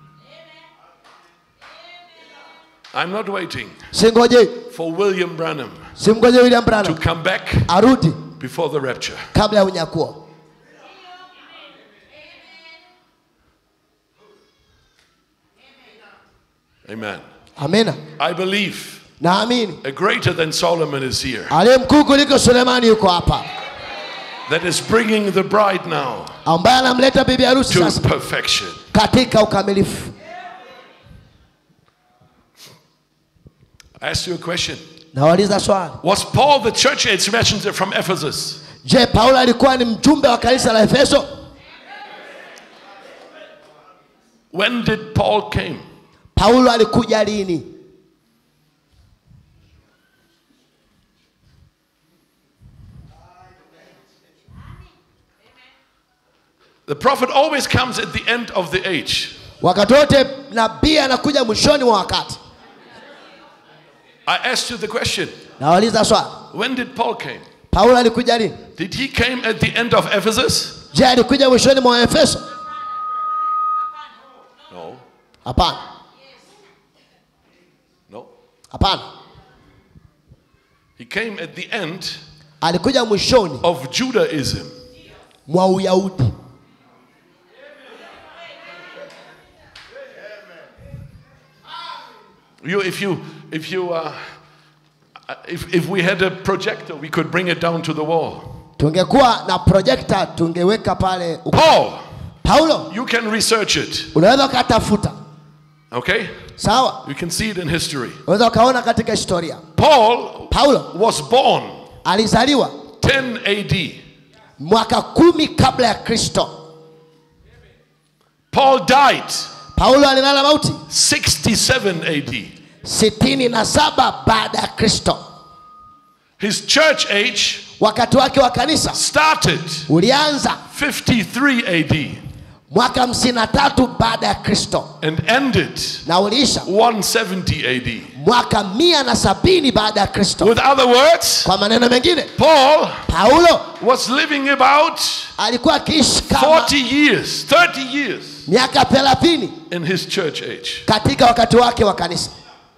I'm not waiting singoje for William Branham simgoje william to branham come back arudi before the rapture. kabla ya unyakuo Amen. amina I believe naamini a greater than Solomon is here aliye mkuu kuliko sulemani yuko hapa that is bringing the bride now ambaye anamleta bibi harusi to sasa perfection. katika ukamilifu I ask you a question. nawauliza swali Was Paul the church age messenger from Ephesus? je paulo alikuwa ni mjumbe wa kanisa la efeso When did Paul came? paulo alikuja lini The prophet always comes at the end of the age. wakati wote nabii anakuja mwishoni mwa wakati I asked you the question. nawauliza swali When did Paul came? paulo alikuja lini Did he came at the end of Ephesus? je alikuja mwishoni mwa efeso No. hapana No. hapana He came at the end alikuja mwishoni of Judaism. mwa uyahudi You, if you, if you, uh, if, if we had a projector, we could bring it down to the wall. tungekuwa na projekta tungeweka pale uku- Paul, paulo you can research it. unaweza ukatafuta Okay? sawa You can see it in history. unaweza ukaona katika historia Paul paulo was born alizaliwa 10 AD. mwaka kumi kabla ya kristo Paul died paulo alilala mauti 67 AD. sitini na saba baada ya kristo His church age wakati wake wa kanisa started ulianza 53 AD mwaka 53 baada ya kristo and ended na uliisha 170 AD. mwaka mia na sabini baada ya kristo With other words, kwa maneno mengine Paul paulo was living about alikuwa akiishi kama 40 years, 30 years miaka thelathini in his church age. katika wakati wake wa kanisa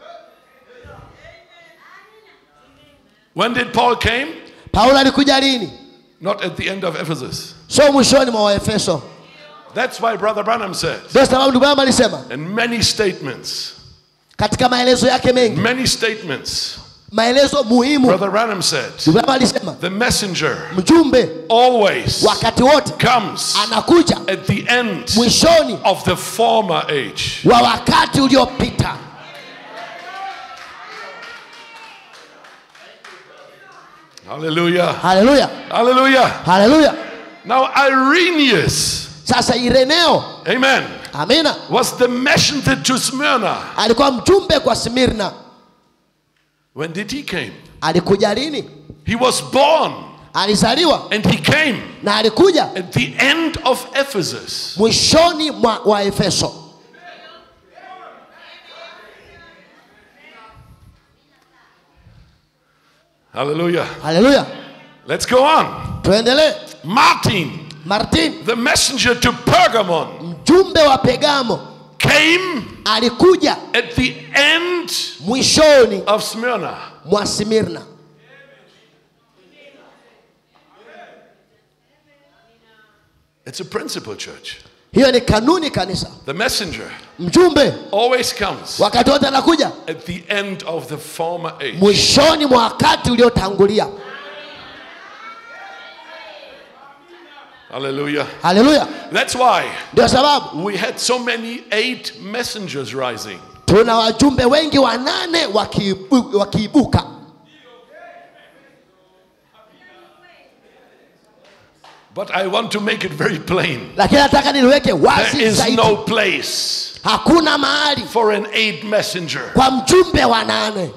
When did Paul came? paulo alikuja lini Not at the end of Ephesus. sio mwishoni mwa waefeso That's why Brother Branham said, ndio sababu ndugu yangu alisema and many statements, katika maelezo yake mengi many statements, maelezo muhimu Brother Branham said, ndugu yangu alisema the messenger mjumbe always wakati wote comes anakuja at the end mwishoni of the former age. wa wakati uliopita Hallelujah. haleluya Hallelujah. haleluya Now, Irenaeus, sasa ireneo amen, amina was the messenger to Smyrna. alikuwa mjumbe kwa smirna When did he came? alikuja lini He was born alizaliwa and he came na alikuja at the end of Ephesus. mwishoni mwa wa efeso Hallelujah. haleluya Let's go on. tuendelee Martin, martin the messenger to Pergamon, mjumbe wa pegamo came alikuja at the end mwishoni of Smyrna. mwa smirna It's a principle, church. hiyo ni kanuni kanisa The messenger mjumbe always comes wakati wote anakuja at the end of the former age. mwishoni mwa wakati uliotangulia Hallelujah. haleluya That's why ndio sababu we had so many eight messengers rising. tuna wajumbe wengi wanane wakiibu- wakiibuka But I want to make it very plain. lakini nataka niliweke There wazi is zaidi no place hakuna mahali for an eight messenger. kwa mjumbe wa nane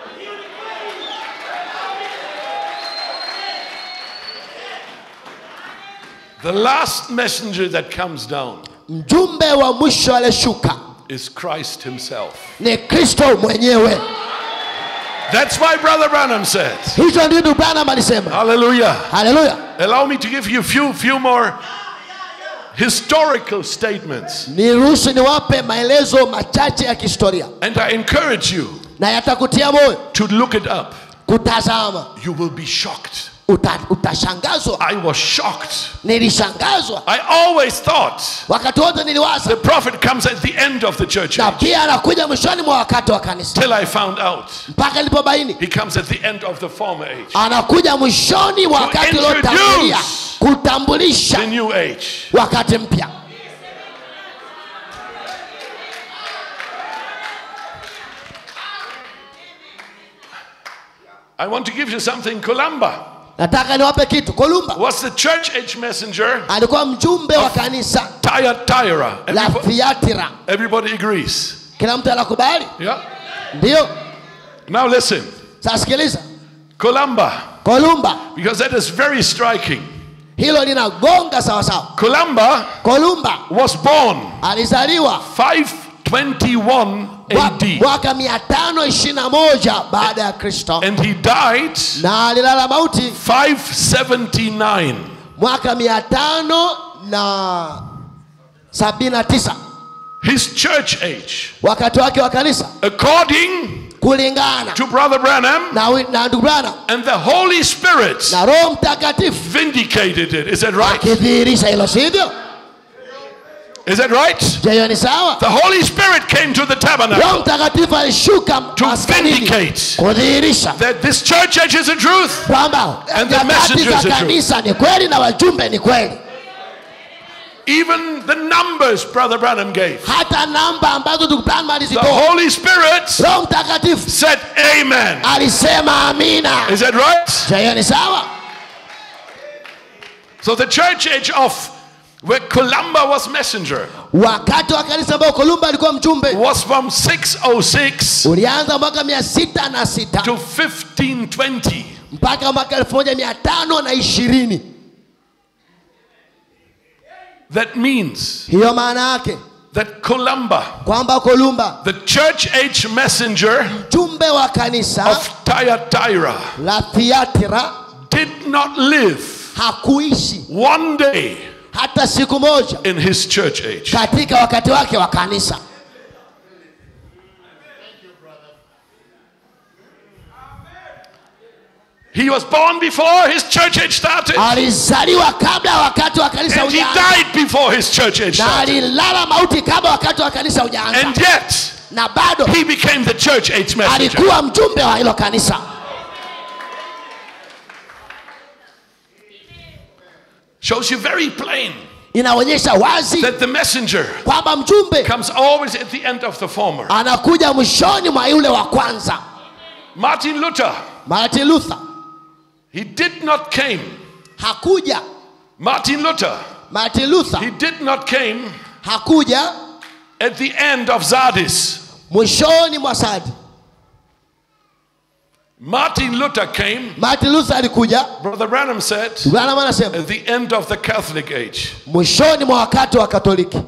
The last messenger that comes down mjumbe wa mwisho aliyeshuka is Christ Himself. ni kristo mwenyewe That's why Brother Branham said, hicho ndio branham alisema Hallelujah. haleluya Allow me to give you a few, few more historical statements. niruhusu niwape maelezo machache ya kihistoria And I encourage you na yatakutia moyo to look it up. kutazama You will be shocked. Uta, utashangazwa I was shocked. nilishangazwa I always thought wakati wote niliwaza the prophet comes at the end of the church na age. pia anakuja mwishoni mwa wakati wa kanisa Till I found out mpaka nilipobaini he comes at the end of the former age. anakuja mwishoni mwa To wakati uliotangulia introduce kutambulisha The new age. wakati mpya I want to give you something. Columba nataka niwape kitu kolumba was the church age messenger. alikuwa mjumbe wa kanisa Thyatira. la Everybody, thiatira everybody agrees. kila mtu anakubali Yeah. ndiyo Now listen. sasa sikiliza Columba, kolumba because that is very striking. hilo linagonga sawasawa Columba kolumba was born alizaliwa 521 mwa- AD mwaka mia tano ishirini na moja baada ya kristo and he died na alilala mauti 579. mwaka mia tano na sabini na tisa His church age, wakati wake wa kanisa according kulingana to Brother Branham na, wi- na ndugu Branham and the Holy Spirit, na roho mtakatifu vindicated it. Is that right? akidhihirisha hilo sivyo Is that right? je hiyo ni sawa The Holy Spirit came to the roho tabernacle mtakatifu alishuka to maskanini vindicate kudhihirisha that this church age is a truth. kwamba And the nyakati messengers za are true. kanisa ni kweli na wajumbe ni kweli Even the numbers Brother Branham gave. hata namba ambazo ndugu Branham The alizitoa Holy Spirit roho mtakatifu said, Amen. alisema amina Is that right? je hiyo ni sawa So the church age of where Columba was messenger wakati wa kanisa ambao kolumba alikuwa mjumbe was from 606 ulianza mwaka mia sita na sita to 1520. mpaka mwaka elfu moja mia tano na ishirini That means hiyo maana yake that Columba, kwamba kolumba the church age messenger mjumbe wa kanisa of Thyatira, la thiatira did not live hakuishi one day hata siku moja in his church age. katika wakati wake wa kanisa He was born before his church age started, alizaliwa kabla ya wakati wa kanisa and he ujaanza died before his church age na started. alilala mauti kabla wakati wa kanisa ujaanza And yet, na bado he became the church age messenger. alikuwa mjumbe wa hilo kanisa Shows you very plain inaonyesha wazi that the messenger kwamba mjumbe comes always at the end of the former. anakuja mwishoni mwa yule wa kwanza Martin Luther, martin luther he did not came. hakuja Martin Luther, martin luther he did not came hakuja at the end of Sardis. mwishoni mwa sadi Martin Luther came, martin luther alikuja Brother Branham said, branham anasema at the end of the Catholic age. mwishoni mwa wakati wa katoliki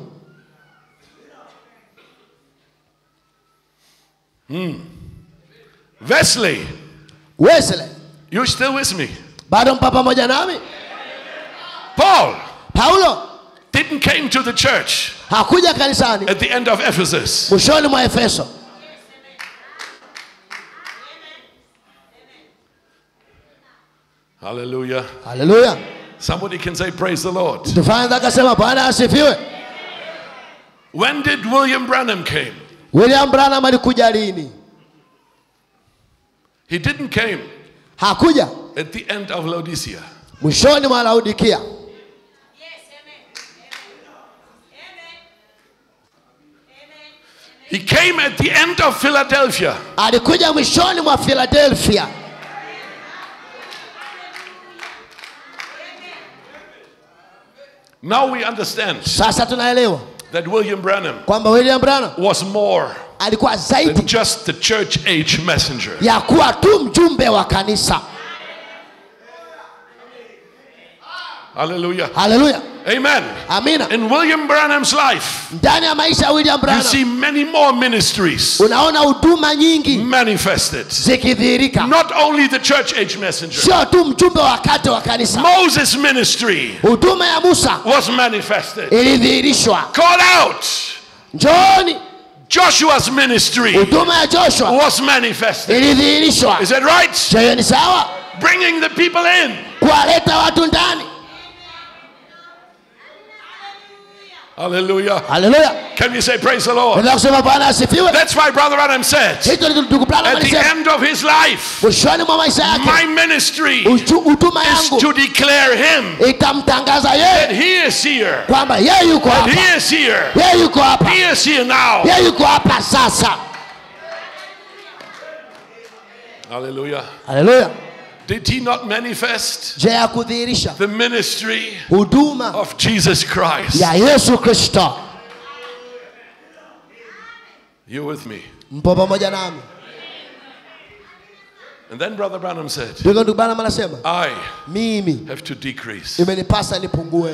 Wesley, wesley you still with me? bado mpa pamoja nami Paul paulo didn't came to the church hakuja kanisani at the end of Ephesus. mwishoni mwa efeso Hallelujah. haleluya Somebody can say, Praise the Lord. tufanye akasema bwana asifiwe When did William Branham came? william branham alikuja lini He didn't came hakuja at the end of Laodicea. mwishoni mwa laudikia He came at the end of Philadelphia. alikuja mwishoni mwa philadelphia Now we understand sasa tunaelewa that William Branham kwamba william branham was more alikuwa than zaidi just the church age messenger. ya kuwa tu mjumbe wa kanisa Hallelujah. haleluya Amen. amina In William Branham's life, ndani ya maisha ya william you branham see many more ministries unaona huduma nyingi manifested. zikidhihirika Not only the church age messenger, sio tu mjumbe wa wakati wa kanisa Moses' ministry huduma ya musa was manifested. ilidhihirishwa Call out. njooni Joshua's ministry huduma ya joshua was manifested. ilidhihirishwa Is that right? Je, hiyo ni sawa Bringing the people in. kuwaleta watu ndani Hallelujah. haleluya Can you say praise the Lord? unaweza kusema bwana asifiwe That's why Brother Adam said, hicho ni ndugu Branham at the alisema end of his life, mwishoni mwa maisha my yake ministry uchu- huduma is yangu to declare him itamtangaza that yeye he is here. kwamba yeye yuko That hapa he is here. yeye yuko hapa He is here now. yeye yuko hapa sasa Hallelujah. haleluya Did he not manifest je ya kudhihirisha the ministry huduma of Jesus Christ? ya yesu kristo You with me? mpo pamoja nami And then Brother Branham said, ndivyo ndugu Branham anasema I mimi have to decrease, imenipasa nipungue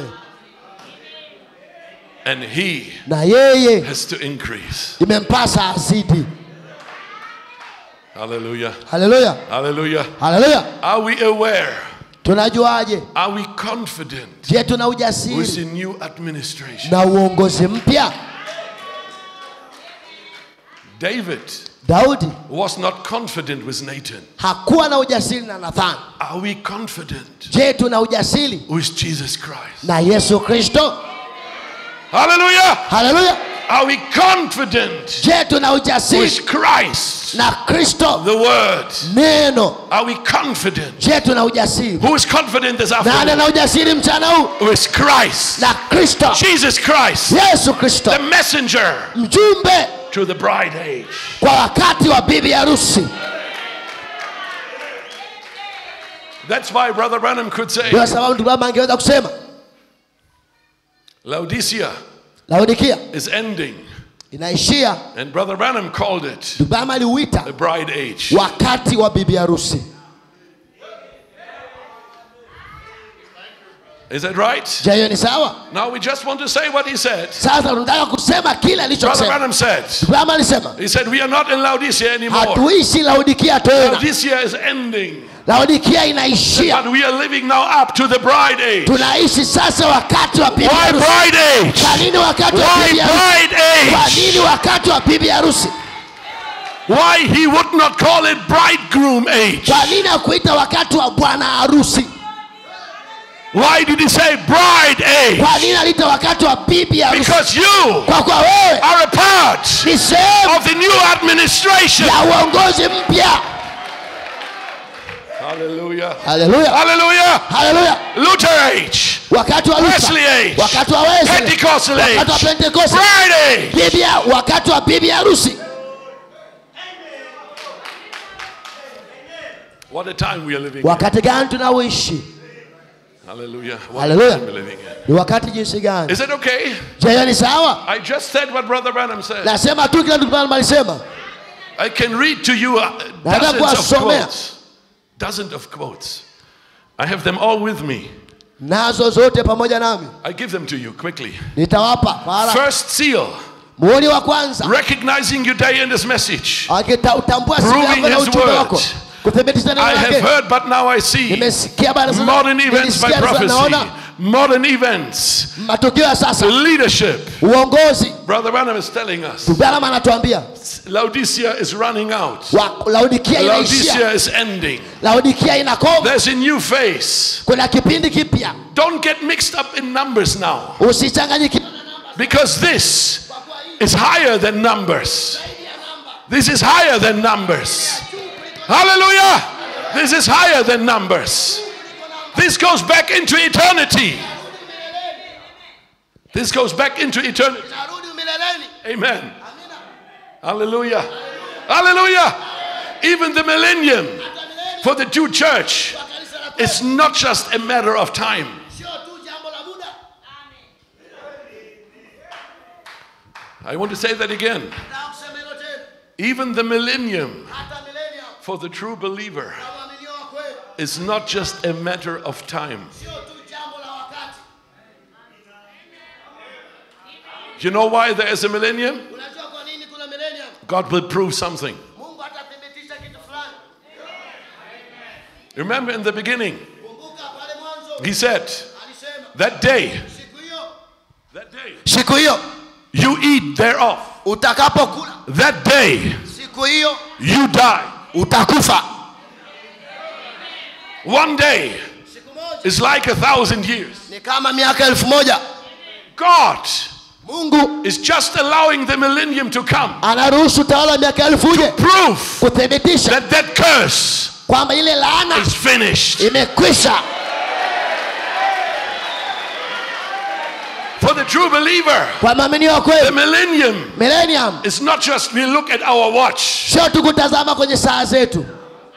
and he na yeye has to increase. imempasa azidi Hallelujah. haleluya Hallelujah. haleluya Are we aware? tunajuaje Are we confident je tuna with the ujasiri new administration? na uongozi mpya David daudi was not confident with Nathan. hakuwa na ujasiri na nathani Are we confident je tuna ujasiri with Jesus Christ? na yesu kristo Hallelujah. haleluya Are we confident je tuna ujasiri with Christ, na kristo the Word? neno Are we confident? je tuna ujasiri Who is confident this nani afternoon? ana ujasiri mchana huu With Christ. na kristo Jesus Christ, yesu kristo the messenger mjumbe to the bride age. kwa wakati wa bibi harusi That's why Brother Branham could say, ndio sababu ndugu baba angeweza kusema Laodicea laodikia is ending. inaishia And Brother Branham called it ndugu baba aliuita the bride age. wakati wa bibi harusi Is that right? je hiyo ni sawa Now we just want to say what he said. sasa tunataka kusema kile Brother alichosema Branham said. Branham alisema He said, We are not in Laodicea anymore. hatuishi laodikia tena Laodicea is ending. laodikia inaishia But we are living now up to the bride age. tunaishi sasa wakati wa bibi Why harusi bride age? kwa nini wakati wa Why bibi harusi bride kwa age? nini wakati wa bibi harusi Why he would not call it bridegroom age? kwa nini akuita wakati wa bwana harusi Why did he say bride age? kwa nini aliita wakati wa bibi harusi Because you kwa kuwa wewe are a part ni sehemu of the new administration. ya uongozi mpya Hallelujah. haleluya Hallelujah. haleluya Luther age. wakati wa Luther, Wesley age. wakati wa Wesley, Pentecostal wakati wa age. Pentecost, Bride age. bibi ya- wakati wa bibi harusi What a time we are living in. wakati gani tunaoishi Hallelujah. What Hallelujah. a time we're living in. ni wakati jinsi gani Is it okay? je hiyo ni sawa I just said what Brother Branham said. nasema tu kila ndugu Branham alisema I can read to you uh, Nataka dozens of kuwasomea. quotes. Dozens of quotes. I have them all with me. nazo zote pamoja nami I give them to you quickly. nitawapa kwa haraka. First seal, muhuri wa kwanza recognizing your day and his message. akitambua siku Proving yako na his ujumbe word. wako kuthibitisha neno I have lake heard, but now I see. nimesikia bana sasa Modern events by nilisikia sasa prophecy. naona Modern events. matukio ya sasa Leadership. uongozi Brother Branham is telling us Branham anatuambia Laodicea is running out. wa- laodikia inaishia Laodicea is ending. laodikia inakoma There's a new phase. kuna kipindi kipya Don't get mixed up in numbers now. usichanganyike Because this is higher than numbers. This is higher than numbers. Hallelujah. This is higher than numbers. This goes back into eternity. This goes back into eternity. Amen. Hallelujah. Hallelujah. Even the millennium for the Jew church is not just a matter of time. I want to say that again. Even the millennium for the true believer is not just a matter of time. You know why there is a millennium? God will prove something. Remember in the beginning, He said, That day, that day, siku hiyo you eat thereof. utakapokula That day, siku hiyo you die. utakufa One day is like a thousand years. ni kama miaka elfu moja God mungu is just allowing the millennium to come. anaruhusu utawala wa miaka elfu uje Proof kuthibitisha that that curse kwamba ile laana is finished. imekwisha For the true believer, kwa maaminio wa the kweli millennium millennium is not just we look at our watch. sio tu kutazama kwenye saa zetu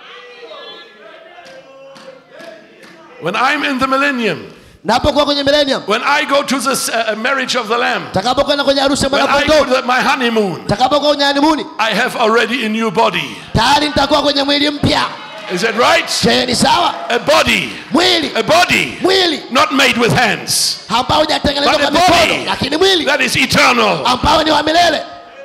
When I'm in the millennium, napokuwa kwenye millennium when I go to the uh, marriage of the Lamb, takapokwenda kwenye harusi ya when I go mwanakondoo to my honeymoon, takapokuwa kwenye hanimuni I have already a new body. tayari nitakuwa kwenye mwili mpya Is that right? je ni sawa A body, mwili a body mwili not made with hands, ambao hujatengenezwa but kwa a mikono body lakini mwili that is eternal. ambao ni wa milele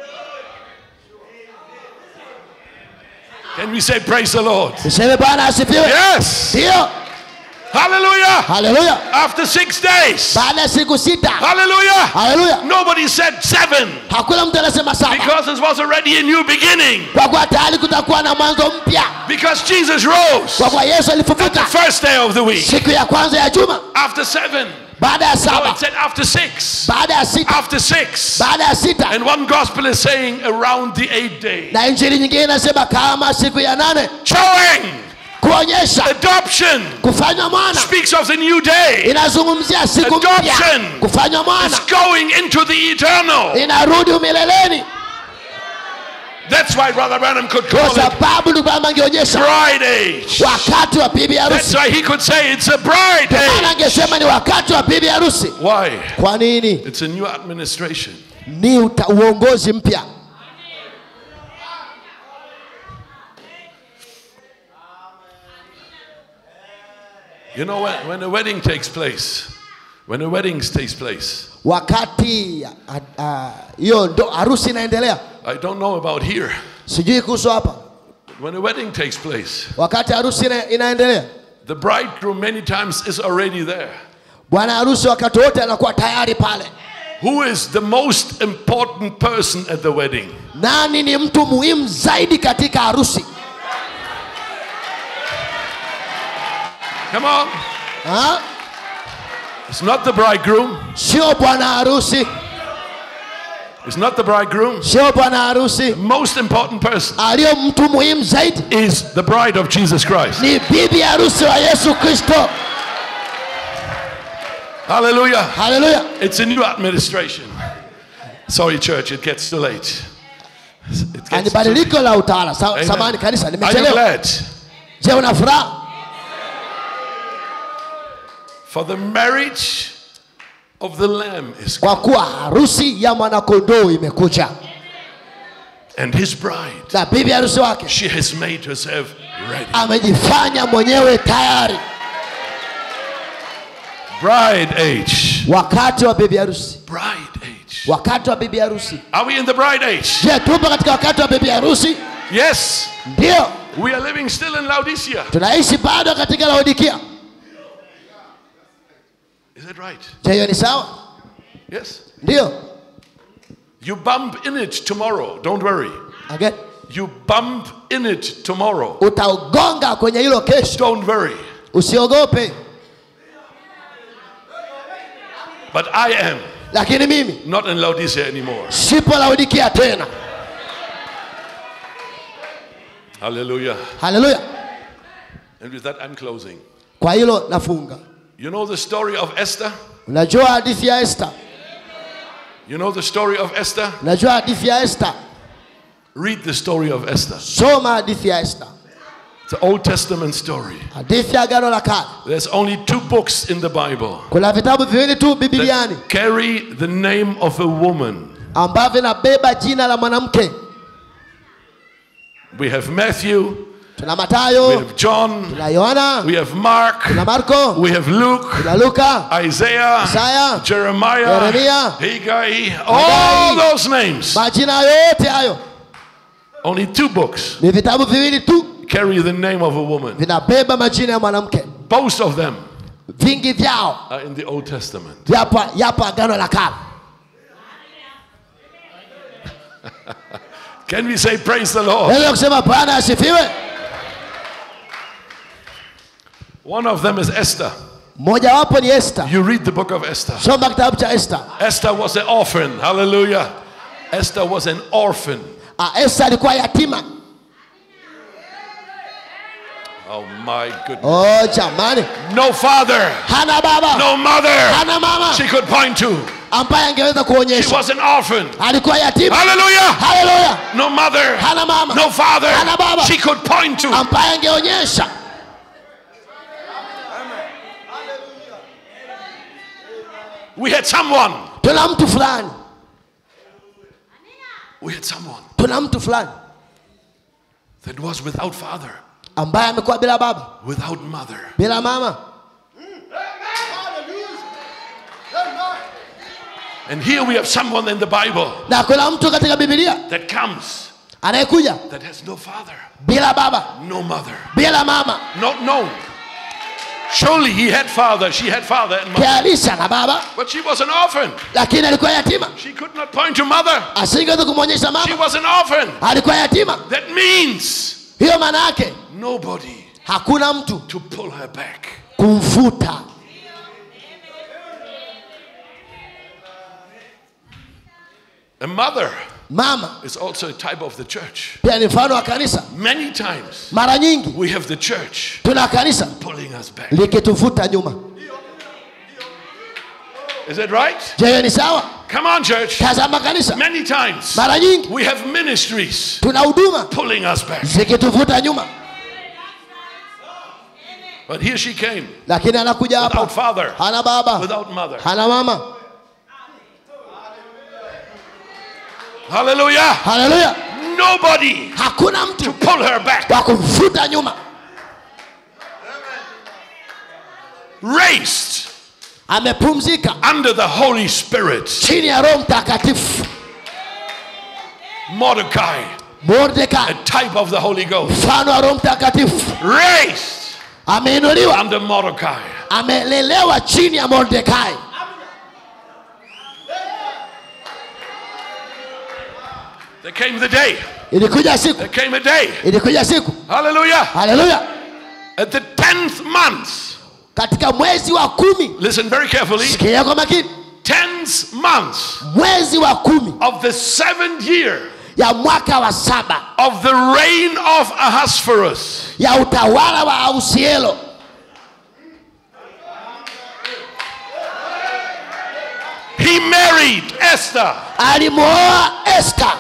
Can we say praise the Lord? tuseme bwana asifiwe Yes. ndiyo Hallelujah. haleluya After six days. baada ya siku sita Hallelujah. haleluya Nobody said seven hakuna mtu anasema saba because it was already a new beginning. kwa kuwa tayari kutakuwa na mwanzo mpya Because Jesus rose kwa kuwa yesu the alifufuka first day of the week. siku ya kwanza ya juma After seven. baada ya No, saba it said after six. baada ya sita After six. baada ya sita And one gospel is saying around the eighth day. na injili nyingine inasema kama siku ya nane Showing kuonyesha adoption kufanywa mwana speaks of the new day. inazungumzia siku mpya Adoption. kufanywa mwana It's going into the eternal. inarudi umileleni That's why Brother Branham could kwa call it sababu ndugu yangu angeonyesha bride age. wakati wa bibi That's harusi why he could say it's a bride maana age. angesema ni wakati wa bibi harusi Why? kwa nini It's a new administration. ni uta, uongozi mpya You know, when, when a wedding takes place, when a wedding takes place, wakati ah, ah, hiyo ndo harusi inaendelea I don't know about here, sijui kuhusu hapa but when a wedding takes place, wakati harusi ina, inaendelea the bridegroom many times is already there. bwana harusi wakati wote anakuwa tayari pale Who is the most important person at the wedding? nani ni mtu muhimu zaidi katika harusi Come on. ha? It's not the bridegroom. sio bwana harusi It's not the bridegroom. sio bwana harusi The most important person aliyo mtu muhimu zaidi is the bride of Jesus Christ. ni bibi harusi wa yesu kristo Hallelujah. haleluya It's a new administration. Sorry, church, it gets too late. It ni gets too badiliko la utawala Sa, Amen. samani kanisa Are you nimechelewa glad? je una furaha For the marriage of the Lamb is kwa kuwa harusi ya mwanakondoo imekuja and his bride. na bibi harusi wake She has made herself ready. amejifanya mwenyewe tayari Bride age. wakati wa bibi harusi Bride age. wakati wa bibi harusi Are we in the bride age? je tupo katika wakati wa bibi harusi Yes. ndio We are living still in Laodicea. tunaishi bado katika laodikia Is that right? je hiyo ni sawa Yes. ndio You bump in it tomorrow. Don't worry. Again. You bump in it tomorrow. utaugonga kwenye hilo kesho Don't worry. usiogope But I am lakini mimi not in Laodicea anymore. sipo laodikia tena Hallelujah. haleluya And with that, I'm closing. kwa hilo nafunga You know the story of Esther? unajua hadithi ya esta You know the story of Esther? unajua hadithi ya esta Read the story of Esther. soma hadithi ya esta It's an Old Testament story. hadithi ya agano la kale There's only two books in the Bible kuna vitabu viwili tu bibiliani that carry the name of a woman. ambavyo vinabeba jina la mwanamke We have Matthew, tuna we matayo have John, tuna yohana we have Mark, tuna marko we have Luke, tuna luka Isaiah, Isaiah, Jeremiah, Jeremiah, Haggai, all those names. majina yote hayo Only two books ni vitabu viwili tu carry the name of a woman. vinabeba majina ya mwanamke Both of them vingi vyao are in the Old Testament. yapo yapo agano la kale Can we say praise the Lord? naweza kusema bwana asifiwe One of them is Esther. mmojawapo ni esta You read the book of Esther. soma kitabu cha esta Esther was an orphan. Hallelujah. Esther was an orphan. Ah, esta alikuwa yatima Oh my goodness. oh jamani No father, hana baba no mother hana mama she could point to. ambaye angeweza She kuonyesha was an orphan. alikuwa yatima Hallelujah. haleluya No mother, hana mama no father hana baba she could point to. ambaye angeonyesha We had someone. tuna mtu fulani We had someone tuna mtu fulani that was without father, ambaye amekuwa bila baba without mother. bila mama And here we have someone in the Bible na kuna mtu katika bibilia that comes anayekuja that has no father, bila baba no mother, bila mama not known. Surely he had father, she had father and mother, kialisha na baba but she was an orphan. lakini alikuwa yatima She could not point to mother. asingeweza kumwonyesha She mama was an orphan. alikuwa yatima That means hiyo maana yake nobody hakuna mtu to pull her back. kumfuta A mother mama is also a type of the church. pia ni mfano wa kanisa Many times mara nyingi we have the church tuna kanisa pulling us back. likitufuta nyuma Is that right? je hiyo ni sawa Come on, church. tazama kanisa Many times mara nyingi we have ministries tuna huduma pulling us back. zikituvuta nyuma But here she came lakini anakuja without hapa father, hana baba without mother. hana mama Hallelujah. haleluya Nobody hakuna to mtu pull her back. wa kumfuta nyuma Raised amepumzika under the Holy Spirit. chini ya roho mtakatifu Mordecai, mordekai a type of the Holy Ghost. mfano wa roho mtakatifu Raised ameinuliwa under Mordecai. amelelewa chini ya mordekai There came the day. ilikuja siku There came a day. ilikuja siku Hallelujah. haleluya At the 10th month. katika mwezi wa kumi Listen very carefully. sikia kwa makini 10th month mwezi wa kumi of the seventh year ya mwaka wa saba of the reign of Ahasuerus. ya utawala wa ausielo He married Esther. alimwoa esta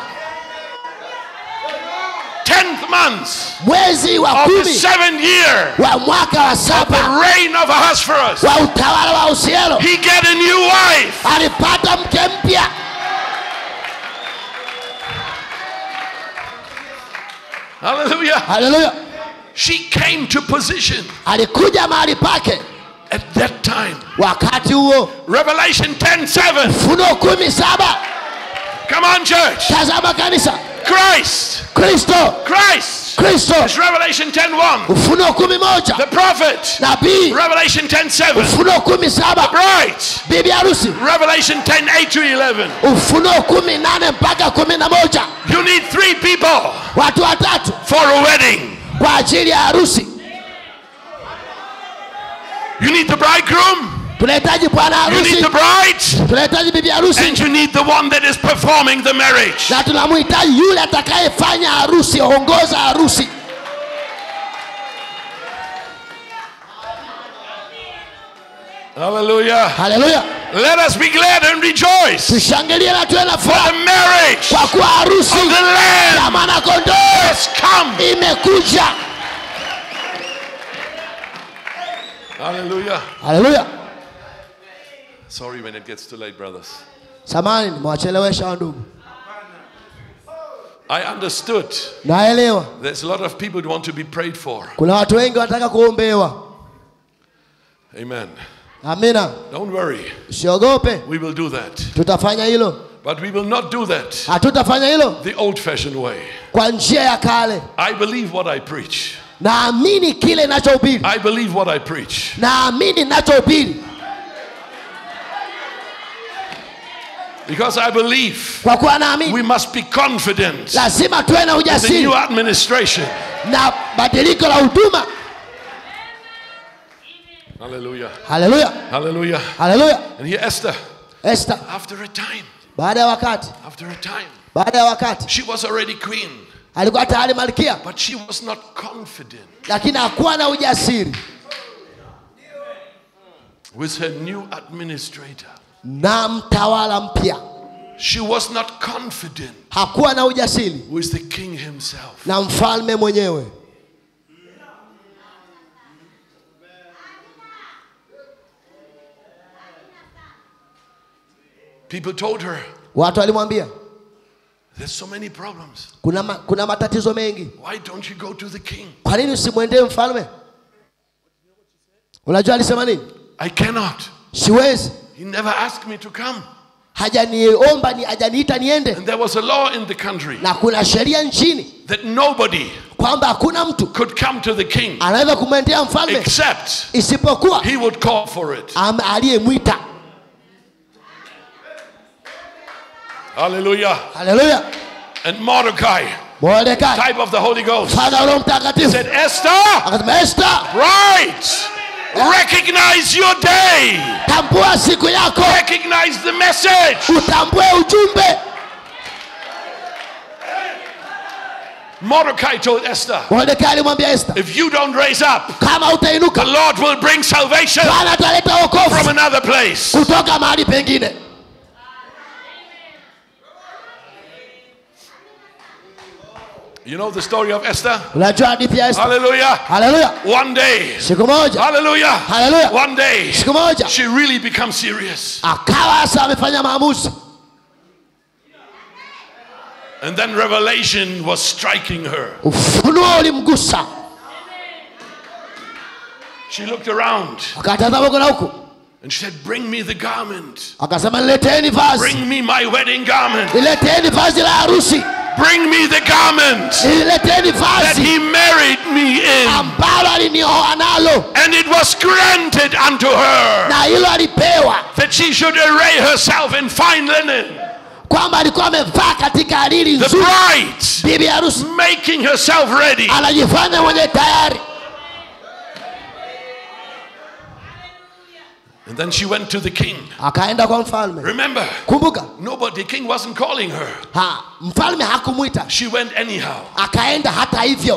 10th month mwezi wa of the kumi seventh year wa mwaka wa the saba reign of Ahasuerus. wa utawala wa ausielo He get a new wife. alipata mke mpya Hallelujah. haleluya She came to position alikuja mahali pake at that time. wakati huo Revelation 10 7. funuo kumi saba Come on, church. tazama kanisa Christ. kristo Christ. kristo It's Revelation 10 1. ufunuo kumi moja The prophet. nabii Revelation 10 7. ufunuo kumi saba Bride. bibi harusi Revelation 10 8 to 11. ufunuo kumi nane mpaka kumi na moja You need three people watu watatu for a wedding. kwa ajili ya harusi You need the bridegroom, tunahitaji bwana you need harusi the bride, tunahitaji bibi harusi and you need the one that is performing the marriage. na tunamhitaji yule atakayefanya harusi ongoza harusi Hallelujah. haleluya Let us be glad and rejoice for tushangilie na tuwe na the furaha marriage kwa kuwa harusi of the Lamb ya mwanakondoo has come. imekuja Hallelujah. haleluya Sorry when it gets too late, brothers. samani nimewachelewesha wandugu I understood naelewa there's a lot of people who want to be prayed for. kuna watu wengi wanataka kuombewa Amen. amina Don't worry. usiogope We will do that. tutafanya hilo But we will not do that hatutafanya hilo the old fashioned way. kwa njia ya kale I believe what I preach. naamini kile nachohubiri I believe what I preach. naamini nachohubiri Because I believe kwa kuwa naamini we must be confident lazima tuwe na the ujasiri new administration. na badiliko la huduma Hallelujah. haleluya Hallelujah. haleluya And here Esther, esta after a time, baada ya wakati after a time, baada ya wakati she was already queen, alikuwa tayari malkia but she was not confident lakini hakuwa na ujasiri with her new administrator. na mtawala mpya She was not confident hakuwa na ujasiri with the king himself. na mfalme mwenyewe People told her, watu walimwambia There's so many problems. kuna, ma, kuna matatizo mengi Why don't you go to the king? kwa nini usimwendee mfalme unajua alisema nini I cannot. siwezi He never asked me to come. hajaniomba ni hajaniita niende And there was a law in the country na kuna sheria nchini that nobody kwamba hakuna mtu could come to the king anaweza kumwendea mfalme except isipokuwa he would call for it. am- aliyemwita Hallelujah. haleluya And Mordecai, mordekai type of the Holy Ghost, mfano wa roho mtakatifu said, Esther, akasema esta right, recognize your day, tambua siku yako recognize the message. utambue ujumbe Mordecai told Esther, mordekai alimwambia esta if you don't raise up, kama the utainuka Lord will bring salvation bwana ataleta from wokovu another place. kutoka mahali pengine You know the story of Esther? unajua hadithi ya esta Hallelujah. haleluya One day, siku moja hallelujah. haleluya One day, siku moja she really becomes serious. akawa sasa amefanya maamuzi And then revelation was striking her. ufunuo ulimgusa She looked around akatazama huko na huku and she said, Bring me the garment. akasema nileteeni vazi Bring me my wedding garment. nileteeni vazi la harusi Bring me the garment nileteeni that vazi he married me in. ambalo alinioa nalo And it was granted unto her na hilo alipewa that she should array herself in fine linen. kwamba alikuwa amevaa katika hariri The nzuri bride bibi harusi making herself ready. anajifanya mwenye tayari And then she went to the king. akaenda kwa mfalme Remember, kumbuka nobody, the king wasn't calling her. ha, mfalme hakumwita She went anyhow. akaenda hata hivyo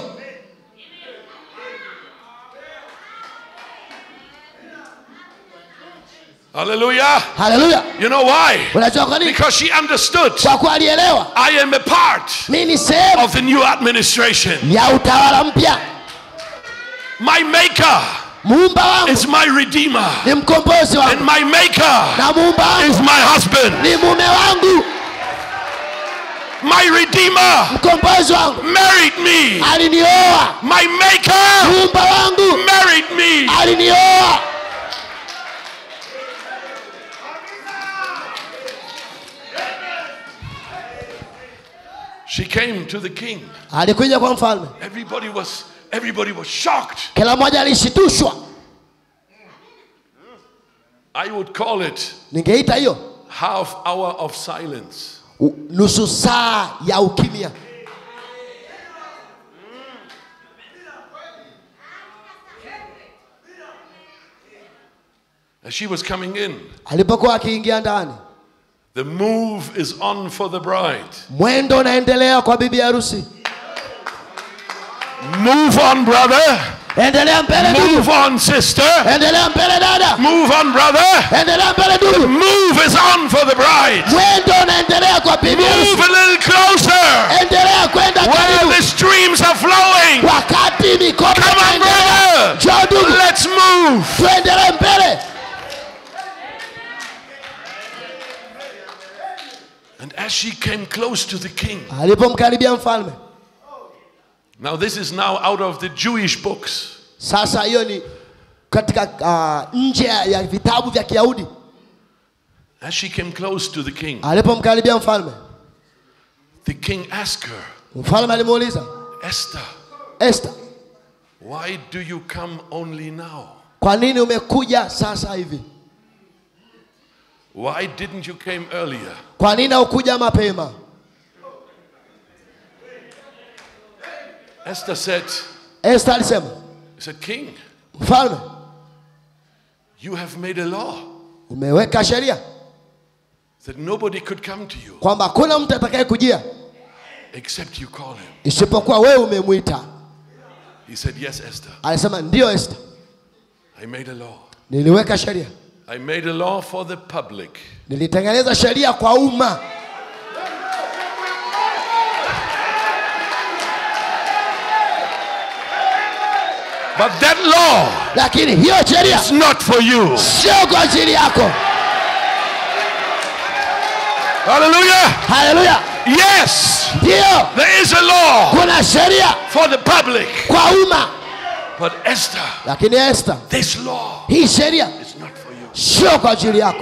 Hallelujah. haleluya You know why? unajua kwa nini Because she understood kwa kuwa alielewa I am a part mi ni sehemu of the new administration. ya utawala mpya My maker muumba wangu is my redeemer, ni mkombozi and wangu my maker na muumba is wangu my husband. ni mume wangu My redeemer mkombozi wangu married me. alinioa My maker muumba wangu married me. alinioa She came to the king. alikuja kwa mfalme Everybody was everybody was shocked. kila mmoja alishitushwa I would call it ningeita hiyo half hour of silence. u- nusu saa ya ukimya As she was coming in, alipokuwa akiingia ndani the move is on for the bride. mwendo unaendelea kwa bibi harusi Move on, brother. endelea mbele ndugu Move on, sister. endelea mbele dada Move on, brother. endelea mbele ndugu Move is on for the bride. mwendo unaendelea kwa bibi harusi Move a little closer. endelea kwenda Where karibu the streams are flowing. wakati mikono Come on, inaendelea brother. njoo ndugu Let's move. tuendelee mbele And as she came close to the king, alipomkaribia mfalme now this is now out of the Jewish books. sasa hiyo ni katika uh, nje ya vitabu vya kiyahudi As she came close to the king, alipomkaribia mfalme the king asked her, mfalme alimuuliza Esther, Esther why do you come only now? kwa nini umekuja sasa hivi Why didn't you came earlier? kwa nini haukuja mapema Esther said, Esther alisema he said, King, mfalme you have made a law umeweka sheria that nobody could come to you kwamba hakuna mtu atakaye kujia except you call him. isipokuwa wewe umemwita He said, Yes, Esther, alisema ndiyo Esther I made a law. niliweka sheria I made a law for the public. nilitengeneza sheria kwa umma But that law lakini hiyo sheria is not for you. sio kwa ajili yako Hallelujah. haleluya Yes, ndiyo there is a law kuna sheria for the public. kwa umma But Esther, lakini Esther this law hii sheria is not for you. sio kwa ajili yako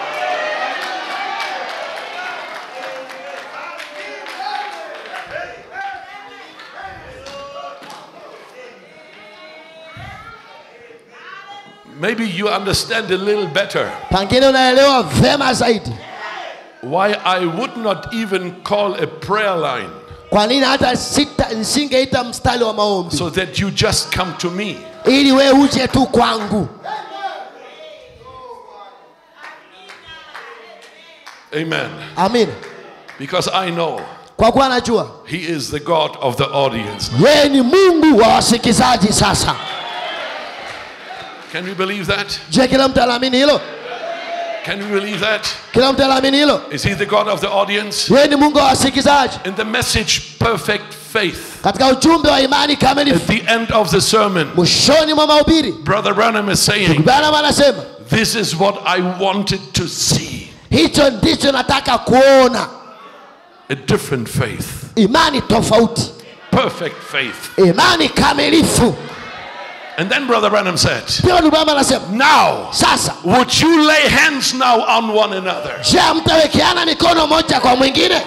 Maybe you understand a little better pengine unaelewa vema zaidi why I would not even call a prayer line kwa nini hata sita nisingeita mstari wa maombi so that you just come to me. ili we uje tu kwangu Amen. amina Because I know kwa kuwa najua He is the God of the audience. yeye ni mungu wa wasikizaji sasa Can we believe that? je kila mtu anaamini hilo Can we believe that? kila mtu anaamini hilo Is He the God of the audience? yeye ni mungu wa wasikizaji In the message, perfect faith, katika ujumbe wa imani at kamilifu the end of the sermon, mwishoni mwa mahubiri Brother Branham is saying, bwana anasema This is what I wanted to see hicho ndicho nataka kuona a different faith, imani tofauti perfect faith. imani kamilifu And then Brother Branham said, pia ndugu Branham anasema Now, sasa would you lay hands now on one another? je mtawekeana mikono moja kwa mwingine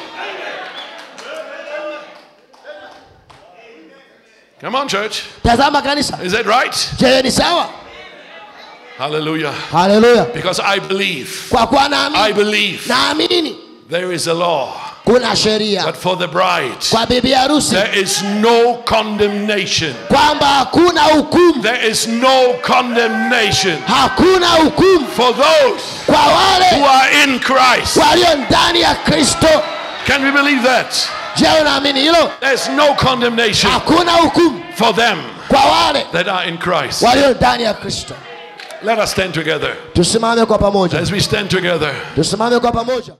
Come on, church. tazama kanisa Is that right? je ni sawa Hallelujah. haleluya Because I believe, kwa kuwa I naamini believe naamini there is a law kuna sheria that for the bride, kwa bibi harusi there is no condemnation. kwamba hakuna hukumu There is no condemnation hakuna hukumu for those kwa who wale are in Christ. walio ndani ya kristo Can we believe that? je unaamini hilo There's no condemnation hakuna hukumu for them kwa wale that are in Christ. walio ndani ya kristo Let us stand together. tusimame kwa pamoja As we stand together, tusimame kwa pamoja